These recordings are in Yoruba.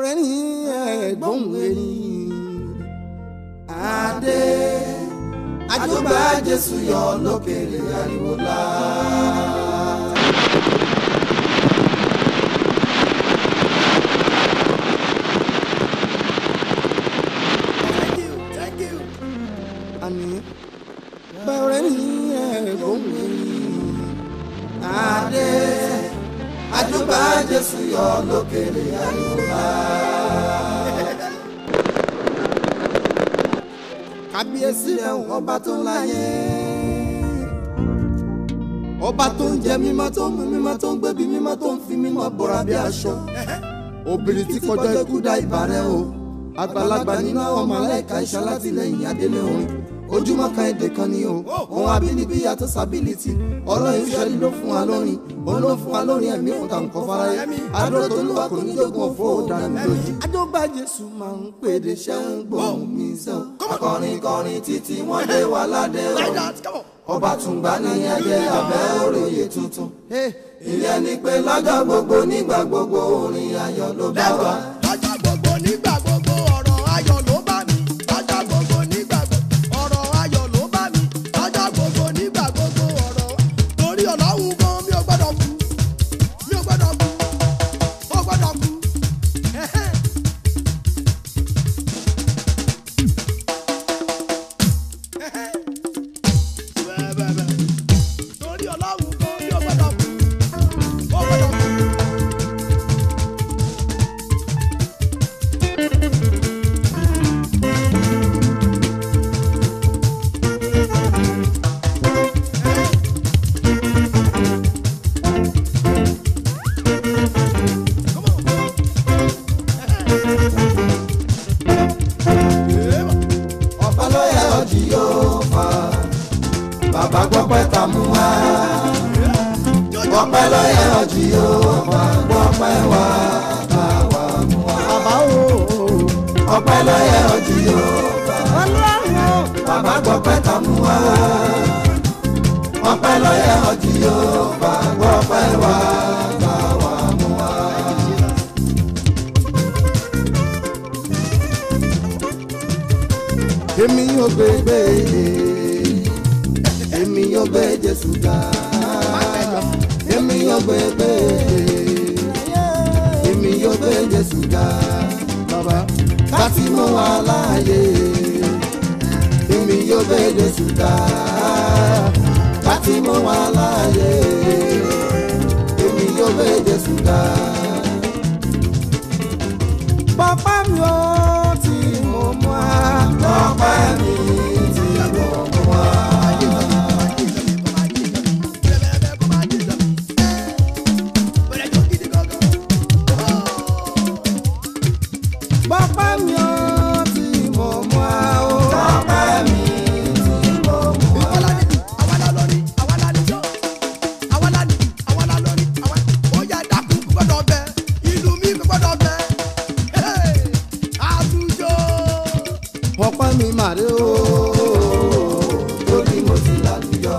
bẹ̀rẹ̀ ní ẹ̀gbọ́n ẹni. Adé àjọba Jésù yọ lókèrè ariwo la. Thank you, thank you. Àní bẹ̀rẹ̀ ní ẹ̀gbọ́n ẹni. Adé àjọba Jésù yọ lókèrè ariwo la. kábíyèsí rẹ̀ ọba tó láyé ọba tó ń jẹ mímọ́ tó ń mu mímọ́ tó ń gbébi mímọ́ tó ń fi mímọ́ bọ́ra bí aṣọ obìnrin tí kọjá ikú dá ìbàrẹ̀ o àgbàlagbà nínú àwọn màláíkà iṣẹ́ alátìlẹyìn adélé orin ojúmọ́ kan èdè kan ni o òun abínibí yàtọ̀ sábìlìtì ọlọ́run ìṣẹ́lí ló fún wa lórin òun ló fún wa lórin ẹ̀mí fún tàwọn kan fáráyé adúró tó lùwà kò ní jogun ọ̀fọ̀ ọ̀daràn mi lójú. adógbà jésù máa ń pèdè ṣẹ́ ń gbóhùn mi sọ akọrin kọrin títí wọ́n dé wa ládé Like o that, come on. ọba tùǹgbà ní ẹgbẹ́ abẹ́ òròyè tuntun ìyẹn ni pé lọ́jọ́ gbogbo nígbà gbogbo orin ayọ̀ ló bá wa. lọ́jọ́ gbogbo nígbà gbogbo ọ̀rọ̀ ayọ̀ ló bá mi. lọ́jọ́ gbogbo nígbà gbogbo ọ̀rọ̀ ayọ̀ ló bá mi. lọ́jọ́ gbogbo nígbà gbogbo ọ̀rọ̀ torí ọlọ́run gan mi ò gbọ́dọ̀ kú mi ò gbọ́dọ̀ kú ó gbọ́dọ̀ kú. Ẹ̀hẹ́n. Ẹ̀hẹ́n. Bẹ́ẹ̀ bẹ́ẹ̀ bẹ́ẹ̀. torí ọlọ́run gan mi ò gbọ́dọ̀ kú ó gbọ́dọ̀ kú. Come on. ọ̀pẹ ló yẹ ọjì yóò fà bàbá gbọ́pẹ́ ta mú wá. ọ̀pẹ ló yẹ ọjì yóò fà gbọ́pẹ́ wá bá wa mú wá. bàbá o. ọ̀pẹ ló yẹ ọjì yóò fà. bàbá gbọ́pẹ́ ta mú wá. ọ̀pẹ ló yẹ ọjì yóò fà gbọ́pẹ́ wá bá wa mú wá. èmi yóò gbé gbé èmi yóò gbé jésù ga èmi yóò gbé gbé èmi yóò gbé jésù ga bàbá láti mú wa láàyè èmi yóò gbé jésù ga láti mú wa láàyè èmi yóò gbé jésù ga. Bàbá mi ò tí mo mú wa. Bàbá mi tí mo mú wa. Bàbá mi ò tí mo mú wa o. Bàbá mi tí mo mú wa. Ọpẹ́ mi màrí o. Lórí mo ti lálùyọ.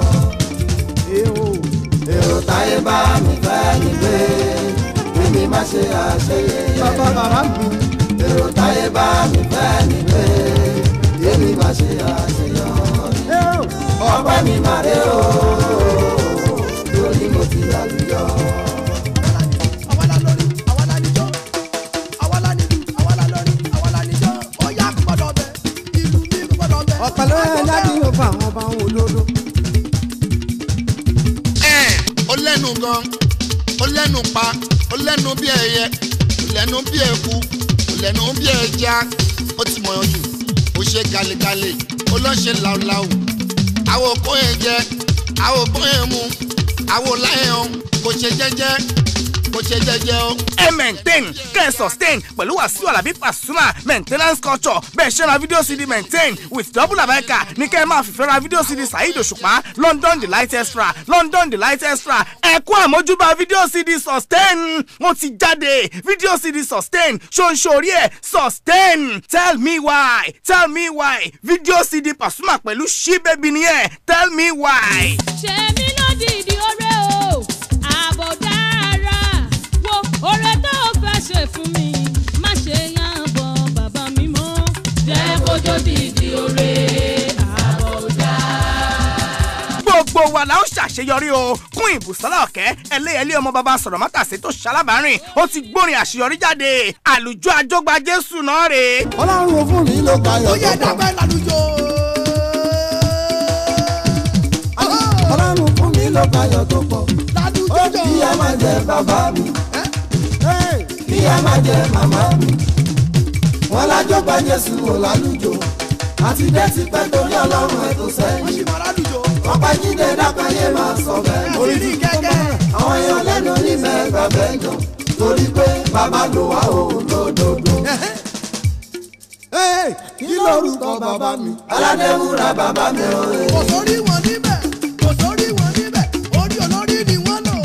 Èrò táyé bá mi fẹ́ mi gbé. Mímí má ṣe àṣeyẹ. Bàbá bàbá mi. Èrò táyé bá mi fẹ́ mi gbé. Mímí má ṣe àṣeyọrí. Ọpẹ́ mi màrí o. Lórí mo ti lálùyọ. Ọ̀pẹ ló yẹ láti yóò fún àwọn ọba òun olóró. ẹ̀ ó lẹ́nu gan ó lẹ́nu pa ó lẹ́nu bí ẹyẹ ó lẹ́nu bí eku ó lẹ́nu bí ẹja ó ti mọ̀ jù ó ṣe galegale ó lọ́ ṣe làwùlàwù àwọn òkú yẹn jẹ àwọn òkú yẹn mu àwọn láyẹn kò ṣe jẹ́jẹ́ kò ṣe jẹ́jẹ́ o. ẹ maintain kẹ́ ẹ sustain pẹ̀lú wàsíù alábí pasuma maintenance culture bẹ́ẹ̀ ṣe ra fídíò cd maintain with double abeka ní kẹ́ ẹ máa fìfẹ́ ra fídíò cd saheed òṣùpá london delight extra london delight extra ẹ kú àmójúbà fídíò cd sustain ó ti jáde fídíò cd sustain ṣóńṣórí ẹ sustain tell me why tell me why fídíò cd pasuma pẹ̀lú ṣí bẹ́bí nìyẹn tell me why. ṣe mí lódìdí ọ̀rẹ́ o ààbò dára wo ọ̀rẹ́ tó o fẹ́ ṣe fún mi má ṣe gbogbo wa la ó ṣàṣeyọrí o kún ìbùsọ́lá ọ̀kẹ́ ẹlẹ́yẹlé ọmọ bàbá sọ̀rọ̀ mọ́tàsí tó ṣalábàárìn ó ti gbórin àṣeyọrí jáde àlùjọ àjọgbá jésù náà rèé. ọlọ́run fún mi ló ó tayọ̀ yẹ tó pọ̀ dàgbẹ́ lálùjọ. ọlọ́run fún mi ló tayọ̀ tó pọ̀ lálùjọ ó jọ. kí ẹ má jẹ bàbá mi kí ẹ má jẹ màmá mi wọn lájọ gba jésù wò lálùjọ àti dé ti pẹ́ torí ọlọ́run ẹ̀ tó wọ́n sẹ́yìn sì máa lálùjọ. ọ̀pá jíde dákàyé máa sọ bẹ́ẹ̀ orí ní kẹ́kẹ́. àwọn èèyàn lẹ́nu ní mẹ́gbà bẹ́ẹ̀ jọ torí pé bàbá lò wá òun lódodo. kí lórúkọ bàbá mi aládéwúrà bàbá mi ò rè kò sórí wọn níbẹ̀ kò sórí wọn níbẹ̀ orí olórí ni wọ́n lò.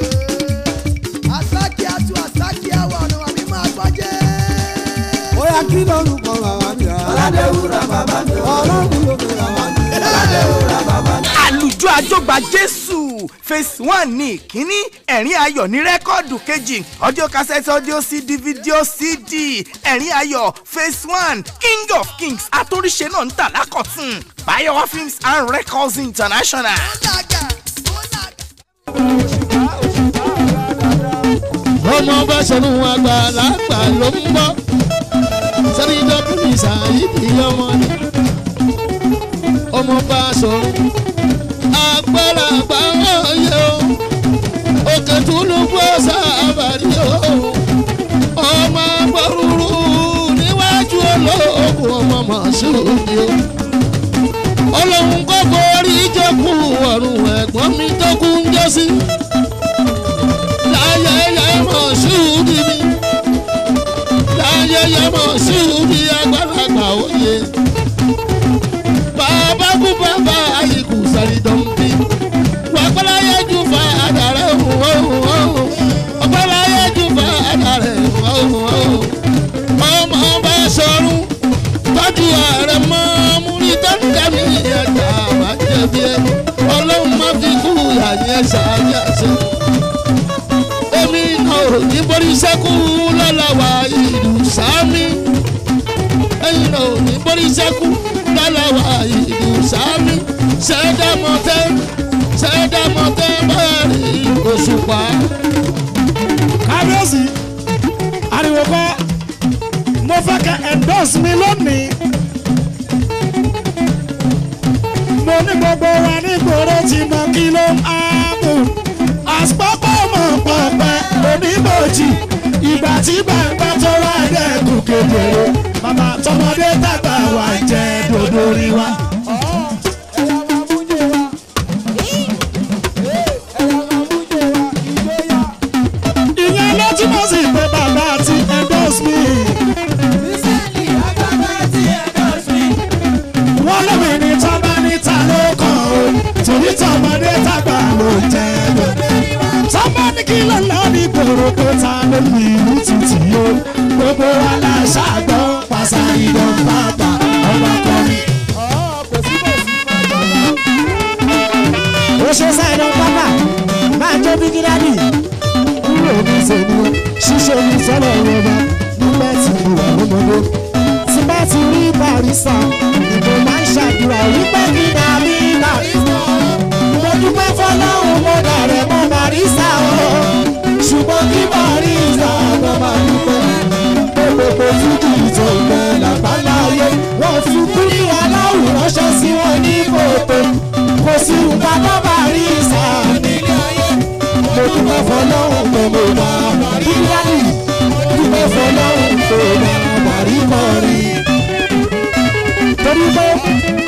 àsákì àtú àsákì àwọn ọ̀nà àbí máa gbọ́jẹ́. ó yá kí lórúkọ bàbá mi aládéwúrà bàbá mi ọlọ́run ló fi bàbá mi aládéwúrà bàbá mi. àlùjọ àjọgbá jésù phase one ní ìkíní ẹ̀rín ayọ̀ ní rẹ́kọ́ọ̀dù kejì audio cassette audio cd video cd ẹ̀rín ayọ̀ phase one king of kings àtòríṣe náà ń tà lákọ̀tún bayowa films and records international. ó làgà ó làgà. ọmọ bá ṣẹnu àgbàlagbà ló ń bọ́ sẹ́ni dọ́kùnrin ṣàyídì ọmọ ni ọmọ bá sọ àgbàlagbà wọ̀nyẹ o òkè túnú bọ́ sábàrí o ọmọ gbọ́rúurú níwájú olóògùn ọmọ màṣúùdì o ọlọ́run kò forí jẹ́kù ọ̀run ẹ̀gbọ́n mi tó kú ń jẹ́ sí láyẹyẹ mọ̀ ṣúùdì mi láyẹyẹ mọ̀ ṣúùdì àgbàlagbà òye bàbá kú bàbá ayíkú sàrídọ̀mùbí wàgbọ́láyé jù fà àdàrẹ̀ òhùn ọgbọ́láyé jù fà àdàrẹ̀ òhùn ọmọ bá sọ̀rùn tọ́jú ààrẹ mọ́ múrí tọ́jú mi ẹ̀ka àbájẹ́bí ẹ ọlọ́run má fi kú àyẹ̀ ṣáájú àṣẹ èmi náà ò ní borí sẹ́kù lọ́la wa ìlú sámi. ẹ̀yin náà ò ní borí sẹ́kù lọ́la wa ìlú sámi. ṣẹ́dámọ́tẹ́ ṣẹ́dámọ́tẹ́ bẹ́ẹ̀rì òṣùpá. kábíyèsí ariwo kọ́ mo fẹ́ kẹ́ endorse mi lónìí. mo ní gbogbo wa nígboro tí mo kí ló ń áàbò àsopọ̀ mọ̀ pọ̀pẹ́ oníbòjì ìgbà tí gbàgbà tó wá dẹ́kun kékeré bàbá tọmọdé tàgbà wà jẹ́ dòdò rí wa. ìyẹn ló túmọ̀ sí pé bàbá ti endorse me. wọ́n lómi ní tọ́ba níta ló kàn ó torí tọmọdé tàgbà ló jẹ́ dòdò tọ́ba ní kí ló lọ ní gbòòrò pé ta ló ní ìlú títì o gbogbo wa la ṣàgbọ́ pàṣà ìdán bàbà ọba kọrin. ó ṣe sáìdán pápá máa jó bí gíláàdì kúrò ní sèmi ṣíṣe ní sọ́lọ̀ ìrọ̀bà nígbà tí mo wà lọ́mọdé tí bá ti rí barista ìbò máa ń ṣàdúrà wípé kí n àbí barista mo dúpẹ́ fọlọ́run mo dàrẹ́ mọ́ barista o ṣùgbọ́n kí barista ọmọ máa dúpẹ́ pé gbogbo fújì tó ń bẹ làgbáńlá ayé wọ́n fi kúrì aláwọ̀ ránṣẹ́ sí wọn ní kòtò kò sí nǹkan tó barista nílé ayé mo dúpẹ́ fọlọ́run pé mo bá barista dúpẹ́ fọlọ́run pé mo bá barista rí torí pé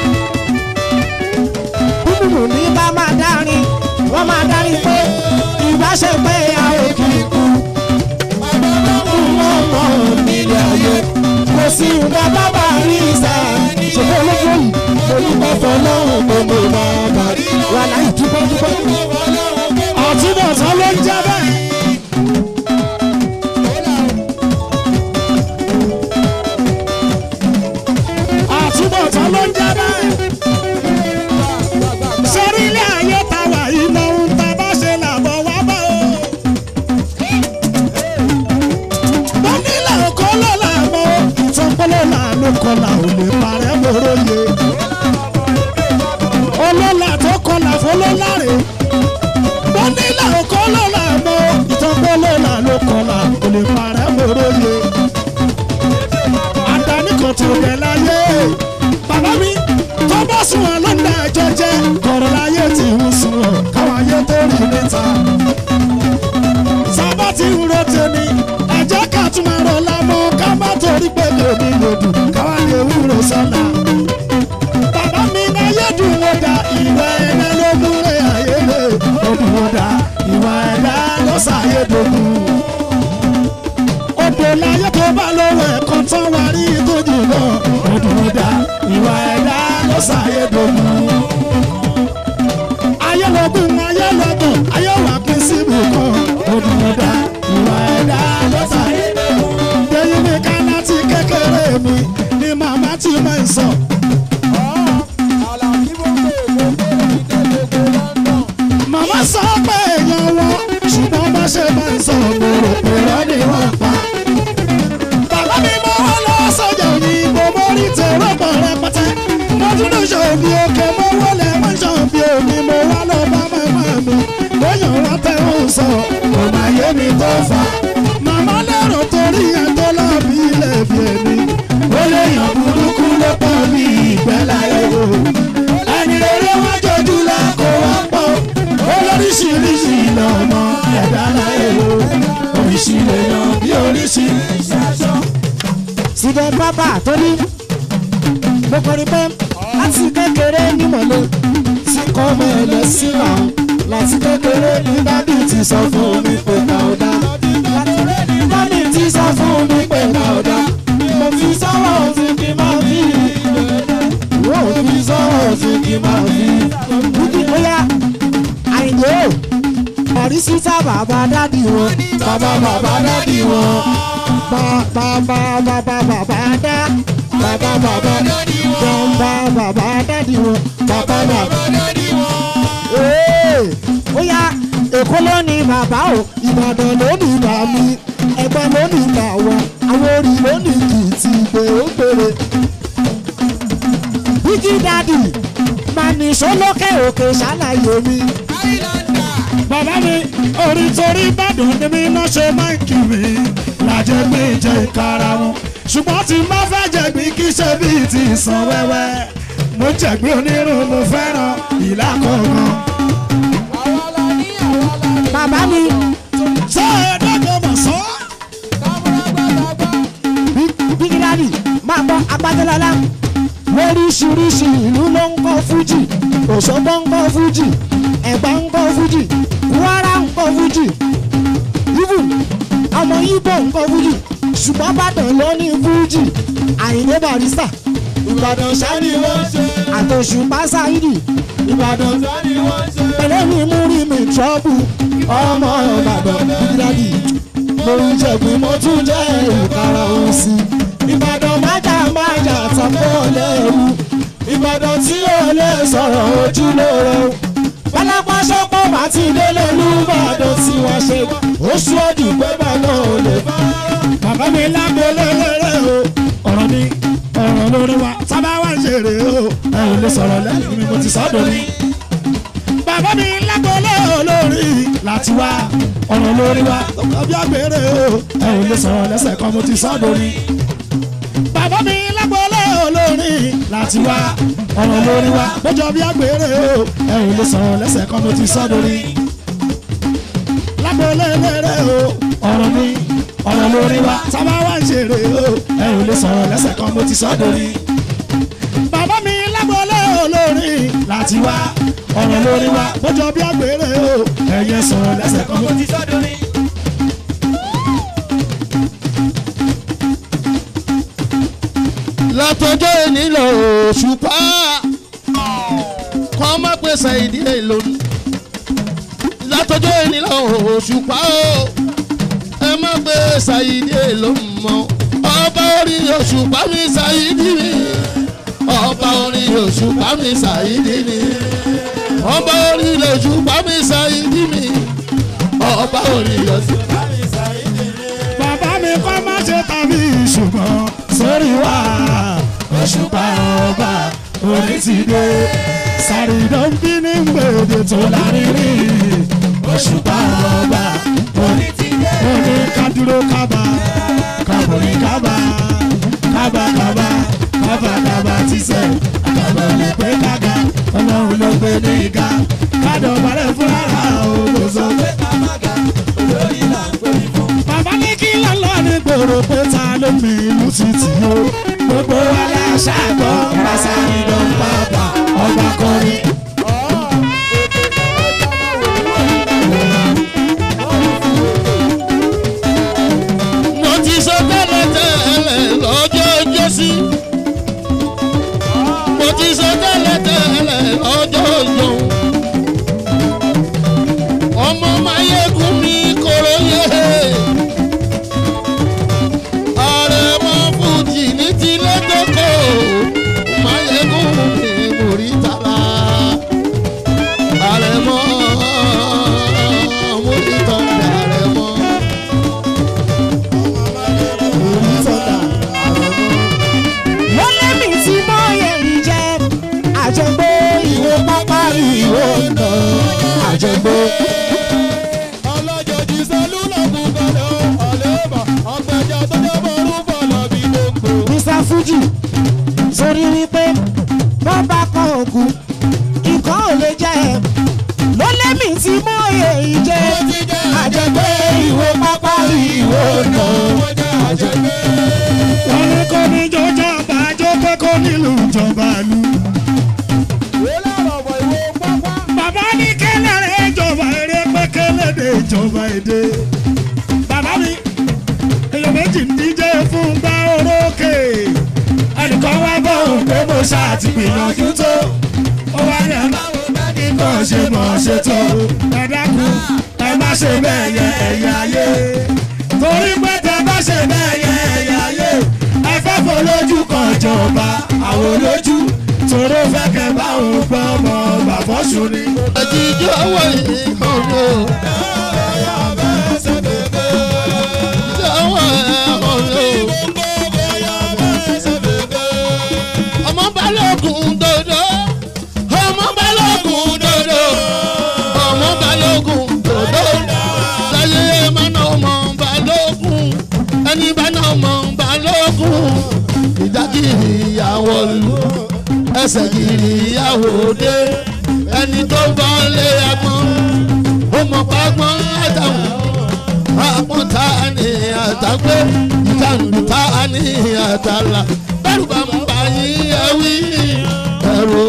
búburú ní bá máa dárin wọ́n máa dárin pé ìbáṣepẹ́ àwọn kìkú wọ́n mọ̀ nílé ayé kò sí nǹkan bábà rí ìsà ṣùgbọ́n olójú yìí olùkọ́ fọlọ́hún gbogbo bàbá wà láì dúpẹ́ dúpẹ́ ọ̀túnbọ̀tán ló ń jẹ́ bẹ́ẹ̀. àtúbọ̀tán ló ń jẹ́ bẹ́ẹ̀. sórí ilé ayé ta wà iná ń ta bá ṣe làbọ̀ wá bá o. mo nílẹ̀ òkó ló là mọ́ ìtàn pọ́lọ́ là ló kọ́ là ò lè parẹ́ mo mòróye ọlọ́lá tó kọlà fọlọ́lá rè wọ́n nílà ọkọ lọ́la mọ́ ìtọ́gbọ́ lọ́la ló kọlà kò lè parẹ́ mòróye àdáni kan tó bẹ̀ láyé bàbá mi tó bá sùn wọn lọ́nà ẹjọ́ jẹ́ kọ̀rọ̀ láyé tí ń sùn wọn káwọn ayé tó rí níta sábà tí ń ro tèmi ẹ̀jẹ̀ ká tún máa rọ lámọ́ ká má torí pé mi ò ní lòdù káwá lè wúro sọ́la bàbá mi ayé dùn wọ́n da ìwà ẹ̀dá ló múlẹ̀ ayé lè ó dùn wọ́n da ìwà ẹ̀dá ló ṣàyè dògùn odò láyé tó bá lówó ẹ̀kan tán wá rí ìtòjì náà odò dá ìwà ẹ̀dá ló ṣàyè dògùn. ayé lọ́gùn ayé lọ́gùn ayé wà pín síbi kan odò dá ìwà ẹ̀dá ló ṣàyè dògùn. lẹ́yìn mi ká láti kékeré mi ni màmá ti máa ń sọ. màmá sọ pé èèyàn wọn ṣùgbọ́n bá ṣe máa ń sọ gbòòrò pèrọ ni wọ́n pa. bàbá mi mọ wọn lọ sọjà òyìnbó mo rí tèrò pọ̀ rẹpẹtẹ. mo tún lè ṣòbí òkè mo wọlé mo ṣòbí omi mo wá lọ bá màmá mi. lóyún rántẹ ń sọ kò má yé mi tó fà. màmá lérò torí ẹ̀ tó lọ́ọ̀bì ilé bí èmi. ó lè yàn burúkú ló pọ̀ bí ìgbẹ́ láyé o. ẹni rere wọ́n jọjú la kó wọ́n pọ̀ olóríṣiríṣi lọ́mọ ẹ̀dá láyé o oríṣi lè yan bí oríṣiríṣi aṣọ. síbẹ̀ bábà tó ní mo kọrin pé láti kékeré ní mọ̀lẹ́ tí kò mọ̀ ẹ̀ lọ sí wa láti kékeré ní dábì ti sọ fún mi pé ká ò dá dábì ti sọ fún mi pé ká ò dá mo fi sọ́wọ́ òfin kí n máa fi mo fi sọ́wọ́ òfin kí n máa fi. Bùkún bóyá àyìnbó ọ̀rí sísá bàbá dádì wọn bàbá bàbá dádì wọn bàbá bàbá bàbá dá bàbá bàbá jọba bàbá dádì wọn bàbá bàbá dádì wọn. ó yá èkó ló ní bàbá o ìbàdàn ló ní bà mí ẹgbẹ́ ló ní bà wọ́n àwọn orí ló ní kìtì ìgbè ó gbèrè. bíjí dádì máa ní sólókè òkè ṣàlàyé mi bàbá mi orí torí ìbàdàn ni mi náà ṣe máa ń kí mi lájẹ pé jẹ ìkara wọn ṣùgbọ́n tí n bá fẹ́ jẹ̀gbín kí ṣe bíi ti ìsàn wẹ́wẹ́ mo jẹ̀gbín onírun mo fẹ́ràn ìlà kọ̀ọ̀kan. bàbá mi ṣé ẹ̀ẹ́dẹ́gbẹ̀ mọ̀ sọ́? bígídádì máa gbọ́ agbádẹ́lọ́lá lóríṣiríṣi ìlú ló ń kọ́ fújì òṣogbo ń kọ́ fújì ẹ̀gbá ń kọ́ fújì kwara ń kọ́ fújì even ọmọ ibo ń kọ́ fújì ṣùgbọ́n bàdàn ló ní fújì àyìnbó barista ìbàdàn sani wọ́n ṣe àtòṣùpá sáyidì ìbàdàn sani wọ́n ṣe pẹ̀lẹ́ mi mú rí mi trọ́bù ọmọ ìbàdàn bígídádì mo ń jẹ̀gbìn mo tún jẹ́ ìkara òun sí ìbàdàn májà májà tàpọ̀ lẹ́rù ìbàdàn tí ó lè sọ̀rọ̀ ojú lóore o pálápá sọ́pọ̀ bá ti délé lùbàdàn tí wọ́n ṣe oṣù ọdún pé bàbá ò lè bá. bàbá mi lágbo lélẹ́rẹ́ o ọ̀rọ̀ mi ọ̀rọ̀ lórí wa sábà wá ń ṣeré o ẹ ò lè sọ̀rọ̀ lẹ́yìn mi mo ti sọ́dọ̀ ni. bàbá mi lágbo lórí láti wá ọ̀rọ̀ lórí wa tọkọ bí agbèrè o ẹ ò lè sọ̀rọ̀ lẹ́sẹ̀ kan mo ti sọ́dọ̀ ni. bàbá mi lágbo lórí láti wá ọ̀rọ̀ lórí wa bójọ bí agbèrè o ẹ ò lè sọ̀rọ̀ lẹ́sẹ̀ kan mo ti sọ́dọ̀ ni. lágbo lélẹ́rẹ́ o ọ̀rọ̀ mi ọ̀rọ̀ lórí wa sábà wá ń ṣeré o ẹ ò lè sọ̀rọ̀ lẹ́sẹ̀ kan mo ti sọ́dọ̀ ni. bàbá mi lágbọ́lé olórí láti wá ọ̀rọ̀ lórí wa bójọ bí agbèrè o ẹ̀yẹ sọ̀rọ̀ lẹ́sẹ̀ kan mo ti sọ́dọ̀ ni. látọjọ́ èní lọ òṣùpá kọ́ má pèsè ìdílé lónìí látọjọ́ èní lọ òṣùpá o ẹ má pèsè ìdílé lónìí mọ́ ọba orí òṣùpá mi ṣàyídí mi ọba orí òṣùpá mi ṣàyídí mi ọba orí òṣùpá mi ṣàyídí mi ọba orí òṣùpá mi ṣàyídí mi. bàbá mi kọ́ má ṣe tàbí ṣùgbọ́n sórí wa òṣùpá ọba orí ti dé sàrídọ́n bí ní gbèdé tó lárírí òṣùpá ọba orí ti dé mo ní kádúró kábà kábòrí kábà kábà kábà kábà kábà tíṣẹ̀ àkàbà lè pé kága ọlọ́run ló gbé ní ìka kádọ̀ balẹ̀ fúnra òun ló sọ pé kábàgà olórí là ń pè fún. bàbá ní kí lọ́lọ́ ní gbòòrò pé ta ló mi ìlú títì o gbogbo aláṣà gbọ́ pàṣẹ ìdán bàbá ọba kọrin. mo ti sọ tẹ́lẹ̀ tẹ́lẹ̀ lọ́jọ́ ọjọ́sí. mo ti sọ tẹ́lẹ̀ tẹ́lẹ̀ lọ́jọ́ ọjọ́. ọmọ mayegun mi koro yé. ààrẹ mọ fújì ní tilé tókò. mayegun mi mórí tara. ààrẹ mọ mórí tọ́jà ààrẹ mọ. wọ́n lẹ́mí tí mọ́yẹ̀ ń jẹ́ àjẹgbó ìwé pápá ìwé ọ̀nà àjẹgbó. ọlọ́jọ́ di sẹ́lúlọ̀ kú kọ́lẹ́ ó ọ̀lẹ́bà ọ̀gbẹ́jọ́ tó jẹ́ bọ́ọ̀rù fọlọ́ bí gbogbo. mr fuji sórí wípé wọ́n bá kọ́ òkú nǹkan ò lè jẹ́ ẹ̀ ló lẹ́mí tí mọ́yẹ̀ ń jẹ́ àjẹgbó ìwé pápá ìwé ọ̀nà àjẹgbó. wọ́n ní kò ní jọjọ́ bàjọ́ pé kò nílùú ìjọba lu. wẹ́lẹ́ ọ̀rọ̀ ìwé pápá. bàbá ní kẹlẹ́rẹ́ ìjọba eré pé kẹlẹ́dẹ̀ ìjọba èdè. bàbá mi èèyàn méjì ń díje fún gbá orókè. ẹnìkan wá bọ̀ òun pé mo ṣàtìgbìyànjú tó. ó wá ní àbáwo bẹ́ẹ̀ni kò ṣe mọ̀ ṣe tó. ẹ dákun ẹ má ṣe bẹ́ẹ̀ yẹ ẹ̀yà ayé. torí pé tẹ bá ṣe bẹ́ẹ̀ yẹ ẹ̀yà ayé. ẹ fẹ́ folójú kan jọba àwọn olójú. tòró fẹ́ kẹ́ bá òun gbọ́ ọmọ bàbọ́sùn ni. àtijọ́ wọ̀ yìí ọ̀rọ̀. Ìjọwọ́ ọ̀rọ̀. Ọmọ balógun dodo. Ọmọ balógun dodo. Ọmọ balógun dodo. Láyé má ná ọmọ balógun. Ẹni bá ná ọmọ balógun. Ìdákìrì ìyàwó lu. Ẹsẹ̀ kìrì ìyàwó dé. Ẹni tó bọ́ lé agbọ́n. Ó mọ̀ pàgbọ́n àtàwọn àpọ̀n ta ni àtàgbé ìkànnì ta ni àtàlà bẹ́rù bá ń bá yín ẹ̀wí ẹ̀rù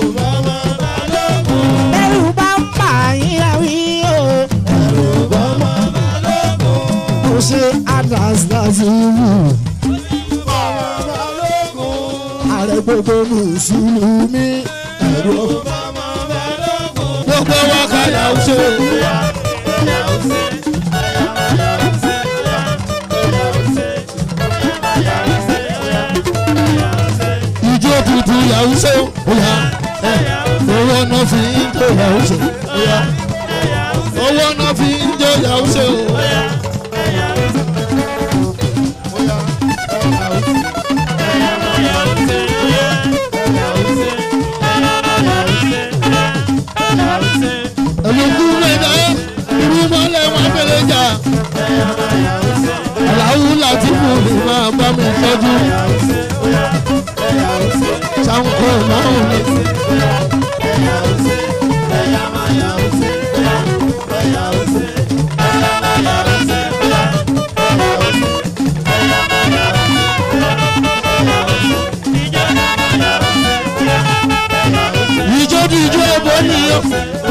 bẹ́rù bá ń pa yín àwí o. mo ṣe atlas láti wù. ààrẹ gbogbo mùsùlùmí. ẹ̀rọ gbogbo wa kàyà ṣe. ìjọ tuntun yàwó ṣe òyà owó náà fi ń jó yàwó ṣe òyà owó náà fi ń jó yàwó ṣe òyà. olùkú mẹ́ta irú mọ́lẹ̀ wọn fẹ́lẹ́ jà aláwù láti fún mi máa bá mi tọ́jú sanko máa ń ní. ìjọ di ìjọ ẹbọ nìyọ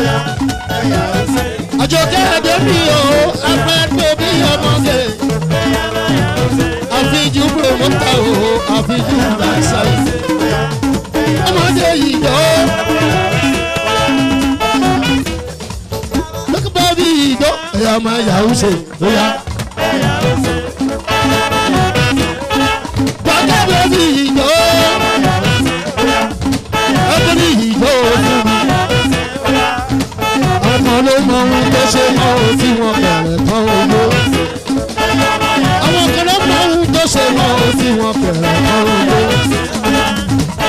àjọkẹ́ ẹ̀dẹ́ mi ò afẹ́gbẹ́ bí ọmọge àfijù promoter o àfijù làṣàyè ọmọdé yìí jọ lọ́kọ̀bá bí ìjọ ẹ̀yà máa yàwó ṣe lóyà. gbàgbé bí ìjọ ọdún ní ìjọ fún mi ọmọ ló mọ ohun tó ṣe mọ ohun tí wọn bẹ̀rẹ̀ tán owó. àwọn kan ló mọ ohun tó ṣe mọ ohun tí wọn bẹ̀rẹ̀ tán owó.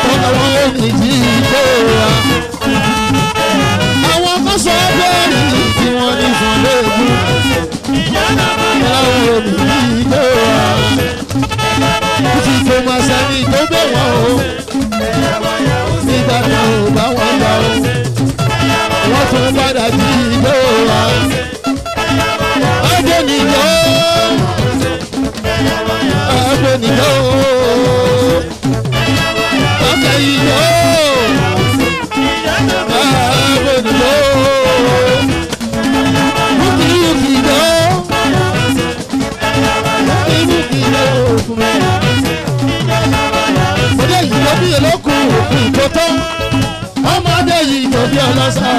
tó tó ọmọdé yìí tó bí ọlọ́sà.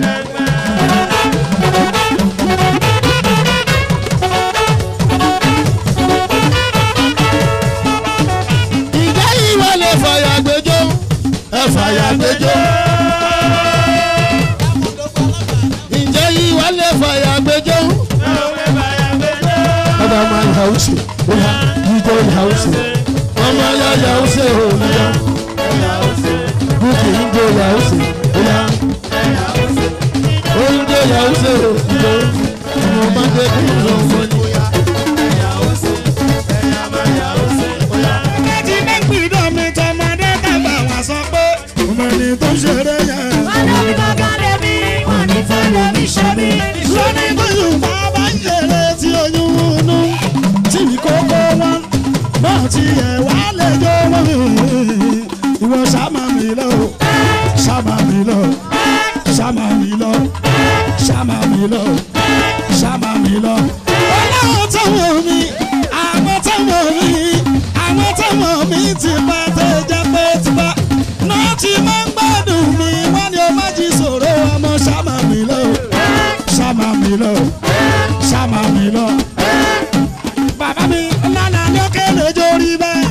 ìjà yìí wà lè fàyà gbẹjọ́ ẹ fàyà gbẹjọ́. ìjà yìí wà lè fàyà gbẹjọ́. ọba máa ń hausa ọba jíjọ ń hausa ọmọ ya hausa ò ní yá bùkì ń jẹ hausa ó yá oúnjẹ hausa ò ní yá ọmọ máa ń jẹ kí n lọ wọ́n ní. Ẹtí ní gbìdọ̀ mi tọmọdé dàgbà wá sọ pé ọmọ ẹni tó ṣeré yẹn. Ọlọ́run kankan lè mí, wọ́n ní fẹ́ lómi ṣe mí. lóní tó yorùbá bá ń ṣeré tí oyún inú tí kókó wọn náà ti ẹ̀ wá lè jó wọn. ìwọ ṣàmà mi lọ ṣàmà mi lọ ṣàmà mi lọ ṣàmà mi lọ ṣàmà mi lọ. ọlọ́run táwọn mi àwọn táwọn mi àwọn táwọn mi ti bá tẹ̀ jẹ́ pé ti bá náà ti máa ń gbádùn mi wọ́n ní o má jí sòro ọmọ ṣàmà mi lọ ṣàmà mi lọ ṣàmà mi lọ. bàbá mi lánàá lókè lójó rí bẹ́ẹ̀.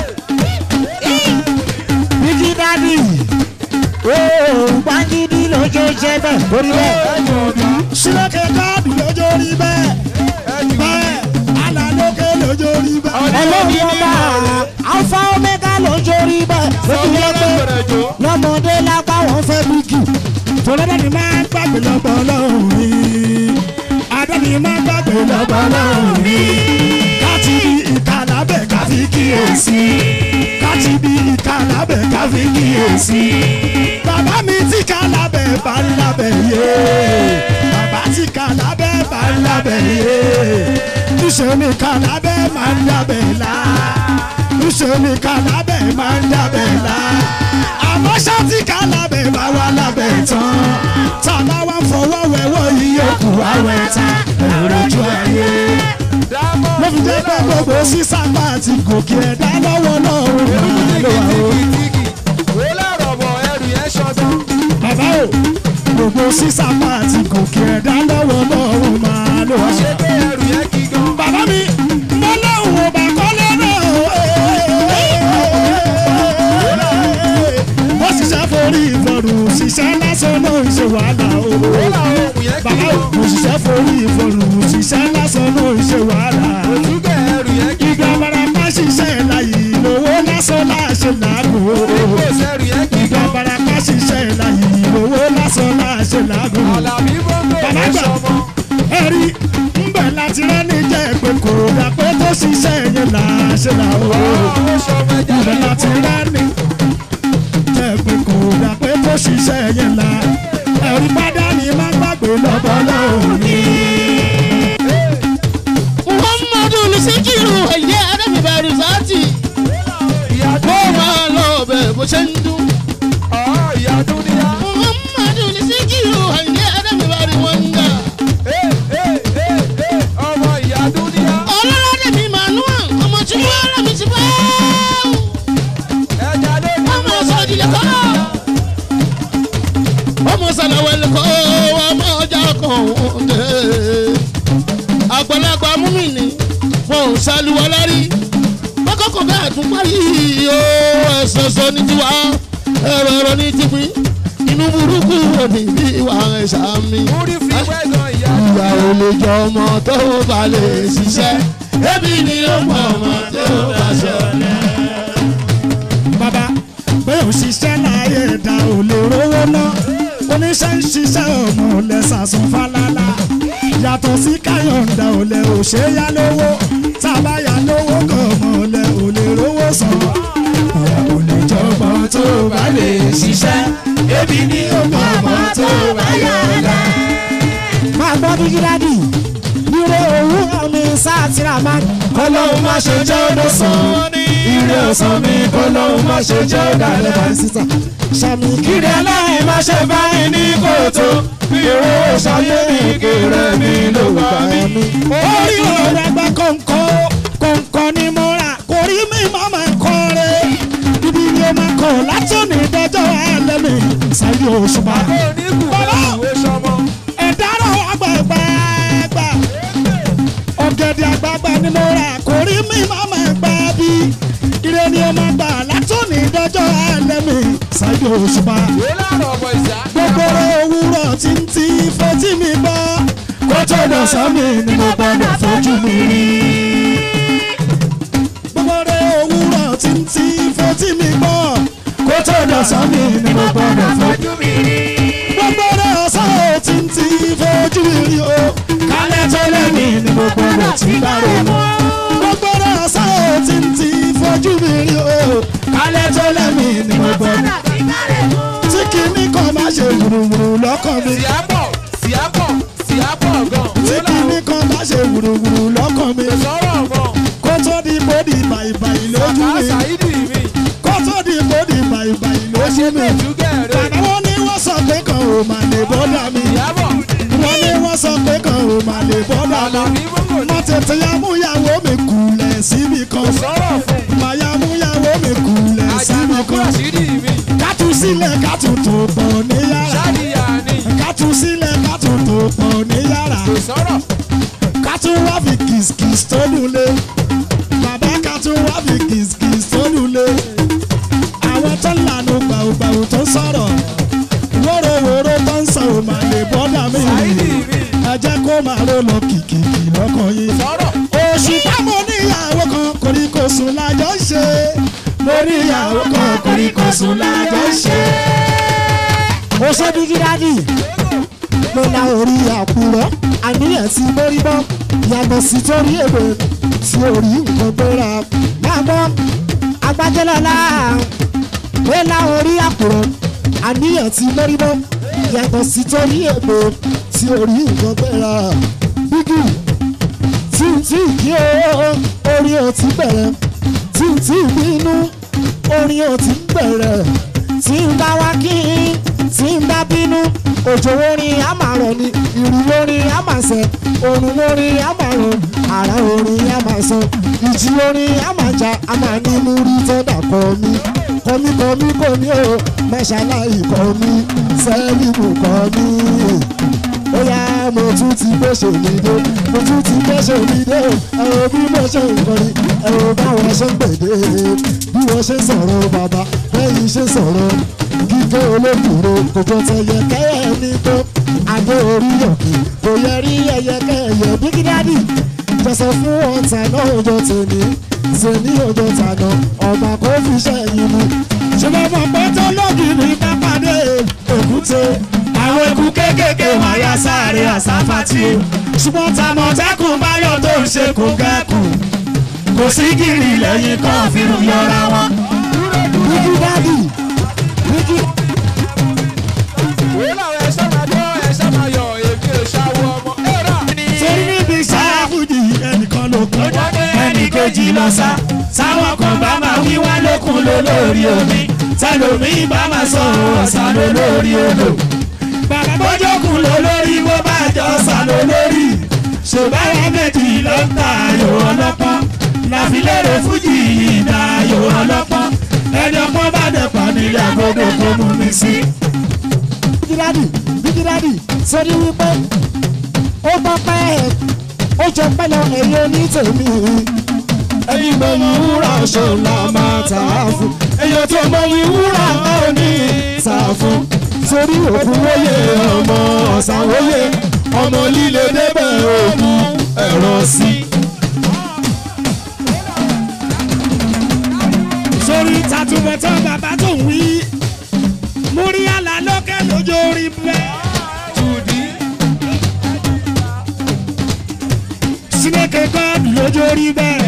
bíkí dádì ooo gbàgídí lójó jẹ bẹ́ẹ̀ orí bẹ́ẹ̀. sílẹ̀kẹ̀ káàdì lójó rí bẹ́ẹ̀. bẹ́ẹ̀ àná lókè lójó rí bẹ́ẹ̀. ẹlẹ́ni ọba alfa omega lójó rí bẹ́ẹ̀. lójú yẹ pé lọ́mọdé lápá wọn fẹ́ bíkì. tọ́lọ́dẹ́ ni máa ń gbàgbé lọ́gbọ́n lọ́hùn mi. adé ni máa ń gbàgbé lọ́gbọ́n lọ́hùn mi. káti bí ìka lábẹ́ ká fi kíyèsí. káti bí ìka lábẹ́ ká fi kíyèsí. bàbá mi ti ká lábẹ́ bá ń lábẹ́ yé. bàbá ti ká lábẹ́ bá ń lábẹ́ yé. níṣẹ́ ni ká lábẹ́ máa ń lábẹ́ lá. níṣẹ́ ni ká lábẹ́ máa ń lábẹ́ lá. àmọ́ ṣáàtì ká lábẹ́ bá wà lábẹ́ tán. tàbá wa ń fọwọ́ wẹ̀wọ́ yíyó kù àwẹ̀ tán. èrò ojú ayé ló fi jẹ́ pé gbogbo sísápá àti gòkè ẹ̀dá lọ́wọ́ lọ́rùn máa lò wá o. bàbá o gbogbo sísápá àti gòkè ẹ̀dá lọ́wọ́ lọ́rùn máa lò wá. bàbá mi mo lóhùn ọba kọ́lé náà o. ó ṣiṣẹ́ forí ìfọ̀rùn ṣiṣẹ́ lásán náà ń ṣe wàhálà o. bàbá o mo ṣiṣẹ́ forí ìfọ̀rùn ṣiṣẹ́ lásán náà ń ṣe wàhálà ìgbà barapa ṣiṣẹ́ láyé lówó lásán láṣẹ làágùn. ìgbà barapa ṣiṣẹ́ láyé lówó lásán láṣẹ làágùn. bàbá gbà ẹ̀rí ńbẹ̀ láti rẹ́ni jẹ́ pé kò dà pé tó ṣiṣẹ́ yẹn láṣẹ làágùn. ńbẹ̀ láti rẹ́ni jẹ́ pé kò dà pé tó ṣiṣẹ́ yẹn là. ẹ̀rí padà ní má gbàgbé lọ́bọ̀ lónìí. muhammadu lisikiru ẹ̀yẹ adébíbẹ̀rù sáàtì ó máa lọ bẹ̀ bó ṣe ń dún. muhammadu lisikiru ẹ̀yẹ adébíbẹ̀rù wọn ń gà. ọlọ́ládé mi manuel ọmọ tí wọ́n rẹ̀ mi ti bá. ọmọ sọ̀dìlẹ̀ kọ́. ọmọ sàlàwẹ̀lẹ̀ kọ́ ọmọ ọjà kan dé àgbàlagbà múmìnì wọn ò ṣàlùwà lárí kọ́kọ́kọ́ bẹ́ẹ̀ tún parí o ẹ̀sọ̀sọ̀ ní tiwa ẹ̀rọ ẹ̀rọ ní tìpín inú burúkú wò ní bí ìwà ẹ̀ṣà mi. ìyá ò lè jọ ọmọ tó bá lè ṣiṣẹ́ ẹbí ni ó mọ ọmọ tó bá ṣọlẹ̀. bàbá pé òṣìṣẹ́ láyé ẹ̀dá ò lè rówó ná oníṣẹ́ ń ṣiṣẹ́ ọmọ lẹ́sàsùn fálálà yàtọ̀ sí káyọ̀ǹda ò lè ò ṣe yá lówó tábà yá lówó kan ọmọ lẹ ò lè rówó san ìyá ò lè jọmọ tó bá lè ṣiṣẹ́ ebi ni ó mọ ọmọ tó bá yọ̀ǹda. máa gbọ́ bí gíláàdì ire òwúrọ̀ mi sátìrà máa kọ́lọ́hún má ṣe jẹ́ ọdún sàn ire ọ̀sán mi kọ́lọ́hún má ṣe jẹ́ ọdún alẹ́ bá sísà sàmì kiri aláì má ṣe báyìí ní kòtò ire ṣayé mi kiri mi ló gbà mí. orí ọ̀rẹ́ gbẹ́ kọ̀ǹkọ̀ kọ̀ǹkọ̀ ni mo rà kò rí mi má máa kọ́ rẹ̀ ibi ni o máa kọ̀ látòní dọ́jọ́ ṣáìdì òṣùpá. bàbá ẹ̀dárò àgbàgbàgbà ọ̀gẹ̀dẹ̀ àgbàgbà ni mo rà kò rí mi máa máa gbà bí ire ni ó máa gbà látòní dọ́jọ́ alẹ́ mi ṣáìdì òṣùpá. gbogbo òwúrọ̀ tí ń ti fetí mi gbọ́ kó tó lọ sọ́mi ni mo gbọ́dọ̀ fojú mi rí. gbogbo òwúrọ̀ tí ń ti fetí mi gbọ́ kó tó lọ sọ́mi ni mo gbọ́dọ̀ fojú mi rí. gbogbo ọ̀sán ò tí ń ti fojú mi rí o kálẹ̀ tó lẹ́mí ni mo gbọ́dọ̀ tí bá rò mọ́. gbogbo ọ̀sán ò tí ń ti fojú mi rí o kálẹ̀ tó lẹ́mí ni mo gbọ́dọ̀ tí kìíní kan má ṣe wùrùwùrù lọ́kàn mi. tí kìíní kan má ṣe wùrùwùrù lọ́kàn mi. kó tó di bódì bàìbàì lójú mi. kó tó di bódì bàìbàì lójú mi. bàbá wọn ní wọ́n sọ pé kan ò mà lè bọ́dà mi. wọ́n ní wọ́n sọ pé kan ò mà lè bọ́dà mi. mo tètè ya múyàwó mi kùlẹ̀ síbi kan. màá ya múyàwó mi kùlẹ̀ síbi kan. kátù sílẹ̀ kátù tó pọ̀ ní yàrá. kátù sílẹ̀ kátù tó pọ̀ ní yàrá. kátù wá fi kìsìkìsì tó lulẹ̀. bàbá kátù wá fi kìsìkìsì tó lulẹ̀. àwọn tó lànà gbàùgbàù tó sọ̀rọ̀. wórówóró tó ń sọ ò máa lè bọ́dà mí. ẹ jẹ́ kó máa ró lọ kìkìkì lọ́kàn yín. oṣù táwọn oníyàwó kan koríko sùn lájọ ń ṣe. mo níyàwó kan koríko sùn lájọ ń ṣe. ó ṣe bí gíráàdì mo la orí àkùrọ̀ àníyàn tí mo rí bọ́ yàtọ̀ sí torí èbè tí orí nǹkan gbéra máa bọ́ agbájẹ́lọ́lá mo la orí àkùrọ̀ àníyàn tí mo rí bọ́ yàtọ̀ sí torí èbè tí orí nǹkan gbéra bígì tí n tí kí o orí ò ti bẹ̀rẹ̀ tí n tí bínú orin ò ti bẹ̀rẹ̀ tí n bá wá kí n tí n bá bínú òjò orin á máa rọ̀ ni ìrù orin á máa sẹ̀ òrùn orin á máa rọ̀ àrà orin á máa sọ ìjì orin á máa jà á máa ní múrí tọ́dà kọ́ mi kọ́mí kọ́mí kọ́mí o mẹ́ṣáláì kọ́ mi sẹ́ẹ̀lìmù kọ́ mi ó yá mo tún ti gbèsè mi dé mo tún ti gbèsè mi dé ẹ wo bí mo ṣe ń kọrin ẹ wo báwọn ṣe ń gbèdé bí wọ́n ṣe ń sọ̀rọ̀ bàbá bẹ́yìn ṣe ń sọ̀rọ̀ kíkẹ́ olókùnrin kò jọ tẹ̀yẹ kẹ́yẹ ní tó adé orí òkè kò yẹ rí ẹyẹ kẹ́yẹ bíkídádì jọ̀sọ̀ fún ọ̀tà náà ọjọ́ tèmi tèmi ọjọ́ tàná ọba kò fi ṣẹ́yìn mu ṣùgbọ́n mo pẹ́ tó lógìrì bá pàdé èkúté àwọn eku kéékèèké wọn yá sáré àsáfàtì ṣùgbọ́n tàmọ̀tẹ́kùn báyọ̀ tó ń ṣe kò gẹ́kùn kò sí gírì lẹ́yìn kan fìrù yọra wọn. bíkí dádì bíkí. torí níbi sáfùdì ẹnìkan ló kún ẹnì kejì lọ sá sáwọn kan bá máa wí wá lókun ló lórí omi tẹlomi bá máa sọ ọ̀sán ló lórí odò bàbá bójókun ló lórí bó bá jọ ọ̀sán ló lórí ṣùgbọ́n méjì ló ń ta ayò ọlọ́pọ́n láfilérè fújì ìdá ayò ọlọ́pọ́n ẹni ọpọ́n bá dẹ̀pọ̀ nílẹ̀ gbogbo kò mú mi sí. bíkídádì bíkídádì sórí wípé ó gbọ́ pẹ́ ẹ̀ ó jọ pẹ́ lọ ẹ̀yìn onítèmi ẹ̀yin mọ̀ ní wúrà ṣọlá máa tà á fún èyàn tó mọ̀ ní wúrà máa ní tà á fún sórí òkú wóye ọmọ ọ̀sán wóye ọmọ líle débẹ̀ òkú ẹ̀rọ sí. sórí tàtúbọ̀tán bàbá tó ń wí múrí àlá lókè lójó orí bẹ́ẹ̀. Sineke God lójó rí bẹ́ẹ̀.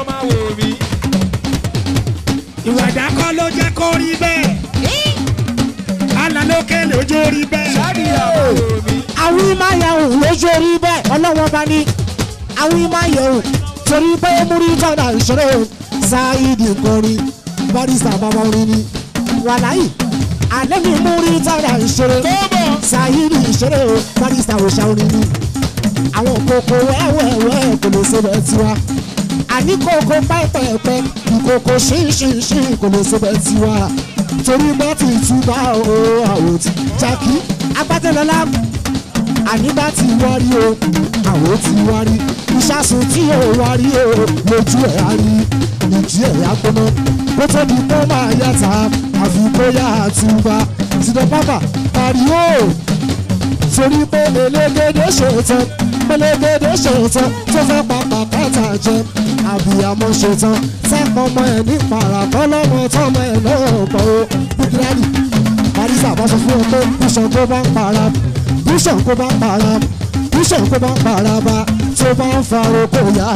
Ìwàdà kọ́ ló jẹ́ kó rí bẹ́ẹ̀. Alálókè lójó rí bẹ́ẹ̀. Àwọn ìmáyàwó lójó rí bẹ́ẹ̀. Ọlọ́wọ́n bá ní. Àwọn ìmáyàwó torí pé múrí tọ́da ìṣòro Sáyidi kọrin barista bàbá orin ni. Wàláyì alẹ́ mi múrí tọ́da ìṣòro Sáyidi ìṣòro barista òṣà orin ni àwọn kòkó wẹ́wẹ́wẹ́ kò lè ṣe bẹ́ẹ̀ tiwa àní kòkó pẹ́pẹ́pẹ́ ìkòkó ṣínṣínṣín kò lè ṣe bẹ́ẹ̀ tiwa torí bá ti túbà o àwòtí jàkí agbátẹlọlá àníbá ti wárí o àwò ti wárí ìṣàsùn tí ò wárí o lójú ẹ̀ á rí ìjì ẹ̀ á gbóná kó tó di pé ó máa yàtà àfi bóyá àtúbà tìdọ̀ pápá pariwo torí pé elégédé ṣètàn elégédé ṣètàn tó fẹ́ papà kẹta jẹ àbíyamọ ṣetán sẹ́kọ̀ ọmọ ẹ̀ ní parakọ́ lọ́mọ tọ́mọ ẹ̀ náà pọ̀ ó bíkírálì parisa bá sọ fún ọ pé bíṣàn kó bá ń para bíṣàn kó bá ń para bíṣàn kó bá ń para bá tó bá ń fa oko yá.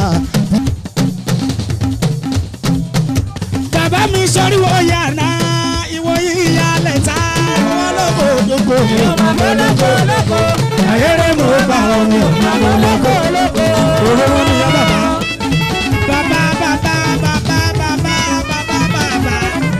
bàbá mi sọrí wo yàrá ìwọ yíya lẹ́ta wọn lóko gbogbo mi ò máa bọ́ lóko lóko ayére mo bá wọn mi ò máa bọ́ lóko lóko òróró ni yá bàbá. bàbá bàbá bàbá bàbá bàbá bàbá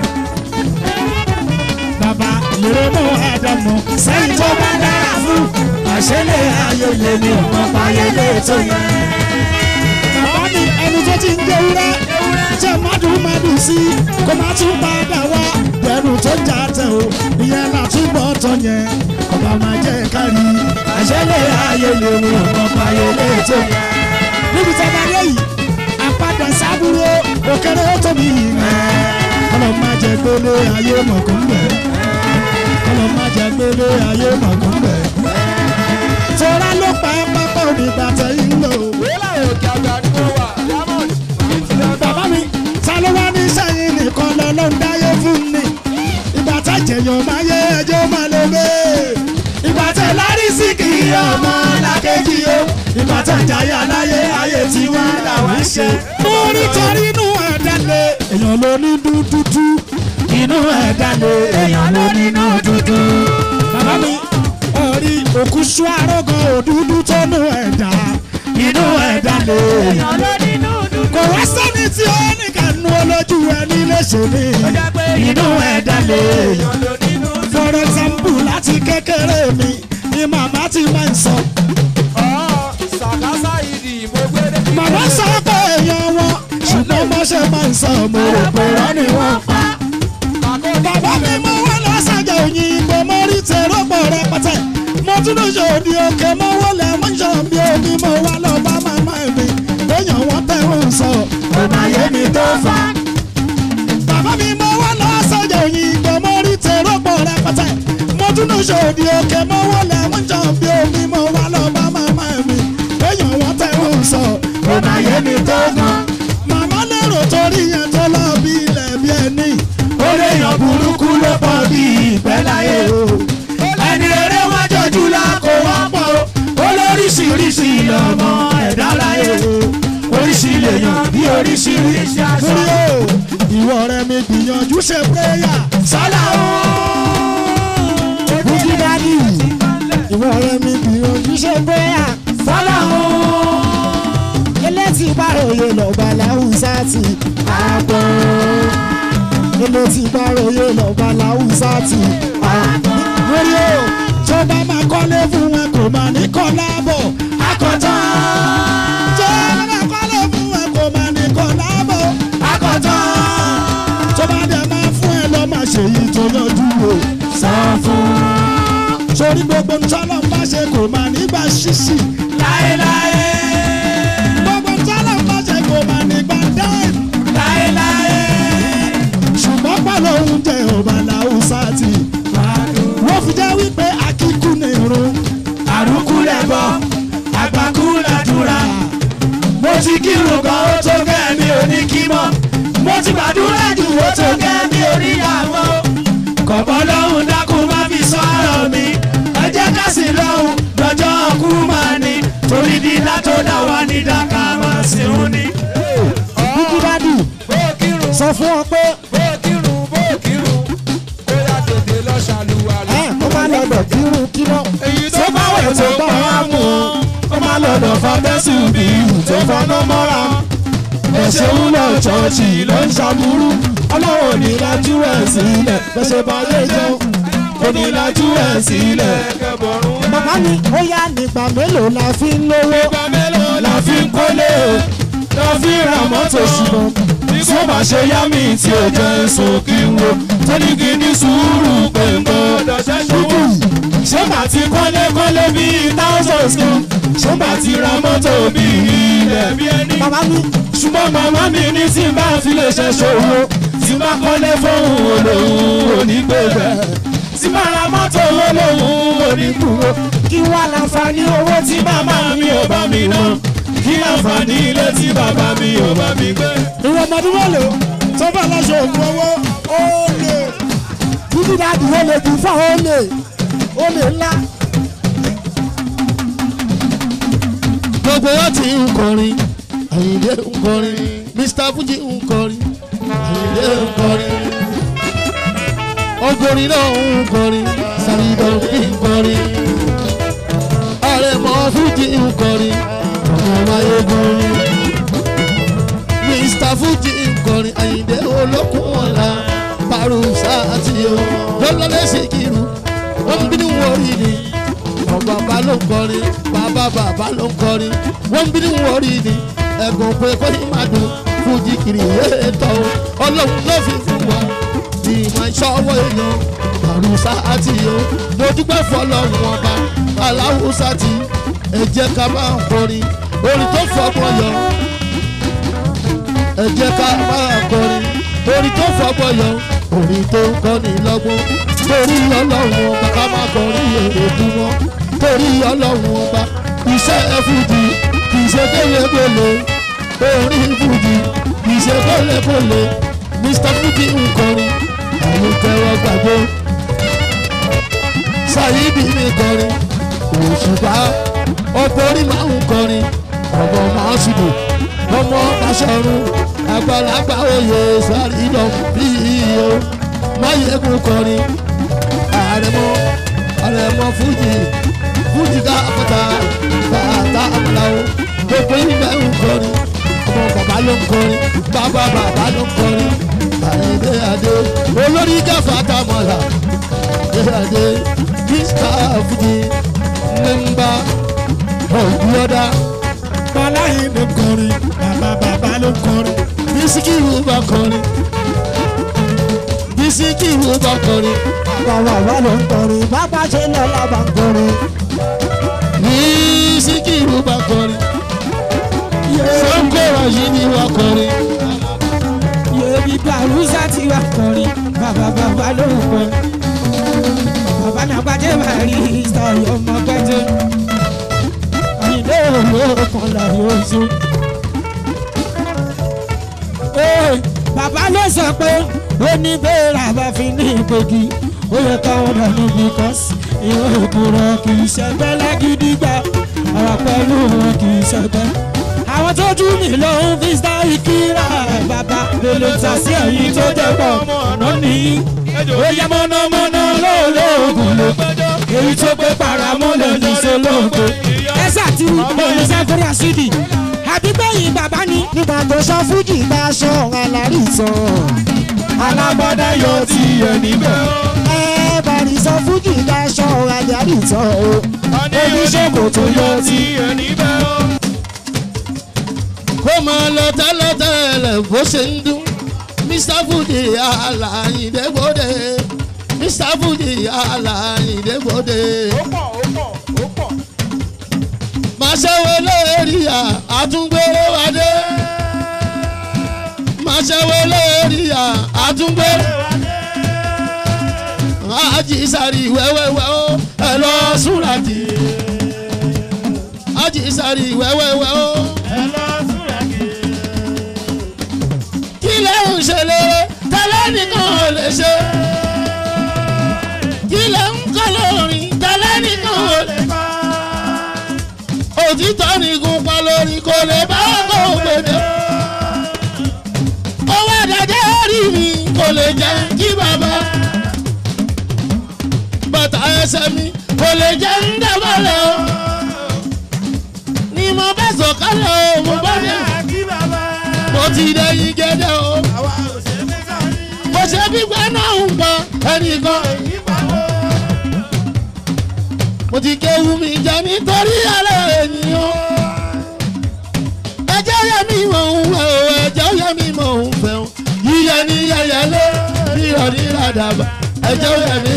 bàbá lèrè mú àdàmú sẹ́yìn tó bá dára fún àṣẹlẹ̀ ayé lèmi ò mọ̀ pààyè tó yẹ. bàbá mi ẹni tó ti ń jẹ wúrẹ́ jẹ mádùúmádùú sí kó má tún padà wá pẹ̀lú tó jà tẹ̀ o ìyẹn là túbọ̀ tọ̀ yẹn ọba máa jẹ́ kárí àṣẹlẹ̀ ayé lèmi ò mọ̀ pààyè tó yẹ. níbi tí a bá dé yìí àpadà sábúrò òkèrè ó tóbi yìí kọlọ má jẹ gbélé ayé mọ̀kún bẹ̀ kọlọ má jẹ gbélé ayé mọ̀kún bẹ̀. tora ló pa pápá onígbà tẹ̀yìn lò. bàbá mi ta ló wá ní sẹ́yìn nìkan lọ ló ń dáyé fún mi. ìgbà tá jẹ̀yàn máa yé ẹjọ́ máa lè gbé. ìgbà tẹ̀ lárí sí kì í ọmọ làkejì o. ìgbà tá jayé aláyé ayé tiwa làwọn ṣe. mo nítorí inú ẹ̀dá lé èèyàn ló ní dúdúdú inú ẹ̀dá lé èèyàn ló nínú dúdú. bàbá mi orí òkú sú arógan òdúdú tó nú ẹ̀dá inú ẹ̀dá lé èèyàn ló nínú dúdú. kò wá sẹ́ni tí ó ní kànú olójú ẹni léṣe ní inú ẹ̀dá lé èèyàn ló nínú dúdú. for example láti kékeré mi ni màmá ti máa ń sọ. màmá sọ pé èèyàn wọn ṣùgbọ́n bó ṣe máa ń sọ mo rò pé wọ́n ni wọ́n pa. bàbá mi mọ wọn lọ sàjà òyìnbó mo rí tèrò pọ̀ rẹpẹtẹ mo tún lọ ṣe òdi òkè mo wọlé mo ń ṣàn bí omi mo wá lọ bá màmá mi lóyún wọn tẹ̀wọ̀n sọ ọ̀nà ayé mi tó fa. bàbá mi mọ wọn lọ sàjà òyìnbó mo rí tèrò pọ̀ rẹpẹtẹ mo tún lọ ṣe òdi òkè mo wọlé mo ń ṣàn bí omi mo wá lọ bá màmá mi lóyún wọn tẹ̀wọ̀n sọ ọ̀nà ayé mi tó gan. màmá lérò torí yẹn tó lọ bí ilẹ̀ bí ẹni. ó lè yàn burúkú ló pọ̀ bí ìgbẹ́ láyé o. ẹni rere wọ́n jọjú la kó wọ́n pọ̀ o. olóríṣiríṣi lọ́mọ ẹ̀dá láyé o. oríṣi lè yàn bí oríṣiríṣi aṣọ. ìwọ rẹ mi gbìyànjú ṣe péyà. sọ́lá o. bùkí dádì ìwọ rẹ mi gbìyànjú ṣe bóyá sọ́lá o. elétí báròyè lọ́ba láwùsá ti àgbọ̀ elétí báròyè lọ́ba láwùsá ti àgbọ̀. lórí o tó bá máa kọ́lé fún wọn kò máa ní kọ́ láàbọ̀ akọ̀tàn. tó bá máa kọ́lé fún wọn kò máa ní kọ́ láàbọ̀ akọ̀tàn. tó bá dẹ̀ máa fún ẹ lọ máa ṣe yìí tó yanjú o san fún. sórí gbogbo ntọ́lọ́ ń bá ṣe kò máa nígbà ṣíṣì láéláé. gbogbo ntọ́lọ́ ń bá ṣe kò máa nígbà dáìm láéláé. ṣùgbọ́n pẹ̀lú oúnjẹ ọba làwùsá ti wọ́n fi jẹ́ wípé akíkú ní irun àrùkú lẹ̀ bọ̀ àgbàkú làdúrà. mo ti kírun gan ó tó gẹ́ mi ò ní kí mọ́ mo ti gbàdúrà jù ó tó gẹ́ mi ò ní yàwó. kọ̀bọ́ lọ́hùn dákun má fi sọ ọ̀rọ̀ mi ẹ jẹ́ ká sì lọ́hùn lọ́jọ́ kú máa ní torí dídá tó dá wa ní dáká máa sì ń ní. bùkí dádì sọ fún ọ pé ẹ kó má lọ́dọ̀ kírun kíná tó bá wẹ̀ tó bá wà mú un ó má lọ́dọ̀ fa bẹ́sù bí ìhù tó fọ́nà mọ́ra. ẹ̀ṣẹ̀ ń lọ ṣọ́ọ̀ṣì ló ń ṣàbúrú ọlọ́run ò ní lajú ẹ̀ sílẹ̀ bẹ́sẹ̀ bá yé jẹun kò ní lajú ẹ̀ sílẹ̀. màmá mi ó yá nígbà mélòó la fi ń lówó ìgbà mélòó la fi ń kólé o la fi ń ra mọ́tò ṣùgbọ́n tí ó bá ṣe yá mi tí ó jẹ́ sùn kí n wo tó ní kí ní sùúrù pé n gbọ́dọ̀ ṣẹ́ṣọ́ ṣé bá ti kọ́lé kọ́lé bíi thousands kan ṣé bá ti ra mọ́tò bíi ilẹ̀ bí ẹni. bàbá mi ṣùgbọ́n màmá mi ní tí n bá fi lè ṣe ṣòro tí n bá kọ́lé fóun olóhùn onígbèbẹ̀ tí n bá ra mọ́tò olóhùn onígbùrò kí wá láǹfààní owó tí màmá mi ò bá mi ná kí láǹfààní ilé tí bàbá mi ò bá mi gbé. ìwọ ọmọdún mélòó tó bá lọ́sọ̀ ògùn owó ó lè. bíbí dáàdì ó lè dùn fún ó lè ó lè ńlá. gbogbo wọn ti ń kọrin àyìnlé ń kọrin mr fuji ń kọrin àyìnlé ń kọrin ọgọrin náà ń kọrin sàlìdọ̀ ń kọrin àrẹ̀mọ fuji ń kọrin ọmọ mayegun mr fuji ń kọrin àyìnlé olókùn ọ̀la parusa àti o lọ́lọ́lẹ́ sìkìrù wọ́n ń bínú wọ̀rí ni ọba bá ló ń kọrin bàbá bàbá ló ń kọrin wọ́n ń bínú wọ̀rí ni ẹ̀gùn pé kó ní máa dùn fújì kiri yéé tọ́ o ọlọ́run ló fi fún wa tí máa ń ṣọwọ́ èèyàn àrùsá àti o mo dúpẹ́ fọlọ́run ọba aláwùsá ti ẹ jẹ́ ká máa ń kọrin orin tó fọgbọ́n yọ ẹ jẹ́ ká máa kọrin orin tó fọgbọ́n yọ orin tó ń kọ́ni lọ́gbọ́n torí ọlọ́run ọba ká máa kọrin èrè dùn wọn torí ọlọ́run ọba iṣẹ́ fújì kì í ṣe kélébélé orin fújì kì í ṣe kélébélé mr fújì ń kọrin àwọn tẹ́wọ́ gbàgbé ṣáyídì mi kọrin òṣùpá ọ̀pọ̀rí máa ń kọrin ọmọ máa ṣùdù ọmọ aṣọ́run àgbàlagbà oyè sàrídọ̀ bí iyo máyégún kọrin àrẹ̀mọ àrẹ̀mọ fújì fújì ká àpáta bàtà àmàlàó gbogbo ìgbẹ́ ń kọrin ọmọ bàbá ló ń kọrin bàbá bàbá ló ń kọrin àyèdè àdé olórí gáfà tàmọ̀là àyèdè àdé mr fújì nẹ́mbà ọ̀gbọ́dá bọ́láyé ló ń kọrin bàbá bàbá ló ń kọrin. bísíkìrù bá kọrin bísíkìrù bá kọrin bàbá bàbá ló ń kọrin bàbá ṣe lọ́la bá ń kọrin. bísíkìrù bá kọrin sọ́kọ̀rọ̀ yìí ni wọ́n kọrin yèmí gbàrúsà tí wà kọrin bàbá bàbá ló ń kọrin. bàbá náà gbàjẹ́ máa rí sọ̀rọ̀ ọmọ gbẹ́jẹ́. àyìnlé òwò kan láyé oṣù. Ee, bàbá ló sọ pé ó ní bẹ́ẹ̀rẹ̀ àbá fi ní ìgbògi ó yẹ káwọn dànù because ìwé òkúrọ̀ kì í ṣẹgbẹ́ lágídígbà àwọn pẹ̀lú wọn kì í ṣẹgbẹ́. àwọn tó jú mi ló ń fi sáré kíra bàbá lèlè ta sí ẹ̀yìn tó jẹ́ pọ̀ ọ̀nà nìyí. ó yẹ mọ́nàmọ́ná lóòlóògùn ló èyí tó pé paramọ́lẹ̀ ní sọlọ́ọ̀gbẹ́. ẹ ṣàtì ìbẹ̀rẹ̀ sẹ́fẹ̀rẹ̀ àṣídì àbígbẹ̀yìn bàbá ni. nígbà tó sọ fújì bá aṣọ alárí sọ. alábọ́dá yóò ti yẹ níbẹ̀. ẹ bàrí sọ fújì bá aṣọ alárí sọ o. oníṣègùn tó yọ ti yẹ níbẹ̀ o. kó máa lọ tẹ́lẹ̀tẹ́lẹ̀ bó ṣe ń dún mr fuji alayindebode mr fuji alayindebode. máa ṣẹ́wó lórí à àtúngbèrè wádé máa ṣẹ́wó lórí à àtúngbèrè ájì sáré wẹ́wẹ́wẹ́ ó ẹ lọ súnra jì ájì sáré wẹ́wẹ́wẹ́ ó ẹ lọ súnra jì. kí lè ń ṣe lére tẹ́lẹ̀ nìkan ò lè ṣe kí lè ń kọ́ lórí tẹ́lẹ̀ nìkan ò lè kọ́ òtítọ́ ni gun pa lórí kò lè bá kó gbèdé. owó àdájẹ́ rí mi kò lè jẹ́ kí bàbá. bàtà ẹsẹ̀ mi kò lè jẹ́ ń dábàlẹ̀ o. ni mo bá sọ̀kalẹ̀ o mo bá dé. mo ti dẹ́yìn gẹ́gẹ́ o. mo ṣe gbígbẹ́ náà ń pọ̀ ẹnìkan mo ti kéwu mi jẹ nítorí alẹ́ ènìyàn. ẹjẹ́ yẹ mi mọ̀ ń wẹ̀ o ẹjẹ́ yẹ mi mọ̀ ń fẹ́ o. ní yẹyẹlé rírọ̀ ní ràdàbà ẹjẹ́ òyà mi.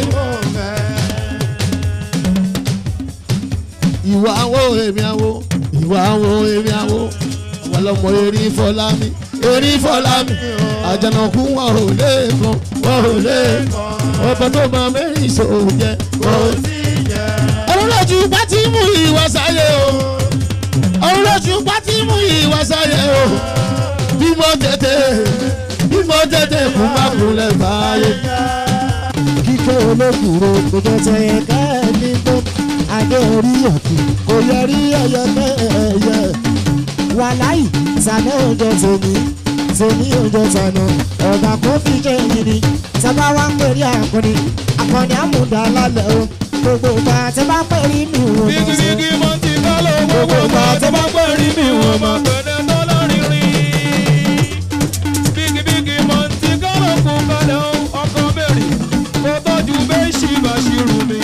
ìwà àwo èmi àwo ìwà àwo èmi àwo àwọn ọlọmọ erin fọlá mi erin fọlá mi àjànàkú wọn ò lè kan wọn ò lè kan ọba tó máa mẹ́rin ìṣòro jẹ kò sí jẹ. ọlọ́lọ́jú bá ti mú ìwà sáyé o ọlọ́lọ́jú bá ti mú ìwà sáyé o bí mo tètè bí mo tètè kú má kúnlẹ̀ báyé. kíkẹ́ olókùúrò kò jẹ́ tẹ̀yẹ káàní tó adé orí ọ̀kì kò yọrí ẹyẹ mẹ́ẹ̀ẹ́yẹ. wàláì sànà òjò tèmi tèmi òjò tànà ọ̀gá kò fi jẹ́ yìí ni sábà wá ń pèrè àkọni àkọni àmúdá lálẹ́ o gbogbo ìgbà tí bá pèrè mi ò mọ̀ sí. bíkíbíkí mo ti kọ́ lọ gbogbo ìgbà tó bá pẹ́ rí mi wọ́n mọ̀ pẹ̀lẹ́ tó lórí rí. bíkíbíkí mo ti kọ́ lọ kú kalẹ̀ o ọkọ bẹ̀rẹ̀ kó tọ́jú bẹ́ẹ̀ ṣì bá ṣì rù mí.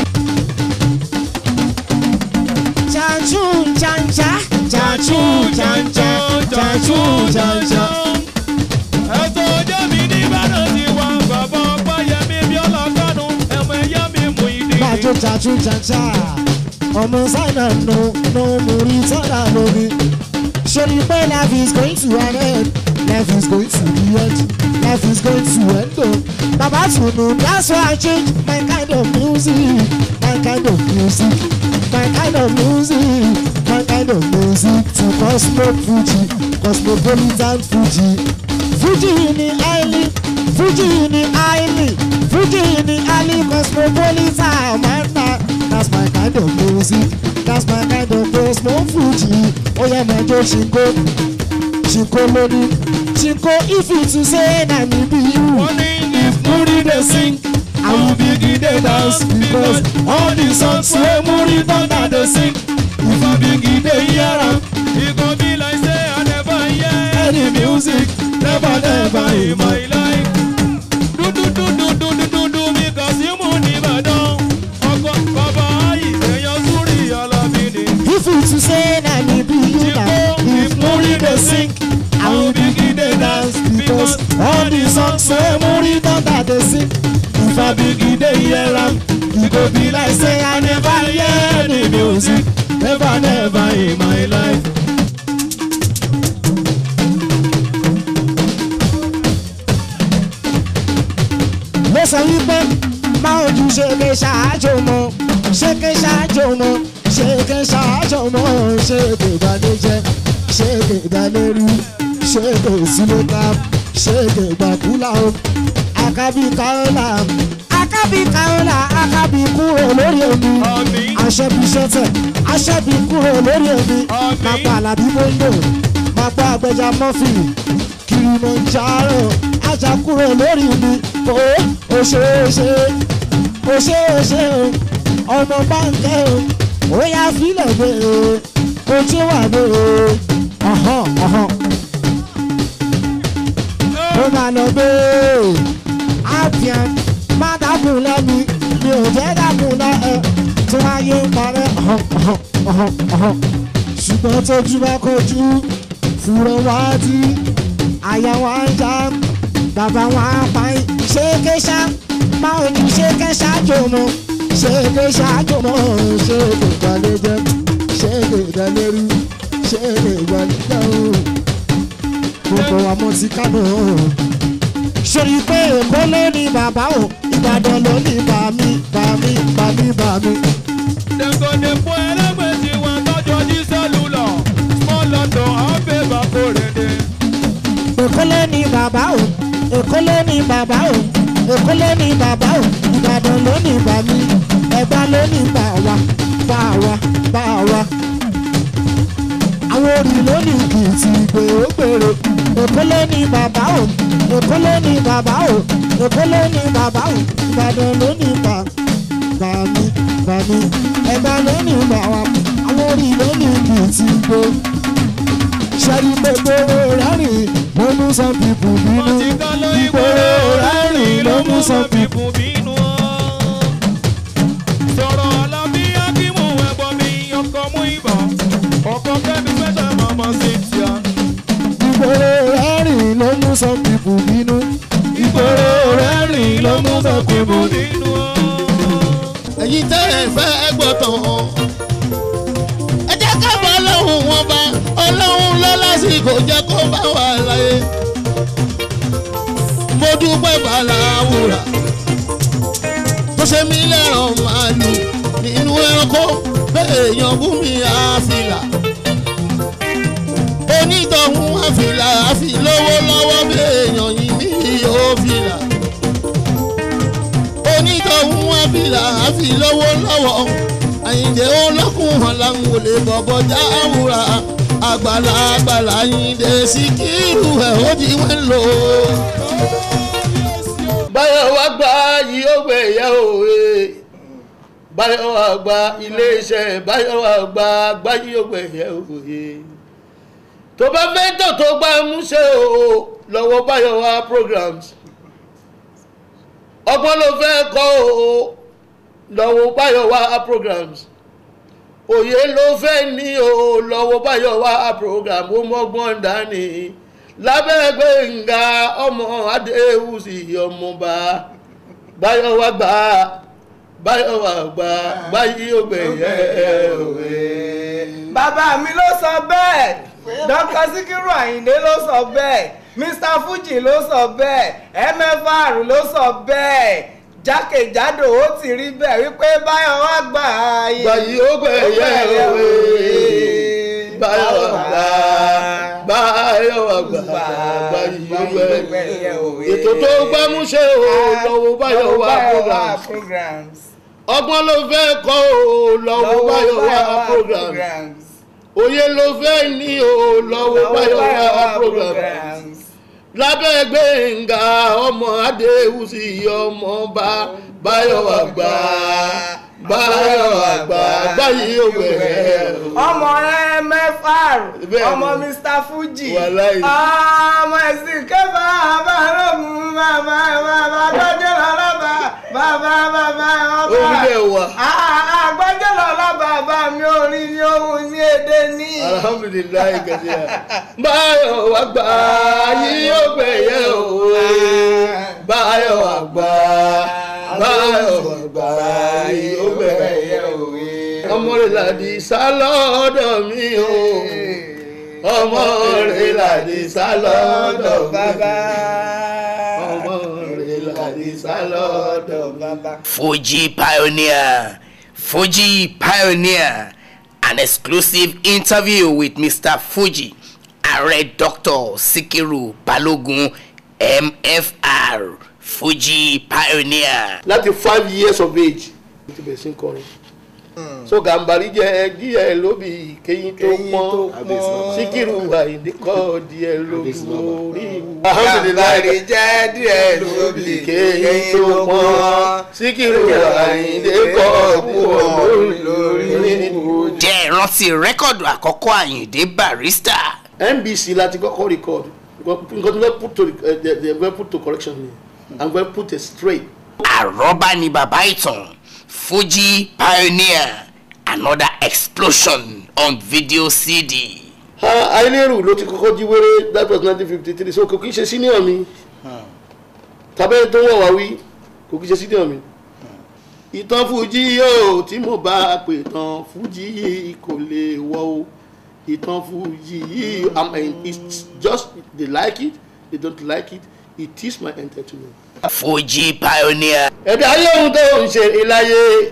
Chanchu chancha Chanchu chancha chanchu chancha. Ẹ̀sọ́ ọjọ́ mi ní Ìbàdàn ti wá bàbá ọgbà yẹmi bí ọlọ́kànú ẹ̀mọ ẹ̀yà mi mú ìdí. Bàjọ chanchu chancha ọmọ sáínà nù nù múrí sọ́dà lórí. Ṣèlú pé life is going to an end life is going to the end life is going to end o. Bàbá Tùnú that's why I change my kind of music my kind of music my kind of music my kind of music to Cosmo Fuji Cosmopolitan Fuji. Fuji ni highly Fuji ni highly Fuji ni highly cosmopolitan man na that's my kind of music that's my kind of Cosmo Fuji oya mẹjọ ṣinko ṣinko lórí ṣinko if you to say na me be you. Wọ́n ní if Muri dey sing, I will begin dey dance because all the songs wey Muri thunder dey sing, if I begin dey hear am, e go be like say I never hear any music, never never in my life. Dúdúdúdúdúdúdú mi kà sí mú ní Ìbàdàn, ọkọ̀ bàbá ìṣẹ̀yàn súrì alábí ni. if you to say na me be you na if Muri dey sing I will begin dey dance because all the songs wey Muri thunder dey sing If I begin dey hear am, e go be like say I never hear any music, never never in my life. ló sọ wípé máa ojú ṣèké ṣáájú mọ́ ṣèké ṣáájú mọ́ ṣèké ṣáájú mọ́ ṣèké ìbànújẹ́ ṣèké ìdánilẹ́rú ṣèké ìsúlẹ̀ká ṣèké ìgbàkúlà o àkàbí káọ́là àkàbí káọ́là àkàbí kúrò lórí omi Àmín. aṣẹ́bí ṣẹ́tẹ̀ aṣẹ́bí kúrò lórí omi Àmín. máa pa àlàbí bóńdò máa pa àgbẹjà mọ́fìnì kìrìmọ̀járò ajá kúrò lórí mi ó ó ṣe é ṣe ó ṣe é ṣe o ọmọ báńkẹ́ o ó yá fílẹ̀ gbé o ojú wà gbé o ọ̀hán ọ̀hán ó máa lọ gbé àbíàn má dákun lẹ́mi mi ò jẹ́ dákun lẹ́ ẹ tó ayé ń parẹ́ ọ̀hán ọ̀hán ọ̀hán ọ̀hán ṣùgbọ́n tójú bá kojú fúnra wá dí àyà wá ń já bàbá wá pa í ṣéèké ṣá máa ò ní ṣéèké ṣáájú mọ́ ṣéèké ṣáájú mọ́ ṣéèké ìgbàlejò ṣéèké ìdálérú ṣéèké ìgbàlejò gbogbo àmọ́ ti kánò sori pé èkó ló ní bàbá o ìbàdàn ló ní bàmí bàmí bàmí bàmí. Dem go dey fún ẹlẹ́gbẹ̀ẹ́ tí wọ́n tọ́jú ní sẹ́lúlọ̀, small london àbẹ̀ bàkórèdè. èkó ló ní bàbá o èkó ló ní bàbá o èkó ló ní bàbá o ìbàdàn ló ní bàmí ẹ̀gbá ló ní bàwá bàwá bàwá. àwọn orí ló ní kìtì gbèrègbèrè èkó ló ní bàbá o èkó ló ní bàbá o èkó ló ní bàbá o ìbàdàn ló ní bà bàmí bàmí ẹ̀gbá ló ní bàwá àwọn orí ló ní kìtì gbèrè ṣẹ́rí gbogbo rẹ́rìn ló mú some people Wọ́n bínú ti ká ló ìgboro rẹ́rìn ló mú some people bínú. Sọ̀rọ̀ Alábí Akímù ẹ̀gbọ́n mi, ọkọ̀ mú ìbọn, ọkọ̀ kẹ́mi fẹ́ṣẹ̀ mọ́mọ́ sí tíá. ìgboro rẹ́rìn ló mú some people bínú mẹ́kúnnù. nínú ọ. ẹ̀yin tẹ́ ẹ fẹ́ gbọ́ tán. ẹ jẹ́ ká bá ọlọ́run wọn bá ọlọ́run lọ lásìkò jẹ́ kó bá wà láyé. mo dúpẹ́ bàláwùrà tó ṣe mí lẹ́ràn màálù nínú ẹranko bẹ́ẹ̀ èèyàn bú mi àfìlà. onítọ̀hún àfìlà àfi lówó lọ́wọ́ bẹ́ẹ̀ èèyàn yìí mí yóò fìlà onítọ̀hún àfìlà àfi lówó lọ́wọ́ àyìndé olókùn hàn láwọn olè bọ̀bọ̀ já àwùrà àgbàlá àgbàlá àyìndé síkírù ẹ̀ ó di wọ́n lò. báyọ̀ wá gba yìí ó gbé ìyá òwe báyọ̀ wá gba iléeṣẹ́ báyọ̀ wá gba gbá yìí ó gbé ìyá òwe tó bá fẹ́ tó tó gbá múṣẹ́ o lọ́wọ́ báyọ̀ wá programs ọgbọ́n ló fẹ́ kọ́ o lọ́wọ́ báyọ̀ wá programs òye ló fẹ́ ní o lọ́wọ́ báyọ̀ wá program ó mọ́gbọ́n dání lábẹ́ gbẹ̀ngà ọmọ adéhùsì ọmọba báyọ̀ wá gbà báyọ̀ wá gbà báyìí ó gbẹ̀yẹ òwe. bàbá mi ló sọ bẹ́ẹ̀ dr sikiru ayinde ló sọ bẹ́ẹ̀ mr fuji ló sọ bẹ́ẹ̀ mfr ló sọ bẹ́ẹ̀ jákèjádò ó ti rí bẹ́ẹ̀ wípé báyọ̀ wá gbà ayé báyìí ó gbẹ̀yẹ òwe báyọ̀ wá gbà báyọ̀ wá gbà báyìí ó gbẹ̀yẹ òwe. ètò tó gbámúṣe o lọ́wọ́ báyọ̀ wá programs programs ọgbọ́n ló fẹ́ kọ́ o lọ́wọ́ báyọ̀ wá programs òye ló fẹ́ ní o lọ́wọ́ báyọ̀ wá programs lábẹ́ gbẹ̀ngà ọmọ adéhùsì ọmọọba báyọ̀ àgbà báyọ̀ àgbà báyìí ó gbẹ̀rẹ̀ ọmọ mfr Bẹ́ẹ̀ni. ọmọ mr fuji Wàláhì. ọmọ ẹ̀sìn kẹfà abáròmù bàbá bàbá gbọ́dọ̀ lọ́lọ́bà bàbá bàbá ọba orílẹ̀ wa àgbọ́dọ̀ lọ́lọ́bà bàbá mi orin ní ohun ní èdè ní. alhamdulilayi gẹ̀dẹ̀ báyọ̀ àgbà yìí ó gbẹ̀yẹ̀ òwe báyọ̀ àgbà báyọ̀ àgbà yìí ó gbẹ̀yẹ̀ òwe ọmọ rẹ̀ làdí sálọ́dọ̀ mi o ọmọ rẹ̀ làdí sálọ́dọ̀ bàbá ọmọ rẹ̀ làdí sálọ́dọ̀ bàbá. Fuji Pioneer. Fuji Pioneer. An exclusive interview with Mr. Fuji, Ààrẹ Dr. Sikiru Balogun, MFR. Fuji Pioneer. láti five years of age mo ti bẹ̀rẹ̀ sí ń kọrin so gàmbàrí jẹ díẹ̀ lóbi kéyìn tó pọ́n síkírù àyíndé kọ́ díẹ̀ lóbi orí Gàmbàrí jẹ́ díẹ̀ lóbi kéyìn tó pọ́n síkírù àyíndé kọ́ díẹ̀ lórí Jẹ́ ìrántí rẹ́kọ̀dù àkọ́kọ́ Àyìndé Barrister. nbc láti kọ́kọ́ record nǹkan tó fẹ́ put to eh, they they fẹ́ put to correction ni i'm going to put it straight Àrọ́bá ni bàbá ìtàn. Fuji Pioneer. Another explosion on video CD. àìlérù ló ti kọ́kọ́ jí wéré that was nineteen fifty three so kò kí ń ṣe senior mi tàbẹ́ tó wọ̀ wá wí kò kí ń ṣe senior mi. ìtàn fújì yóò tí mo bá pè tán fújì yìí kò lè wọ o ìtàn fújì yìí I mean, it's just they like it they don't like it it is my entertainment. Fuji Pioneer. ẹ̀dá ayé ohun tó ń ṣe ìláyé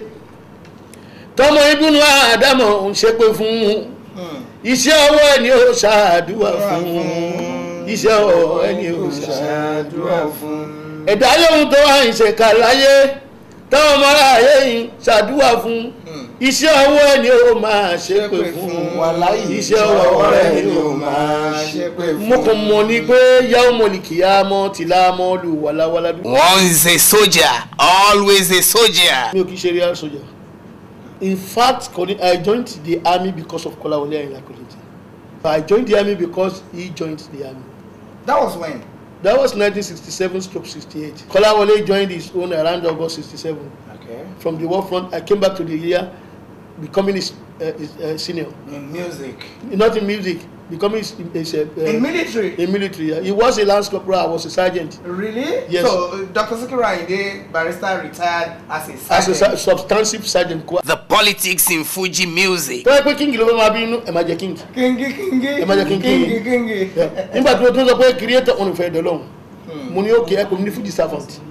tọmọ ibùnú àdámọ̀ ń ṣépè fún iṣẹ́ ọwọ́ ẹni ó ṣàdúrà fún iṣẹ́ ọwọ́ ẹni ó ṣàdúrà fún ẹ̀dá ayé ohun tó wà ń ṣe kà láyé táwọn ọmọ aráyé yìí ṣàdúrà fún iṣẹ́ ọwọ́ ẹni ó máa ṣépè fún iṣẹ́ ọwọ́ ẹni ó máa ṣépè fún. mo kàn mọ̀ ní pé yàwó mọ̀lìkìyà mọ́ tìlá mọ́ lù wàláwàlá dùn. Once a soldier, always a soldier. mi ò kì í ṣe real soldier in fact Koli- i joined the army because of Kolawole Ayinla Kollington i joined the army because he joined the army that was when. that was 1967 stroke 68 Kolawole joined his own around August 67 okay. from the war front i came back to the year becoming his, uh, his uh, senior in music. not in music becoming a, a, a, In military? A military. Yeah. He was a lance corporal. I was a sergeant. Really? Yes. So uh, Dr. Sikiru Ayinde barrister retired as a As a sergeant. su- substantive sergeant. The politics in Fuji music. tọ́wọ́ pé king ló fẹ́ máa bí inú ẹ̀ máa jẹ́ king. Kingi kingi. ẹ máa jẹ́ king Kingi kingi. Yeah. nígbà tí mo tún sọ pé creator òun ìfẹ́ ìdọ́lọ́hún mo ní òkè ẹ kò ní fuji servant.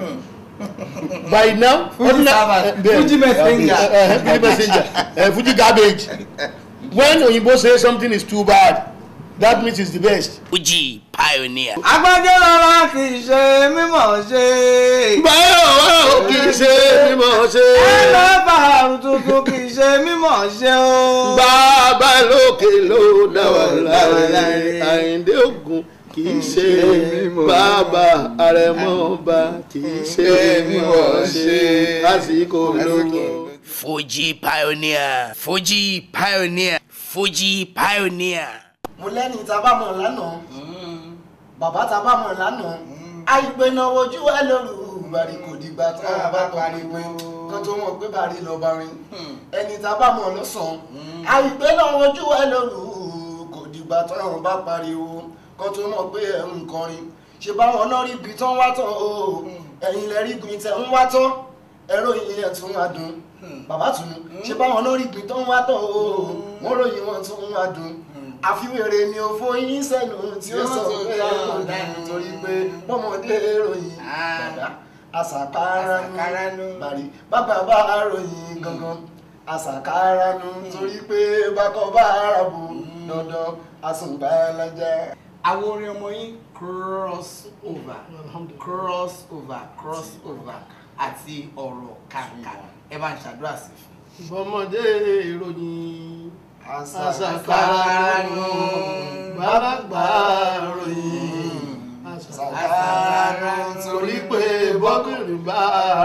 by now Fuji servant, eh, bẹ́ẹ̀. Fuji messenger. Eh, eh, fuji messenger eh, fuji garbage when oyinbo say something is too bad that means it's the best. Fuji pioneer. Agbájẹ́ rọra kì í ṣe mímọ̀ ṣe. báyọ̀ wá ò kì í ṣe mímọ̀ ṣe. Ẹ lọ bá àrùn tuntun kì í ṣe mímọ̀ ṣe o. bàbá lókè ló dá wà láre àyíndé ògùn kì í ṣe bàbá àrẹ̀mọ́ba kì í ṣe mímọ̀ ṣe lásìkò lówó. Fuji pioneer. Fuji pioneer. Fuji pioneer. mo lẹ́ni tá a bá mọ̀ lánàá bàbá tá a bá mọ̀ lánàá àìpé náà ojú ẹ lóru bàrí kò dìgbà tá a bá parí pé kan tó mọ̀ pé bàrí lọ bá rin ẹni tá a bá mọ̀ lọ́sàn-án àìpé náà ojú ẹ lóru kò dìgbà tá a bá pariwo kan tó mọ̀ pé ẹ̀ ń kọrin ṣe báwọn náà rí ibi tán wá tán o ẹ̀yin lẹ rí ibi tẹ̀ ń wá tán ẹ̀rọ yìí ẹ̀ tún wá dùn bàbá tún ṣe báwọn náà rí ibi tán wá tán o wọ́n ròyìn wọn tún wá dùn àfiwèrè ni ó fóyín sẹ́nu tí ó sọ pé àwọn dànù torí pé bọ́mọdé ròyìn bàbá àṣàkáránú bàrí bàbá bá ròyìn gangan àṣàkáránú torí pé bákọ́ bá ràbò dandan àsùnbàlájà. Àwọn orin ọmọ yín cross over cross over cross over àti ọ̀rọ̀ kàǹkà ẹ bá ń ṣàdúrà sí fún. bọ́mọdé ìròyìn àṣàkáránú bàbá gbà ròyìn àṣàkáránú torí pé bọ́kùnrin bá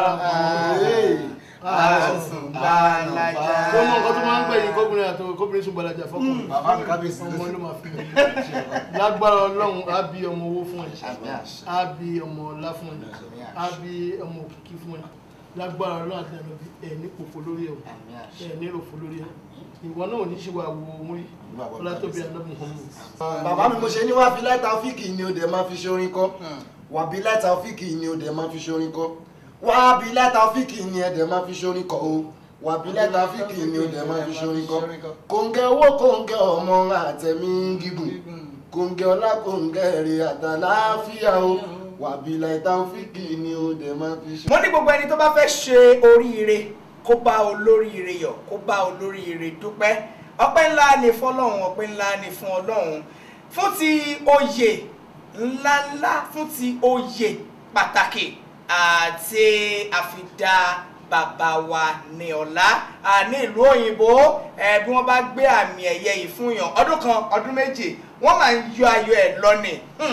àsùnbàlájà. tó mọ nǹkan tó máa ń gbẹ̀yìn kóbìnrin àti kóbìnrin sùn gbalaja fọkùnrin bàbá mi kábíyèsí ọmọ ló máa fi hàn lágbára ọlọ́run á bí ọmọ owó fún ẹ á bí ọmọ ọlá fún ẹ á bí ọmọ òkìkí fún ẹ lágbára ọlọ́run àti ẹ̀nàbí ẹ̀ ní pòpò lórí ẹ̀ o ẹ̀ ní ròfò lórí ẹ̀ ìwọ náà ò ní ṣe wà wo ohun rí ọlá tóbi àdọ́mù hàn mí. bàbá mi mo ṣe ní wá fi lẹ́tà fíìkì ni o dẹ̀ máa fi ṣorin kọ́ wà bí lẹ́tà fíìkì ni o dẹ̀ máa fi ṣorin kọ́ wà bí lẹ́tà fíìkì ni ẹ dẹ̀ máa fi ṣorin kọ́ o wà bí lẹ́tà fíìkì ni o dẹ̀ máa fi ṣorin kọ́ kòǹgẹ́ owó kòǹgẹ́ ọmọ àtẹ̀mí gígùn kòǹgẹ́ ọlá kòǹgẹ́ èrè àtàláfíà o wà bí lẹ́tà fíìkì ni o dẹ̀ máa fi ṣe. mo ní gbogbo ẹni tó bá fẹ́ ṣe oríire kó bá olóríire yọ̀ kó bá olóríire dúpẹ́ ọpẹ́ ńlá ni fọlọ́run ọpẹ́ ńlá ni fún ọlọ́run fún ti oyè ńláńlá fún ti oyè pàtàkì àti àfidá bàbá wa ní ọ̀la ní ìlú òyìnbó ẹ bí wọ́n bá gbé àmì ẹ̀yẹ yìí fún yàn ọdún kan ọdún méje wọ́n máa ń yọ ayọ̀ ẹ̀ lọ́nì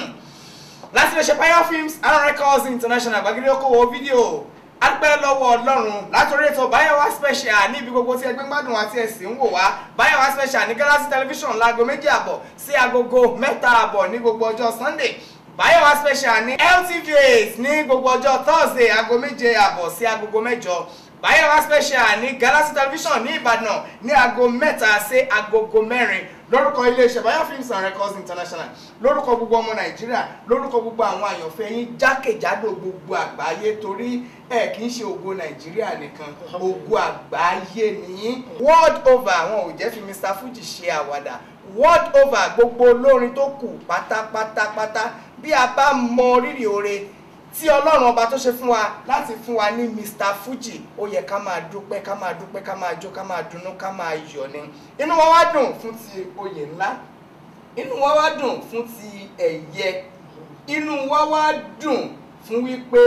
láti lè ṣe Pioneer Films and Records International gbàgede okòwò fídíò adúpẹ́ lọ́wọ́ ọlọ́run látòrí ètò báyọ̀wá special ní ibi gbogbo tí ẹgbẹ́ gbádùn àti ẹ̀sìn ń wò wá báyọ̀wá special ní Galaxy television láago méjì àbọ̀ sí agogo mẹ́ta àbọ̀ ní gbogbo ọjọ́ Sunday báyọ̀wá special ní LTV8 ní gbogbo ọjọ́ Thursday aago méje àbọ̀ sí agogo mẹ́jọ báyọ̀wá special ní Galaxy television ní Ìbàdàn ní aago mẹ́ta sí agogo mẹ́rin lórúkọ iléeṣẹ́ Bayo Films and Records International lórúkọ gbogbo ọmọ Nàìjíríà lórúkọ gbogbo àwọn àyànfẹ́ yín jákèjádò gbogbo àgbáyé torí ẹ kì í ṣe ògo Nàìjíríà nìkan ògo àgbáyé nìyí world over àwọn ò jẹ́ fi Mr Fuji ṣe àwàdà world over gbogbo olórin tó kù pátápátápátá bí a bá mọ rírì oore tí ọlọ́run ọba tó ṣe fún wa láti fún wa ní Mr Fuji ó yẹ ká máa dúpẹ́ ká máa dúpẹ́ ká máa jó ká máa dunnú ká máa yọ̀ ni inú wa wá dùn fún ti oyè ńlá inú wa wá dùn fún ti ẹ̀yẹ inú wa wá dùn fún wípé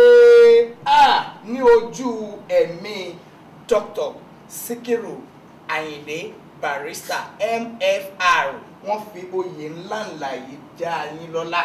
a ní ojú ẹ̀mí Dr Sikiru Ayinde Barrister MFR wọ́n fi oyè ńláńlá yìí já yín lọ́lá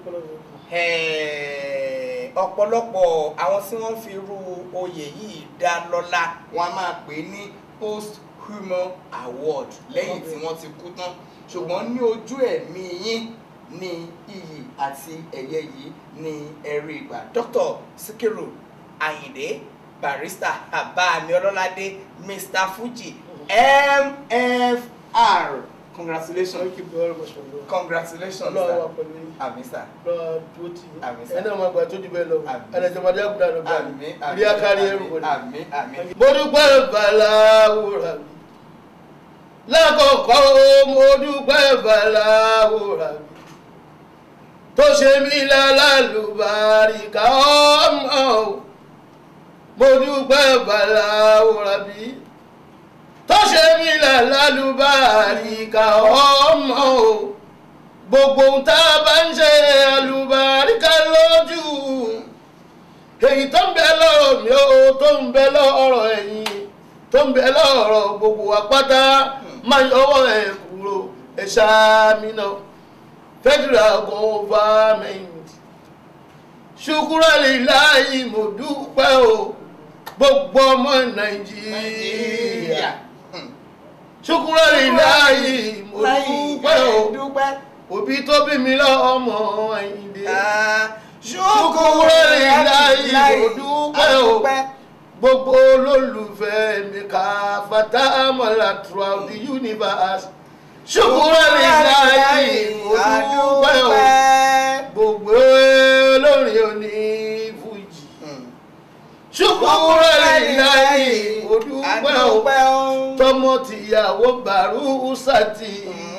ọ̀pọ̀lọpọ̀ àwọn tí wọ́n fi irú oyè yìí dá lọ́lá wọ́n á máa pè ní post human award lẹ́yìn tí wọ́n ti kú tán ṣùgbọ́n ní ojú ẹ̀mí yín ní iyì àti ẹ̀yẹ yìí ní ẹ̀rí ìgbà Dr. Sikiru Ayinde Barrister Abami Ọlọ́ládé Mr Fuji MFR congratulations thank you very much for your congratulations ọlọ́run wà sir pẹ̀lú yín àmì sir lọ́wọ́ dúró tì yín Àmín, sir. ẹ̀ náà máa gbà tó jù bẹ́ẹ̀ lọ Àmín. ẹ̀ẹ́dẹ̀jọ̀mọdé àgùdà ló gbà àmì rí akárí ẹrù wọlé. àmì àmì mo dúpẹ́ bàláwòrà mi lákọ̀ọ́kọ́ mo dúpẹ́ bàláwòrà mi tó ṣe mí lálàlùbáríkà ọmọ o mo dúpẹ́ bàláwòrà mi tó ṣe mí lálàlùbáríkà ọmọ o gbogbo ohun tá a bá ń ṣe àlùbáríkà lójú èyí tó ń bẹ lọ́rọ̀ mi ó tó ń bẹ lọ́rọ̀ ẹ̀yìn tó ń bẹ lọ́rọ̀ gbogbo wa pátá máa yọwọ́ ẹ̀ kúrò ẹ̀ ṣáàmìnà federal government ṣùkúrẹ́lì láì mo dúpẹ́ o gbogbo ọmọ nàìjíríà ṣùkúrẹ́lì láì mo dúpẹ́ o dúpẹ́ òbí tó bí mi lọ́mọ àyíndé ṣùkúrẹ́lì láì mo dúpẹ́ o gbogbo olólùfẹ́ mi ká fatamọ́lá throughout the universe ṣùkúrẹ́lì láì mo dúpẹ́ o gbogbo olórin òní fújì ṣùkúrẹ́lì láì mo dúpẹ́ o tọmọ tìyàwó bàrú sátì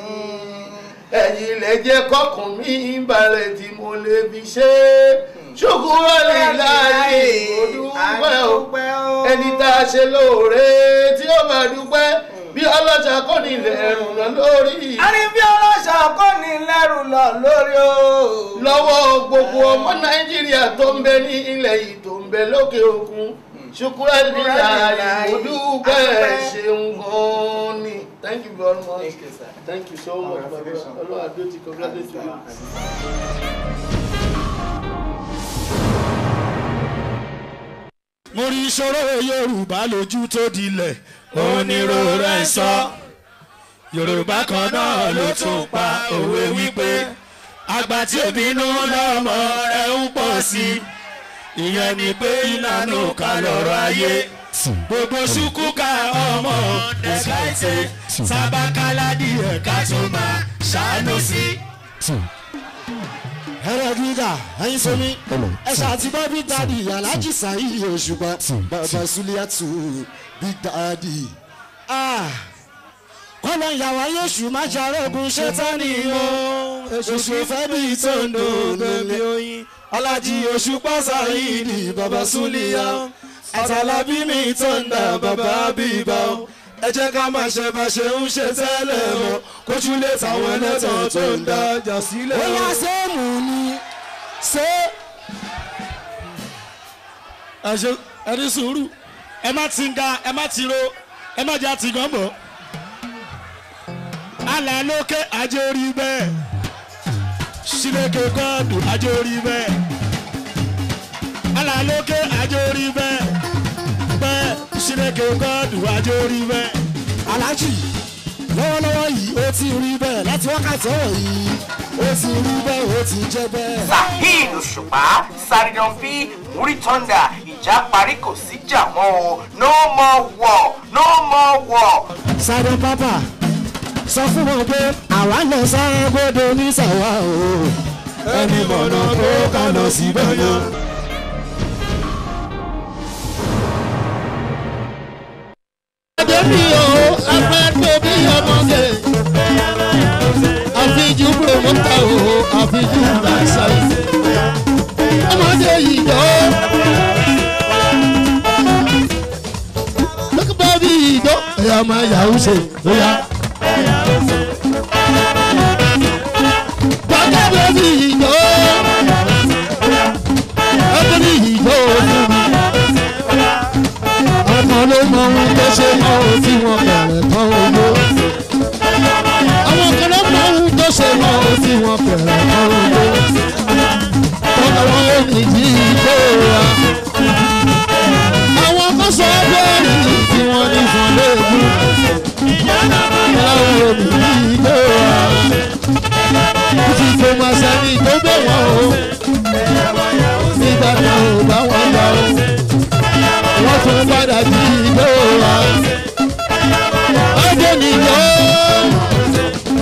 ẹ̀yin lẹ jẹ́ kọ́kàn mi balẹ̀ tí mo lè fi ṣe ṣùkúrẹ́lì láì mo dúpẹ́ o ẹni tá a ṣe lóore tí ó máa dúpẹ́ bí ọlọ́jà kò ní ilẹ̀ ẹ̀rùn lọ lórí àní bí ọlọ́ṣà kò ní lẹ́rù lọ lórí o. lọ́wọ́ gbogbo ọmọ nàìjíríà tó ń bẹ ní ilẹ̀ yìí tó ń bẹ lókè òkun ṣùkúrẹ́lì láì mo dúpẹ́ ṣeun gan-an ni thank you very much. Thank you, sir. Thank you so much, my brother. Congratulations. Allah Adoti, congratulations to you. mo rí ìṣòro yorùbá lójú tó dilẹ̀ onírúurú ẹ̀ sọ yorùbá kan náà ló tún pa òwe wípé àgbà tí ò bínú lọ́mọ rẹ̀ ń pọ̀ sí i ìyẹn ni pé ìlànà ká lọ́rọ̀ ayé gbogbo ṣùkúkà ọmọ ẹ̀ka ètè sábàkáládì ẹ̀ka tó máa ṣàánú sí. ẹrẹ gíga ẹyin sọmi ẹsẹ àti bọbí dadi alhaji saheed òṣùpá bàbá suliatu big daddy. kọ́lọ̀ ìyàwó ayéṣù má ṣàrògùn ṣẹ́tánì o èṣù fẹ́ bí tòǹdò lómi oyin ọlájì òṣùpá saheed bàbá sulia àtàlábí mi tọ́ndà bàbá bíbá o ẹ jẹ́ ká máa ṣe bá ṣe ń ṣe tẹ́lẹ̀ mọ́ kójú lè tàwọn ẹlẹ́tàn tó ń dájà sílẹ̀. ó yá sẹ́ẹ̀mù ni ṣé. ẹ ṣe ẹ ní sùúrù ẹ má ti ń ga ẹ má ti ro ẹ má jẹ́ àti gan bọ̀. alẹ́ lókè ajé orí bẹ́ẹ̀ sílẹ̀kẹ̀ gọ́ọ̀dù ajé orí bẹ́ẹ̀ alẹ́ lókè ajé orí bẹ́ẹ̀ bẹ́ẹ̀ sílẹ̀kẹ̀ gọ́ọ̀dù ajé orí bẹ́ẹ̀. aláàjì lọ́wọ́lọ́wọ́ yìí ó ti rí bẹ́ẹ̀ láti wákàtí ọ̀rọ̀ yìí ó ti rí bẹ́ẹ̀ ó ti jẹ́ bẹ́ẹ̀. saheed òṣùpá saridan bí múrí tọ́ndà ìjà parí kò sí jà mọ́ o no more war no more war. sáré pápá sọ fún wọn pé àwa lọ sáré gbọdọ ní sàwa o ẹni mọ̀nà tó ká lọ síbẹ̀ yẹn. Adébí o, ẹgbẹ́ tó bí ọmọge. Àfijù promoter o, àfijù dancer. Ọmọdé yìí jọ. Lókùbọ̀ bí ìjọ. Ẹ̀yà máa yàwó ṣe lóyà. Bàbá bẹ́bí ìjọ. Ẹgbẹ́ ìjọ fún mi ọmọ ló mọ ohun tó ṣe mọ ohun tí wọn bẹ̀rẹ̀ tán owó. àwọn kan ló mọ ohun tó ṣe mọ ohun tí wọn bẹ̀rẹ̀ tán owó. tọ́lá wọn ò ní jí ìjó ra. àwọn kan sọ bẹ́ẹ̀rì tí wọ́n ní fún léegun. tọ́lá wọn ò ní jí ìjó ra. títí tó máa sẹ́ni tó bẹ̀ wọ́n o. nígbà kan ò bá wọn lọ o wọ́n tún padà jí ìjọ wa. ọdún nìjọ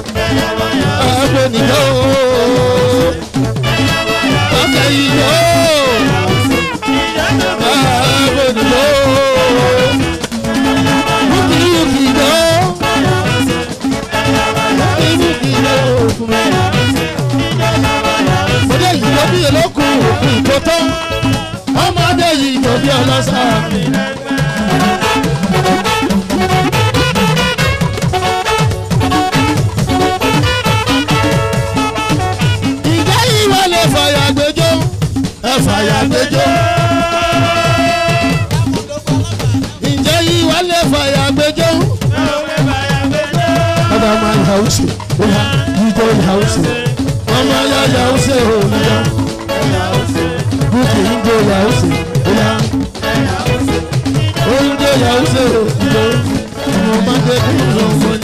sá. ìjẹ́ ìwọ lè fàyà gbẹjọ́ ẹ fàyà gbẹjọ́. ǹjẹ́ ìwọ lè fàyà gbẹjọ́. ọba máa ń hàwùsì ìhà ìjọ ìhàwùsì ọmọ ya yàwùsì òníyà bùkì ìjọ yàwùsì ìhà oúnjẹ yàwùsì ìjọ ọmọ bá dé kí n lọ wọlé.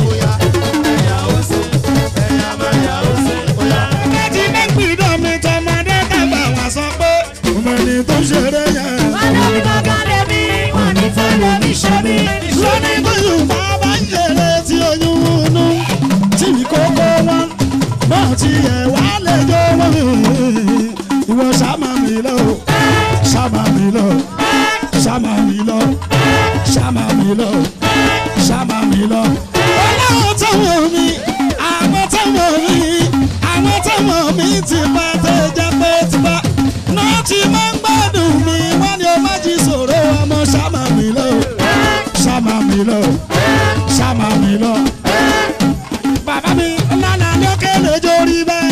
Ẹtí ní gbìdọ̀ mi tọmọdé dàgbà wá sọ pé ọmọ ẹni tó ṣeré yẹn. Ọlọ́run kankan lè mí, wọ́n ní fẹ́lẹ̀ mi ṣe mí. lónìí tó yorùbá bá ń ṣeré tí oyún inú tí ìkókó wọn náà ti ẹ̀ wá lè jó wọn. ìwọ ṣàmà mi lọ ṣàmà mi lọ ṣàmà mi lọ ṣàmà mi lọ ṣàmà mi lọ. ọlọ́run tó wọ̀ mí àwọn tó wọ̀ mí àwọn tó wọ̀ mí ti bá tó jẹ́ pé ti bá náà ti máa ń gbádùn mi wọ́n ní o má jí sọ̀rọ̀ ọmọ ṣàmà mi lọ ṣàmà mi lọ ṣàmà mi lọ. bàbá mi lánàá lókè lójó rí bẹ́ẹ̀.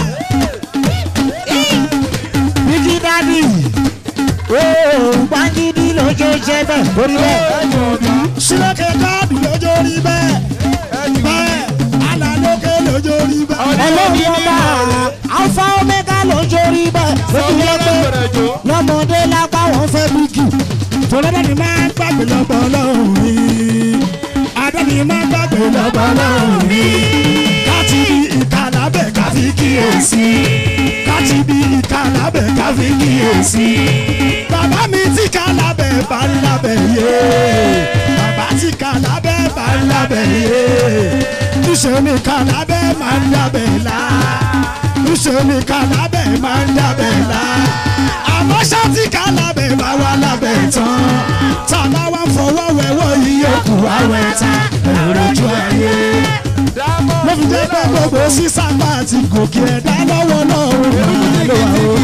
bíkí dádì ooo gbàgídí lójó jẹ bẹ́ẹ̀ orí bẹ́ẹ̀. sílẹ̀kẹ̀ káàdì lójó rí bẹ́ẹ̀. bẹ́ẹ̀ àná lókè lójó rí bẹ́ẹ̀. ọlọ́run ọba alfa omega lójó rí bẹ́ẹ̀. lójú lọ́pẹ́ lọ́mọdé lápá wọn fẹ́ bíkì tọ́lọ́dọ̀ ni máa ń gbàgbé lọ́bọ̀ ọlọ́run mi adé ni máa ń gbàgbé lọ́bọ̀ ọlọ́run mi káti bí ìka lábẹ́ ká fi kíyèsí káti bí ìka lábẹ́ ká fi kíyèsí bàbá mi ti ká lábẹ́ bá ń lábẹ́ yé bàbá ti ká lábẹ́ bá ń lábẹ́ yé níṣẹ́ ni ká lábẹ́ máa ń lábẹ́ lá níṣẹ́ ni ká lábẹ́ máa ń lábẹ́ lá àmọ́ ṣáàtì ká lábẹ́ bá wà lábẹ́ tán tá a bá wá fọwọ́ wẹ̀wọ́ yíyó kù àwẹ̀ tán ẹ̀rọ ojú ayé. ló fi jẹ́ pé gbogbo sísàgbà àti gòkè ẹ̀dá lọ́wọ́ náà ó máa lò wá o.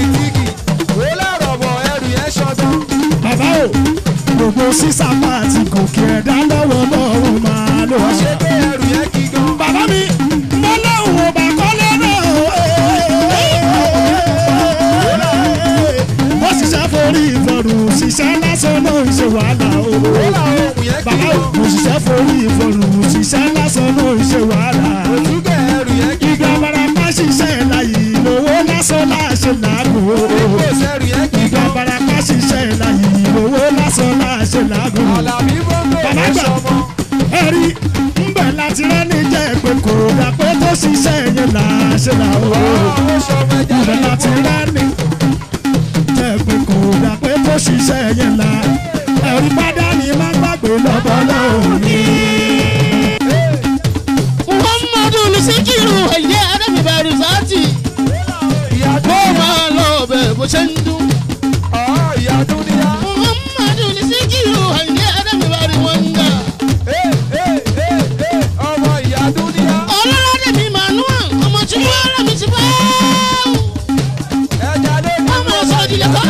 bàbá o gbogbo sísàgbà àti gòkè ẹ̀dá lọ́wọ́ náà ó máa lò wá. bàbá mi mo lóun ò bá kọ́lé náà ó ṣiṣẹ́ forí ìfọ̀rùn ṣiṣẹ́ lásán náà ń ṣe wàhálà o. bàbá mo ṣiṣẹ́ forí ìfọ̀rùn ṣiṣẹ́ lásán náà ń ṣe wàhálà. ìgbà barapa ṣiṣẹ́ láyé lówó lásán láṣẹ làágùn. ìgbà barapa ṣiṣẹ́ láyé lówó lásán láṣẹ làágùn. bàbá gbà ẹ̀rí ńbẹ̀ láti rẹ́ni jẹ́ pé kò dà pé tó ṣiṣẹ́ yẹn láṣẹ làágùn. ńbẹ̀ láti rẹ́ni jẹ́ pé kò dà pé tó ṣiṣẹ́ yẹn la ẹ̀rí padà ní má gbàgbé lọ́bọ̀ lọ́hùn ní. muhammadu lusikiru ẹ̀yẹ adébíbẹ̀rù sáàtì kó máa lọ bẹ̀ bó ṣe ń dún. muhammadu lusikiru ẹ̀yẹ adébíbẹ̀rù wọ́ngà. ọlọ́ládé mi manuel ọmọ tí wọ́n rẹ̀ mi ti bá. ọmọ sọ̀dìlẹ̀ kọ́.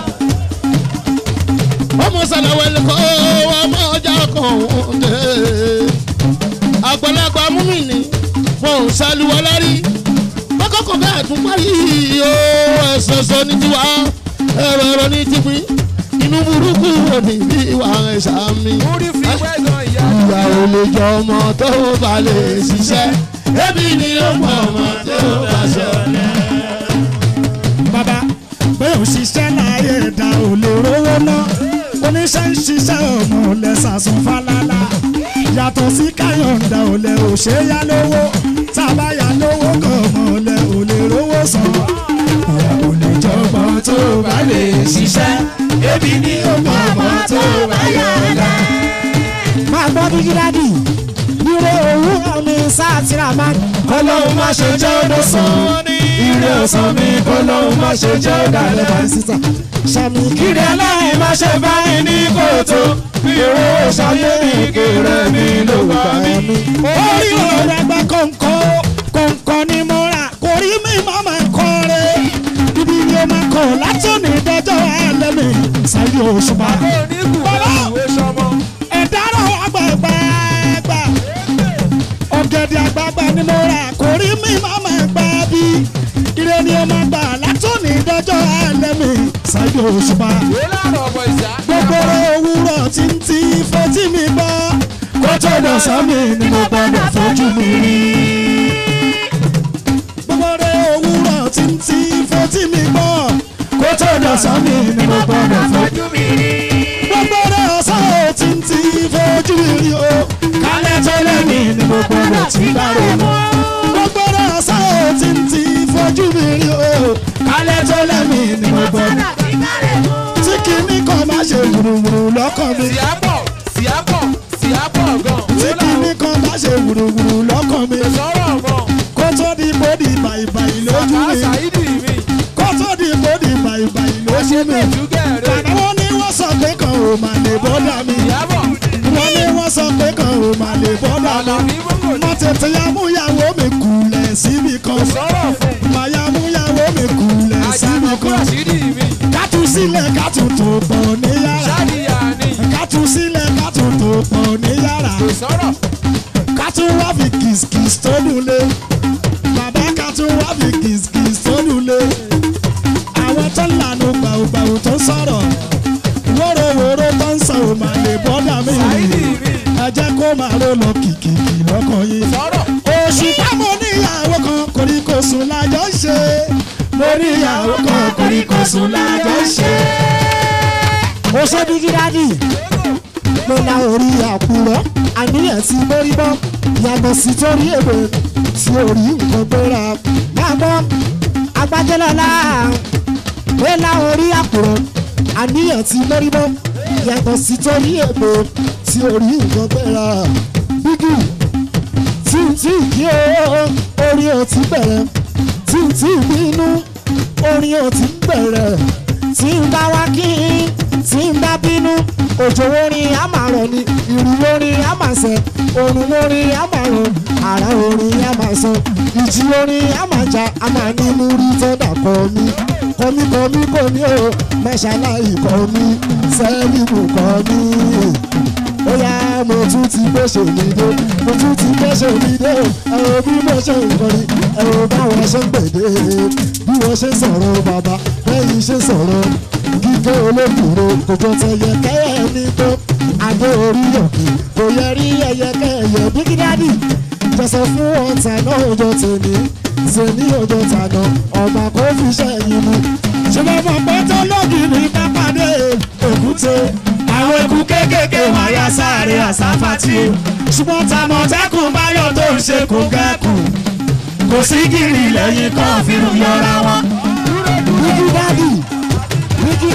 ọmọ sàlàwẹ̀lẹ̀ kọ́ ọmọ ọjà kan dé. àgbàlagbà múmìnì wọn ò ṣàlùwọ̀ lárí. kọ́kọ́kọ́ bẹ́ẹ̀ tún parí o ẹ̀sọ̀sọ̀ ní tiwa ẹ̀rọ ẹ̀rọ ní tìpín inú burúkú wò ní bí ìwà ẹ̀ṣà mi. ìyá ò lè jọ ọmọ tó bá lè ṣiṣẹ́ ẹbí ni ó mọ ọmọ tó bá ṣọlẹ̀. bàbá bẹ́ẹ̀ ò ṣiṣẹ́ láàyè ẹ̀dá ò lè rówó ná oníṣẹ́ ń ṣiṣẹ́ ọmọ lẹ́sàsùn fálálà yàtọ̀ sí káyọ̀ǹda ò lè ò ṣe é yá lówó tábà yá lówó kan ọmọ lẹ ò lè rówó san ìyá ò lè jọmọ tó bá lè ṣiṣẹ́ ebi ni ó mọ ọmọ tó bá yọ̀ǹda. máa gbọ́ bí gíláàdì ire òwúrọ̀ mi sáà tíra máa kọ́lọ́hún má ṣe jẹ́ ọdún sàn ire ọ̀sán mi kọ́lọ́hún má ṣe jẹ́ ọ̀dàlẹ̀ bá sísà sàmì kiri aláì má ṣe báyìí ní kòtò èrò ṣayé mi kéré mi ló gbà mí. orí ọ̀rẹ́ gbẹ́ kọ̀ǹkọ̀ kọ̀ǹkọ̀ ni mo rà kò rí mi má máa kọ́ rẹ̀ ibi ni o máa kọ̀ láti òní dọ́jọ́ alẹ́ mi ṣáyé òṣùpá. orí mi máa máa gbà bí ire ni ó máa gbà látòní dọjọ́ alẹ́ mi ṣáájú òṣùpá gbogbo òwúrọ̀ tí ń ti fetí mi gbọ́ kó tó lọ sọ́mi ni mo gbọ́dọ̀ fojú mi rí. gbogbo òwúrọ̀ tí ń ti fetí mi gbọ́ kó tó lọ sọ́mi ni mo gbọ́dọ̀ fojú mi rí. gbogbo ọ̀sán ò tí ń ti fojú mi rí o kálẹ̀ tó lẹ́mí ni mo gbọ́dọ̀ tí bá rò mọ́. gbogbo ọ̀sán ò tí ń ti fojú mi rí o kálẹ̀ tó lẹ́mí ni mo gbọ́dọ̀ tí kìíní kan má ṣe wùrùwùrù lọ́kàn mi. síápọ̀ síápọ̀ síápọ̀ gan. tí kìíní kan má ṣe wùrùwùrù lọ́kàn mi. sọ̀rọ̀ mọ́. kó tó di bòdì bàìbàì lójú mi. ṣáìdì mi. kó tó di bòdì bàìbàì lójú mi. bàbá wọn ní wọ́n sọ pé kan ò mà lè bọ́dà mi. wọ́n ní wọ́n sọ pé kan ò mà lè bọ́dà mi. mo tètè ya múyàwó mi kùlẹ̀ síbi kan. mà ya múyàwó mi kùlẹ̀ síbi kan. kátù sílẹ̀ kátù tó pọ̀ ní yàrá. kátù sílẹ̀ kátù tó pọ̀ ní yàrá. kátù wá fi kìsìkìs tó lulẹ̀. bàbá kátù wá fi kìsìkìs tó lulẹ̀. àwọn tó ń lànà gbàùgbàù tó ń sọ̀rọ̀. wórówóró tó ń sọ òmà lè bọ́dà mí. ẹ jẹ́ kó máa ró lọ kìkìkì lọ́kàn yín. oṣù táwọn oníyàwó kan koríkosùn lájọ ń ṣe. mo níyàwó kan koríkosùn lájọ ń ṣe. ó ṣe bíkí dádì mo la orí àkùrọ̀ àníyàn tí mo rí bọ́ yàtọ̀ sí torí èbè tí orí nǹkan gbéra máa bọ́ agbájẹ́lọ́lá mo la orí àkùrọ̀ àníyàn tí mo rí bọ́ yàtọ̀ sí torí èbè tí orí nǹkan gbéra bíkì tí n tí kí o orí ò ti bẹ̀rẹ̀ tí n tí bínú orí ò ti bẹ̀rẹ̀ tí n bá wá kí n tí n bá bínú òjò orin á máa rọ̀ ni ìrù orin á máa sẹ̀ òrùn orin á máa rọ̀ àrà orin á máa sọ ìjì orin á máa jà á máa ní múrí tó dà kọ́ mi kọ́mí kọ́mí kọ́mí o mẹ́ṣáláì kọ́ mi sẹ́límù kọ́ mi ó yá mo tún ti gbèsè mi dé mo tún ti gbèsè mi dé ẹ wo bí mo ṣe ń kọrin ẹ wo báwọn ṣe ń gbèdé bí wọ́n ṣe ń sọ̀rọ̀ bàbá lẹ́yìn ṣe sọ̀rọ̀ kíkẹ́ olókùnrin kò jọ tẹyẹ kẹ́yẹ ní tó adé orí òkè kò yẹ rí ẹyẹ kẹ́yẹ bíkídádì jọsọ fún ọ̀tá náà ọjọ́ tèmi tèmi ọjọ́ tàná ọba kò fi ṣẹ́yìn mu ṣùgbọ́n mo pẹ́ tó lọ́gìrì bá pàdé èkúté àwọn eku kéékèèké wọn ya sáré àsáfàtì o ṣùgbọ́n tàmọ̀tẹ́kùn báyọ̀ tó ń ṣe kò gẹ́kùn kò sí gírì lẹ́yìn kan fìrù yọra wọn. bíkí dádì bíkí.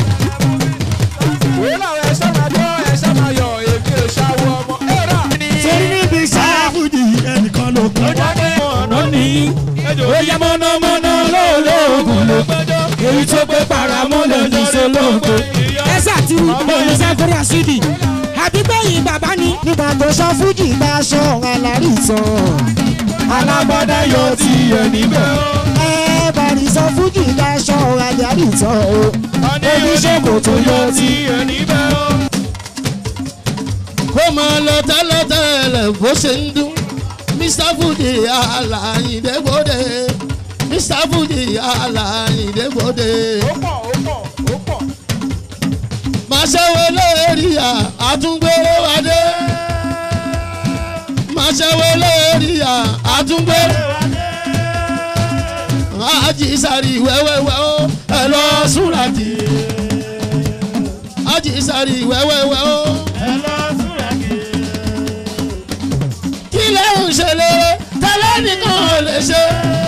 torí níbi sáfùdì ẹnìkan ló kọ́. ọ̀nà ní oyè mọ̀nàmọ́ná lóòlóògùn ló èyí tó gbé paramọ́lẹ̀ ní sọlọ́ọ̀gbẹ́. ẹ ṣàtìrì lórí sáfẹ́rẹ́ àṣídì àbígbẹ̀yìn bàbá ni. nígbà tó sọ fújì bá aṣọ alárí sọ. alágbádá yọ ti ẹ̀ níbẹ̀ o. ẹ bàrí sọ fújì bá aṣọ alárí sọ o. oníṣègùn tó yọ ti ẹ̀ níbẹ̀ o. kó máa lọ tẹ́lẹ̀tẹ́lẹ̀ bó ṣe ń dún mr fuji alayindebode mr fuji alayindebode. máa ṣẹ́wó lórí àtúngbèrè wádé máa ṣẹ́wó lórí àtúngbèrè ají sáré wẹ́wẹ́wẹ́ ó ẹ lọ súnradì ají sáré wẹ́wẹ́wẹ́ ó ẹ lọ súnradì kí lè ń ṣe lére tẹ́lẹ̀ nìkan ò lè ṣe.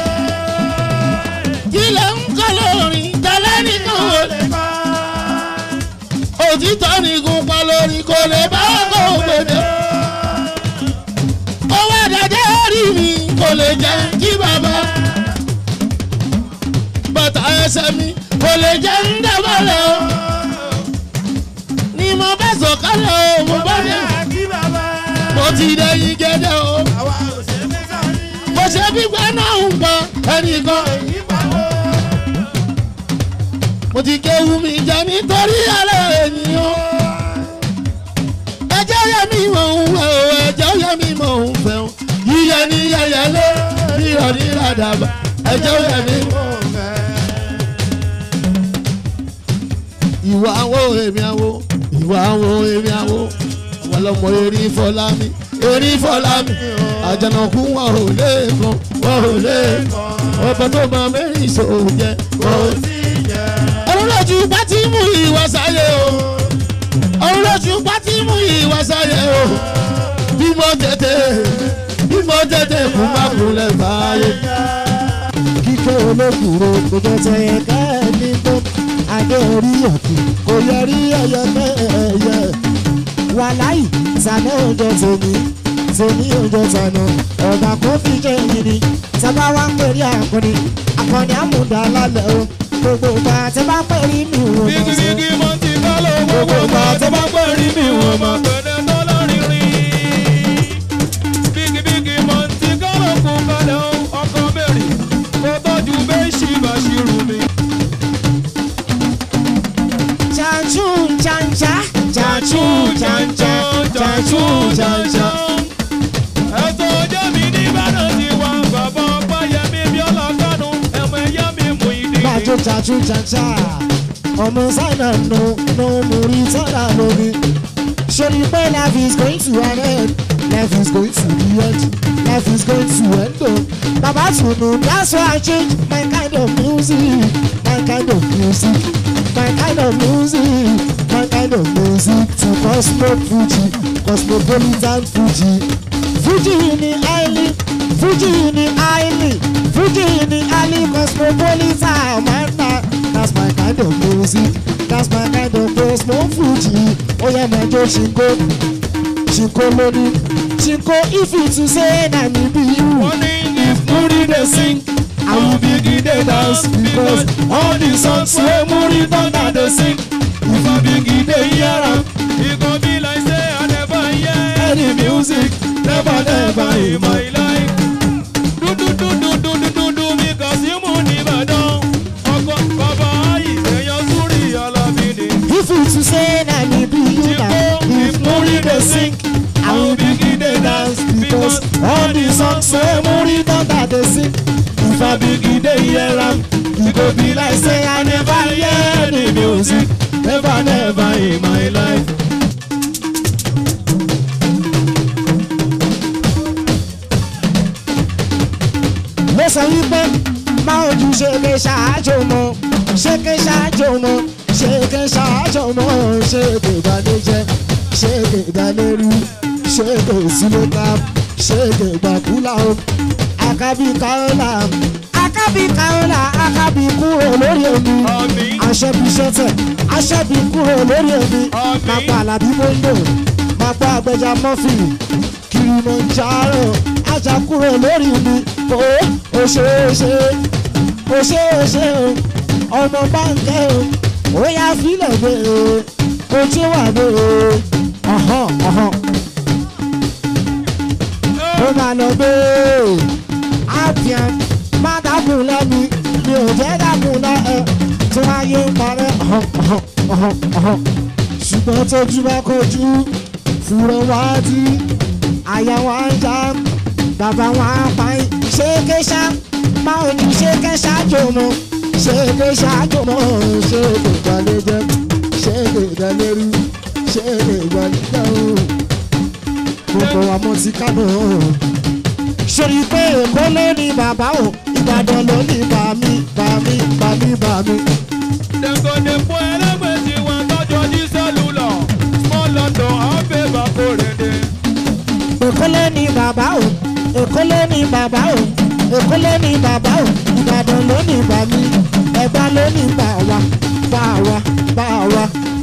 kí lè ń kọ́ lórin tẹ́lẹ̀ nìkan ò lè kọ́. òtítọ́ nìkan pa lórí kò lè bá ọkọ̀ ògbèdè. owó àdájẹ́ rí mi kò lè jẹ́ kí bàbá. bàtà ẹsẹ̀ mi kò lè jẹ́ ń dábàlẹ̀ o. ni mo bá sọ̀kalẹ̀ o mo bá dé mo ti dẹ́yìn gẹ́gẹ́ o. mo ṣe gbígbẹ́ náà ń gbọ́ ẹnìkan. mo ti kéwu mi jẹ nítorí alẹ́ ènìyàn. ẹjẹ́ yẹ mi mọ̀ ń wẹ̀ o ẹjẹ́ yẹ mi mọ̀ ń fẹ́ o. yíyẹ ní yẹyẹ lé yọ ní ìràdàbà ẹjọ́ yẹmí mọ́ mẹ́. ìwà wo èmi àwo ìwà wo èmi àwo àwọn ọmọ erin fọlámi erin fọlámi àjànàkú wọn ò lè kan wọn ò lè kan ọba tó máa mẹ́rin ìṣòro jẹ kò sí jẹ. ọlọ́lọ́jú bá ti mú ìwà sáyé o ọlọ́lọ́jú bá ti mú ìwà sáyé o bí mo tètè bí mo tètè kú má kúnlẹ̀ báyé. kíkẹ́ olókùúrò kò jẹ́ tẹ̀yẹ kẹ́ẹ̀ni tó adé orí òkè kò yọrí ẹyẹ mẹ́ẹ̀ẹ́yẹ. wàláì sàmẹ́ òjò tèmi tèmi òjò tànà ọ̀gá kò fi jẹ́ èyí ni sábà wá ń pèrè àkọni àkọni àmúdà lálẹ́ o gbogbo ìgbà tẹ́ bá pèrè mi ò mọ̀ bíkí sí. bíkí mo ti kọ́ lọ gbogbo ìgbà tó bá pẹ́ rí mi wọ́n mọ̀ pẹ̀lẹ́ tó lọ́rin rí. bíkí bíkí mo ti kọ́ lọ kú kalẹ̀ o ọkọ mẹ́rin kó tọ́jú bẹ́ẹ̀ ṣì bá ṣì rù mí. Chanchu chancha chanchu chancha chanchu chancha. ẹ̀sọ́ ọjọ́ mi ní ìbàdàn ti wá bàbá ọgbà yẹmi bí ọlọ́kànú ẹ̀mọ ẹ̀yà mi mú ìdí. Majo chanchu chancha. Ọmọ sáyà nù nù múri sára lórí. Ṣèlú pé life is going to an end. Life is going to the end. Life is going to end o. Bàbá Tunu that's why I change my kind of music. My kind of music. My kind of music. My kind of music to Cosmo Fuji. Cosmopolitan Fuji. Fuji ni highly. Fuji ni highly. Fuji ni highly cosmopolitan. Man, na- that's my kind of music. That's my kind of Cosmo Fuji. Oh yeah, my Joe Shinko. Shinko lóní. Shinko if you to say na me be you. wọ́n ní if múrí dey sing i will begin dey dance because all the songs wey múrí thunder dey sing if i begin dey hear am e go be like say i never hear any music never never in my life. dúdúdúdúdúdúdú because imú ní ìbàdàn ọkọ bàbá ìṣẹ̀yàn súrì ọlọ́bí ni. If you to say na me be you na. if múrí dey sing i will begin dey dance because all the songs wey múrí thunder dey sing. If I begin dey hear am, e go be like say I never hear any music, never never in my life. Mo sọ wípé máa ojú ṣèké ṣáájú mọ́. Ṣèké ṣáájú mọ́. Ṣèké ṣáájú mọ́. Ṣèké ìbànújẹ́. Ṣèké ìdálérú. Ṣèké ìsúlẹ̀ká. Ṣèké ìgbàkúlà o. Àkàbí káọ́là. Àkàbí káọ́là. Àkàbí kúrò lórí omi. Àmín. Aṣẹ́bí ṣẹ́tẹ̀. Aṣẹ́bí kúrò lórí omi. Àmín. Máa pa àlàbí mọ́ńdò. Máa pa àgbẹjà mọ́fì. Kilimanjaro. Ajá kúrò lórí mi. Ó ó ṣe é ṣe. Ó ṣe é ṣe o. Ọmọ báńkẹ́ o. Ó yá fílẹ̀ gbé o. Ó tí wà gbé o. Ọ̀hán ọ̀hán. Ó máa lọ gbé o. Àbíàn má dákun lẹ́mi. Mi ò jẹ́ dákun lẹ́ ẹ. Tí wọ́n á yé parẹ́ ọ̀hán ọ̀hán ọ̀hán ọ̀hán. Ṣùgbọ́n tójú bá kojú. Fúrọ̀ wá dí. Àyà wá ń já. Bàbá wa pa yín. Ṣéke ṣá. Máa ò ní ṣéke ṣáájú mọ́. Ṣéke ṣáájú mọ́. Ṣéke ìgbàlejò. Ṣéke ìdálérú. Ṣéke ìgbàlejò. Gbogbo wa mọ̀ sí Kánò. Ṣòrí pé Èkó ló ní bàbá o. Ìbàdàn ló ní bàmí bàmí bàmí bàmí. dẹ̀kọ̀dẹ̀kọ̀ ẹlẹ́gbẹ̀ẹ́ tí wọ́n tọ́jú ọdí sẹ́lúlọ̀ small london ọ̀bẹ bàkórèdè. Èkó ló ní bàbá o. Èkó ló ní bàbá o. Èkó ló ní bàbá o. Ìbàdàn ló ní bàmí. Ẹ̀gbá ló ní bàwá bàwá bàwá.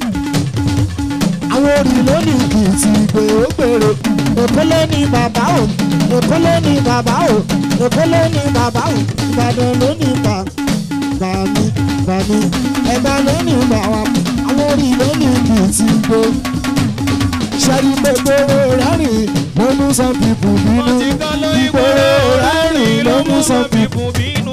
Àwọn orí ló ní kìtì gbèrègbèrè. Èkó ló ní bàbá o. Èkó ló ní bàbá o. Èkó ló ní bàbá o. Ìbàdàn ló ní bà bàmí bàmí. Ẹ̀gbá ló ní bàwá. Àwọn orí ló ní kìtì gbèrè ṣẹ́rí gbogbo rẹ́rìn ló mú some people bínú. wọ́n ti kọ́ ló ìgboro rẹ́rìn ló mú some people bínú.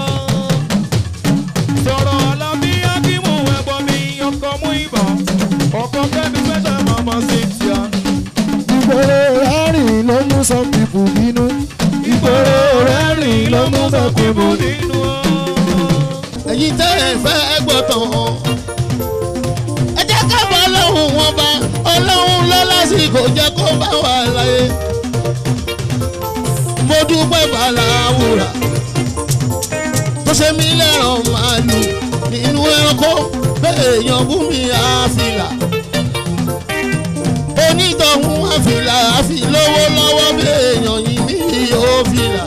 sọ̀rọ̀ alábí akímù ẹ̀gbọ́n mi ọkọ̀ mú ìbọn ọkọ̀ kẹ́mi fẹ́sẹ̀ mọ́mọ́ sí tíá. ìgboro rẹ́rìn ló mú some people bínú. ìgboro rẹ́rìn ló mú mẹ́kúnnù nínú ọ. ẹ̀yin tẹ́ ẹ fẹ́ gbọ́tàn ẹ jẹ́ ká bọ́ ọlọ́run wọn bá ọlọ́run lọ lásìkò jẹ́ kó bá wà láyé mo dúpẹ́ bàláwùrà tó ṣe mí lẹ́ràn màálù nínú ẹranko bẹ́ẹ̀ èèyàn bú mi àfìlà onítọ̀hún àfìlà àfi lówó lọ́wọ́ bẹ́ẹ̀ èèyàn yìí mí yóò fìlà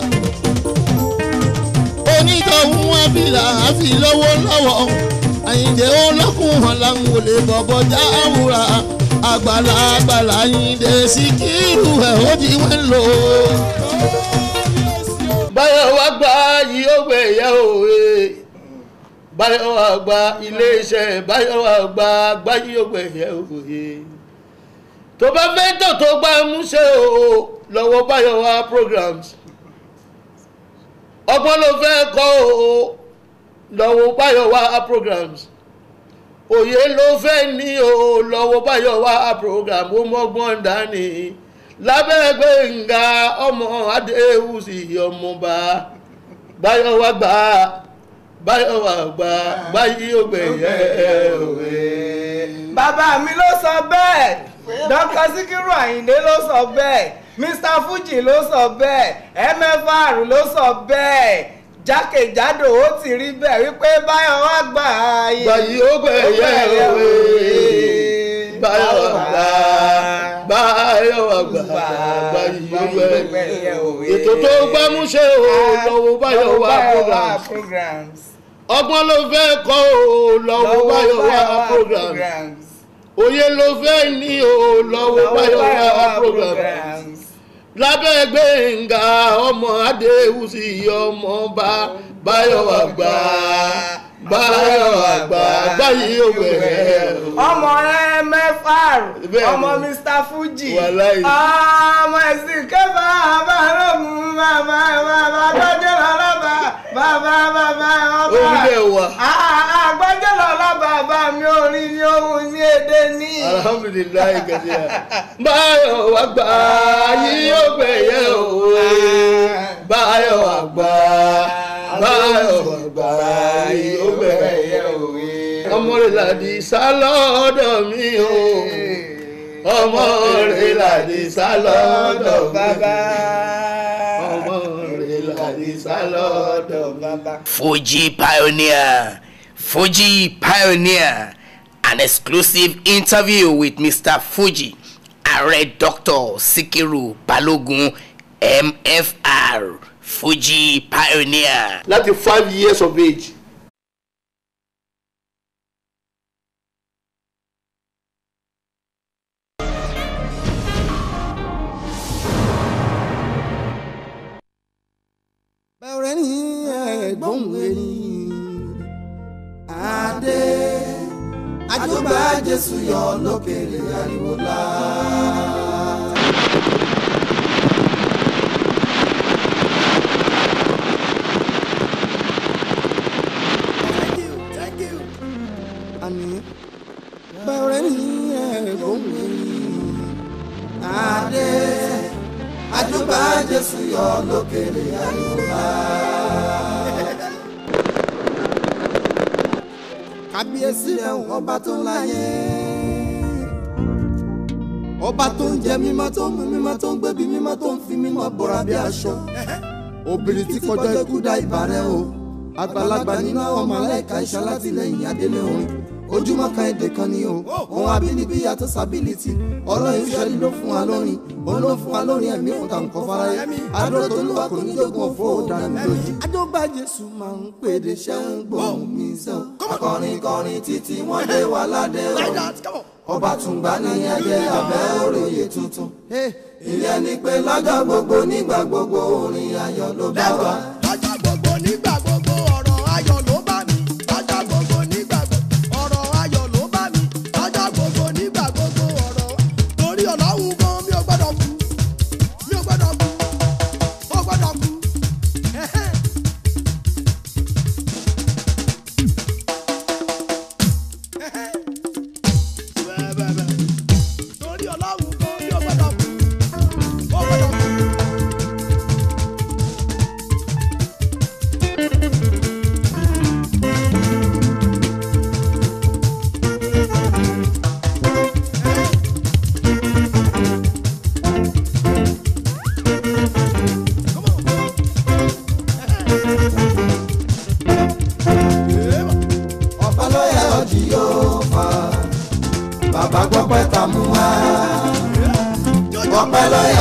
onítọ̀hún àfìlà àfi lówó lọ́wọ́ àyìndé olókùn hàn láwọn olè bọ̀bọ̀ jáwúra àgbàlá àgbàlá àyìndé síkírù ẹ̀ ó di wẹ́n lò báyọ̀ wá gba yìí ó gbé ìyá òwe báyọ̀ wá gba iléeṣẹ́ báyọ̀ wá gba gbáyé ó gbé ìyá òwe tó bá fẹ́ tó tó gbá múṣe o lọ́wọ́ báyọ̀ wá programs ọgbọ́n ló fẹ́ kọ́ o lọ́wọ́ báyọ̀ wá programs òye ló fẹ́ ní o lọ́wọ́ báyọ̀ wá program ó mọ́gbọ́n dání lábẹ́ gbẹ̀ngà ọmọ adéhùsì ọmọba báyọ̀ wá gbà báyọ̀ wá gbà báyìí ó gbẹ̀yẹ òwe. bàbá mi ló sọ bẹ́ẹ̀ dr sikiru ayinde ló sọ bẹ́ẹ̀ mr fuji ló sọ bẹ́ẹ̀ mfr ló sọ bẹ́ẹ̀ jákèjádò ó ti rí bẹ́ẹ̀ wípé báyọ̀ wá gbà ayé báyìí ó gbẹ̀yẹ òwe báyọ̀ wá gbà báyọ̀ wá gbà báyìí ó gbẹ̀yẹ òwe. ètò tó gbámúṣe o lọ́wọ́ báyọ̀ wá programs ọgbọ́n ló fẹ́ kọ́ o lọ́wọ́ báyọ̀ wá programs òye ló fẹ́ ní o lọ́wọ́ báyọ̀ wá programs lábẹ́ gbẹ̀ngà ọmọ adéhùsì ọmọ bá báyọ̀ wá gbà báyọ̀ wá gbà báyìí ó gbẹ̀yẹ ọmọ mfr Bẹ́ẹ̀ni. ọmọ mr fuji Wàláhì. ọmọ ẹ̀sìn kẹfà bàbá rọ̀mù bàbá bàbá gbọ́jọ́ lọ́lọ́bà bàbá bàbá ọba orílẹ̀ wa àgbọ́jọ́ lọ́lọ́bà bàbá mi orin ní ohun ní èdè ní. alhamdulilayi gẹ̀dẹ̀ báyọ̀ wá gbà yìí ó gbẹ̀yẹ òwe báyọ̀ wá gbà báyọ̀ wá gbà yìí ó gbẹ̀yẹ òwe ọmọ rẹ̀ làdí sálọ́dọ̀ mi o ọmọ rẹ̀ làdí sálọ́dọ̀ bàbá ọmọ rẹ̀ làdí sálọ́dọ̀ bàbá. Fuji Pioneer. Fuji Pioneer. An exclusive interview with Mr. Fuji. Ààrẹ Dr. Sikiru Balogun MFR. Fuji Pioneer. láti five years of age. bẹ̀rẹ̀ ní ẹ̀gbọ́n ẹni adé àjọba jésù yọ lókèrè ariwo la. àní bẹ̀rẹ̀ ní ẹ̀gbọ́n ẹni adé àjọba jésù yọ lókèrè ariwo la. kábíyèsí rẹ̀ ọba tó láyé ọba tó ń jẹ mímọ́ tó ń mu mímọ́ tó ń gbébi mímọ́ tó ń fi mímọ́ bọ́ra bí aṣọ obìnrin tí kọjá ikú dá ìbàrẹ̀ o àgbàlagbà nínú àwọn mọ̀lẹ́ka iṣẹ́ alátìlẹyìn adélé orin ojúmọ́ kan èdè kan ni o òun abínibí yàtọ̀ sábìlìtì ọlọ́run ìṣẹ́lí ló fún wa lórin òun ló fún wa lórin ẹ̀mí fún tàwọn kan fáráyé adúró tó lùwà kò ní jogun òfò dànù mi lójú. adógbà jésù máa ń pèdè ṣẹ́ ń gbóhùn mi sẹ́wọ̀n akọrin kọrin títí wọ́n dé wa ládé o ọba tùǹgbà ní ẹgbẹ́ abẹ́ òròyè tuntun ìyẹn ni pé lọ́jọ́ gbogbo nígbà gbogbo orin ayọ̀ ló bá wa. lọ́jọ́ gbogbo nígbà gbogbo ọ̀rọ̀ ayọ̀ ló bá mi lọ́jọ́ gbogbo nígbà gbogbo ọ̀rọ̀ ayọ̀ ló bá mi lọ́jọ́ gbogbo nígbà gbogbo ọ̀rọ̀ torí ọlọ́run gan mi ò gbọ́dọ̀ kú mi ò gbọ́dọ̀ kú ó gbọ́dọ̀ kú. ẹ̀hẹ́n. Ẹ̀hẹ́n. torí ọlọ́run gan mi ò gbọ́dọ̀ kú ó gbọ́dọ̀ kú.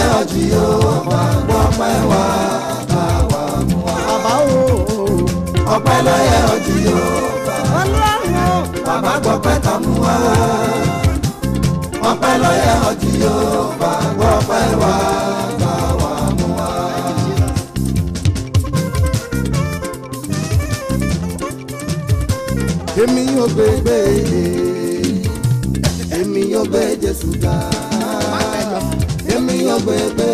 ọjì yóò bá gbọ́pẹ́ wá bá wa mú wa. bàbá o ọpẹ́ lọ́yẹ̀ ọjì yóò bá ọlọ́run o bàbá gbọ́pẹ́ ká mú wa. ọpẹ́ lọ́yẹ̀ ọjì yóò bá gbọ́pẹ́ wá bá wa mú wa. èmi yóò gbé gbé èmi yóò gbé jésù ga èmi yóò gbé gbé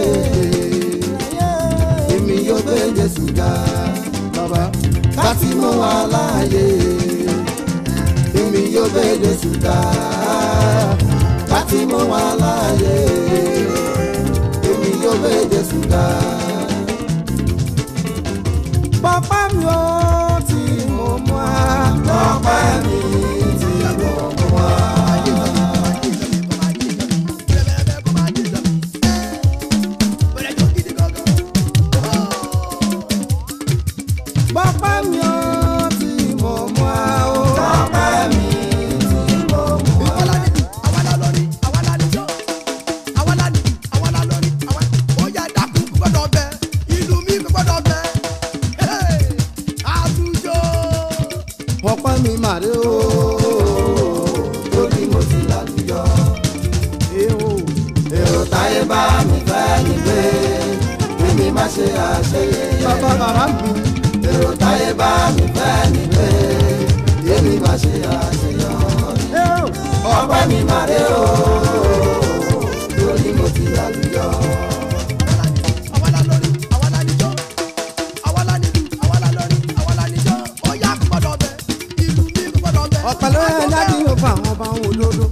èmi yóò gbé jésù ga bàbá láti mú wa láàyè èmi yóò gbé jésù ga láti mú wa láàyè èmi yóò gbé jésù ga. Bàbá mi ò tí mo mú wa. Bàbá mi tí mo mú wa. Bàbá mi ò tí mo mú wa o. Bàbá mi tí mo mú wa. ọpẹ́ mi màrí o lórí mo ti lálùyọ. èrò táyé bá mi fẹ́ mi gbé mímí má ṣe àṣeyẹ. bàbá bàbá mi. èrò táyé bá mi fẹ́ mi gbé mímí má ṣe àṣeyọ. ọpẹ́ mi màrí o lórí mo ti lálùyọ. ọ̀pẹ ló yẹ láti yóò fún àwọn ọba òun olóró.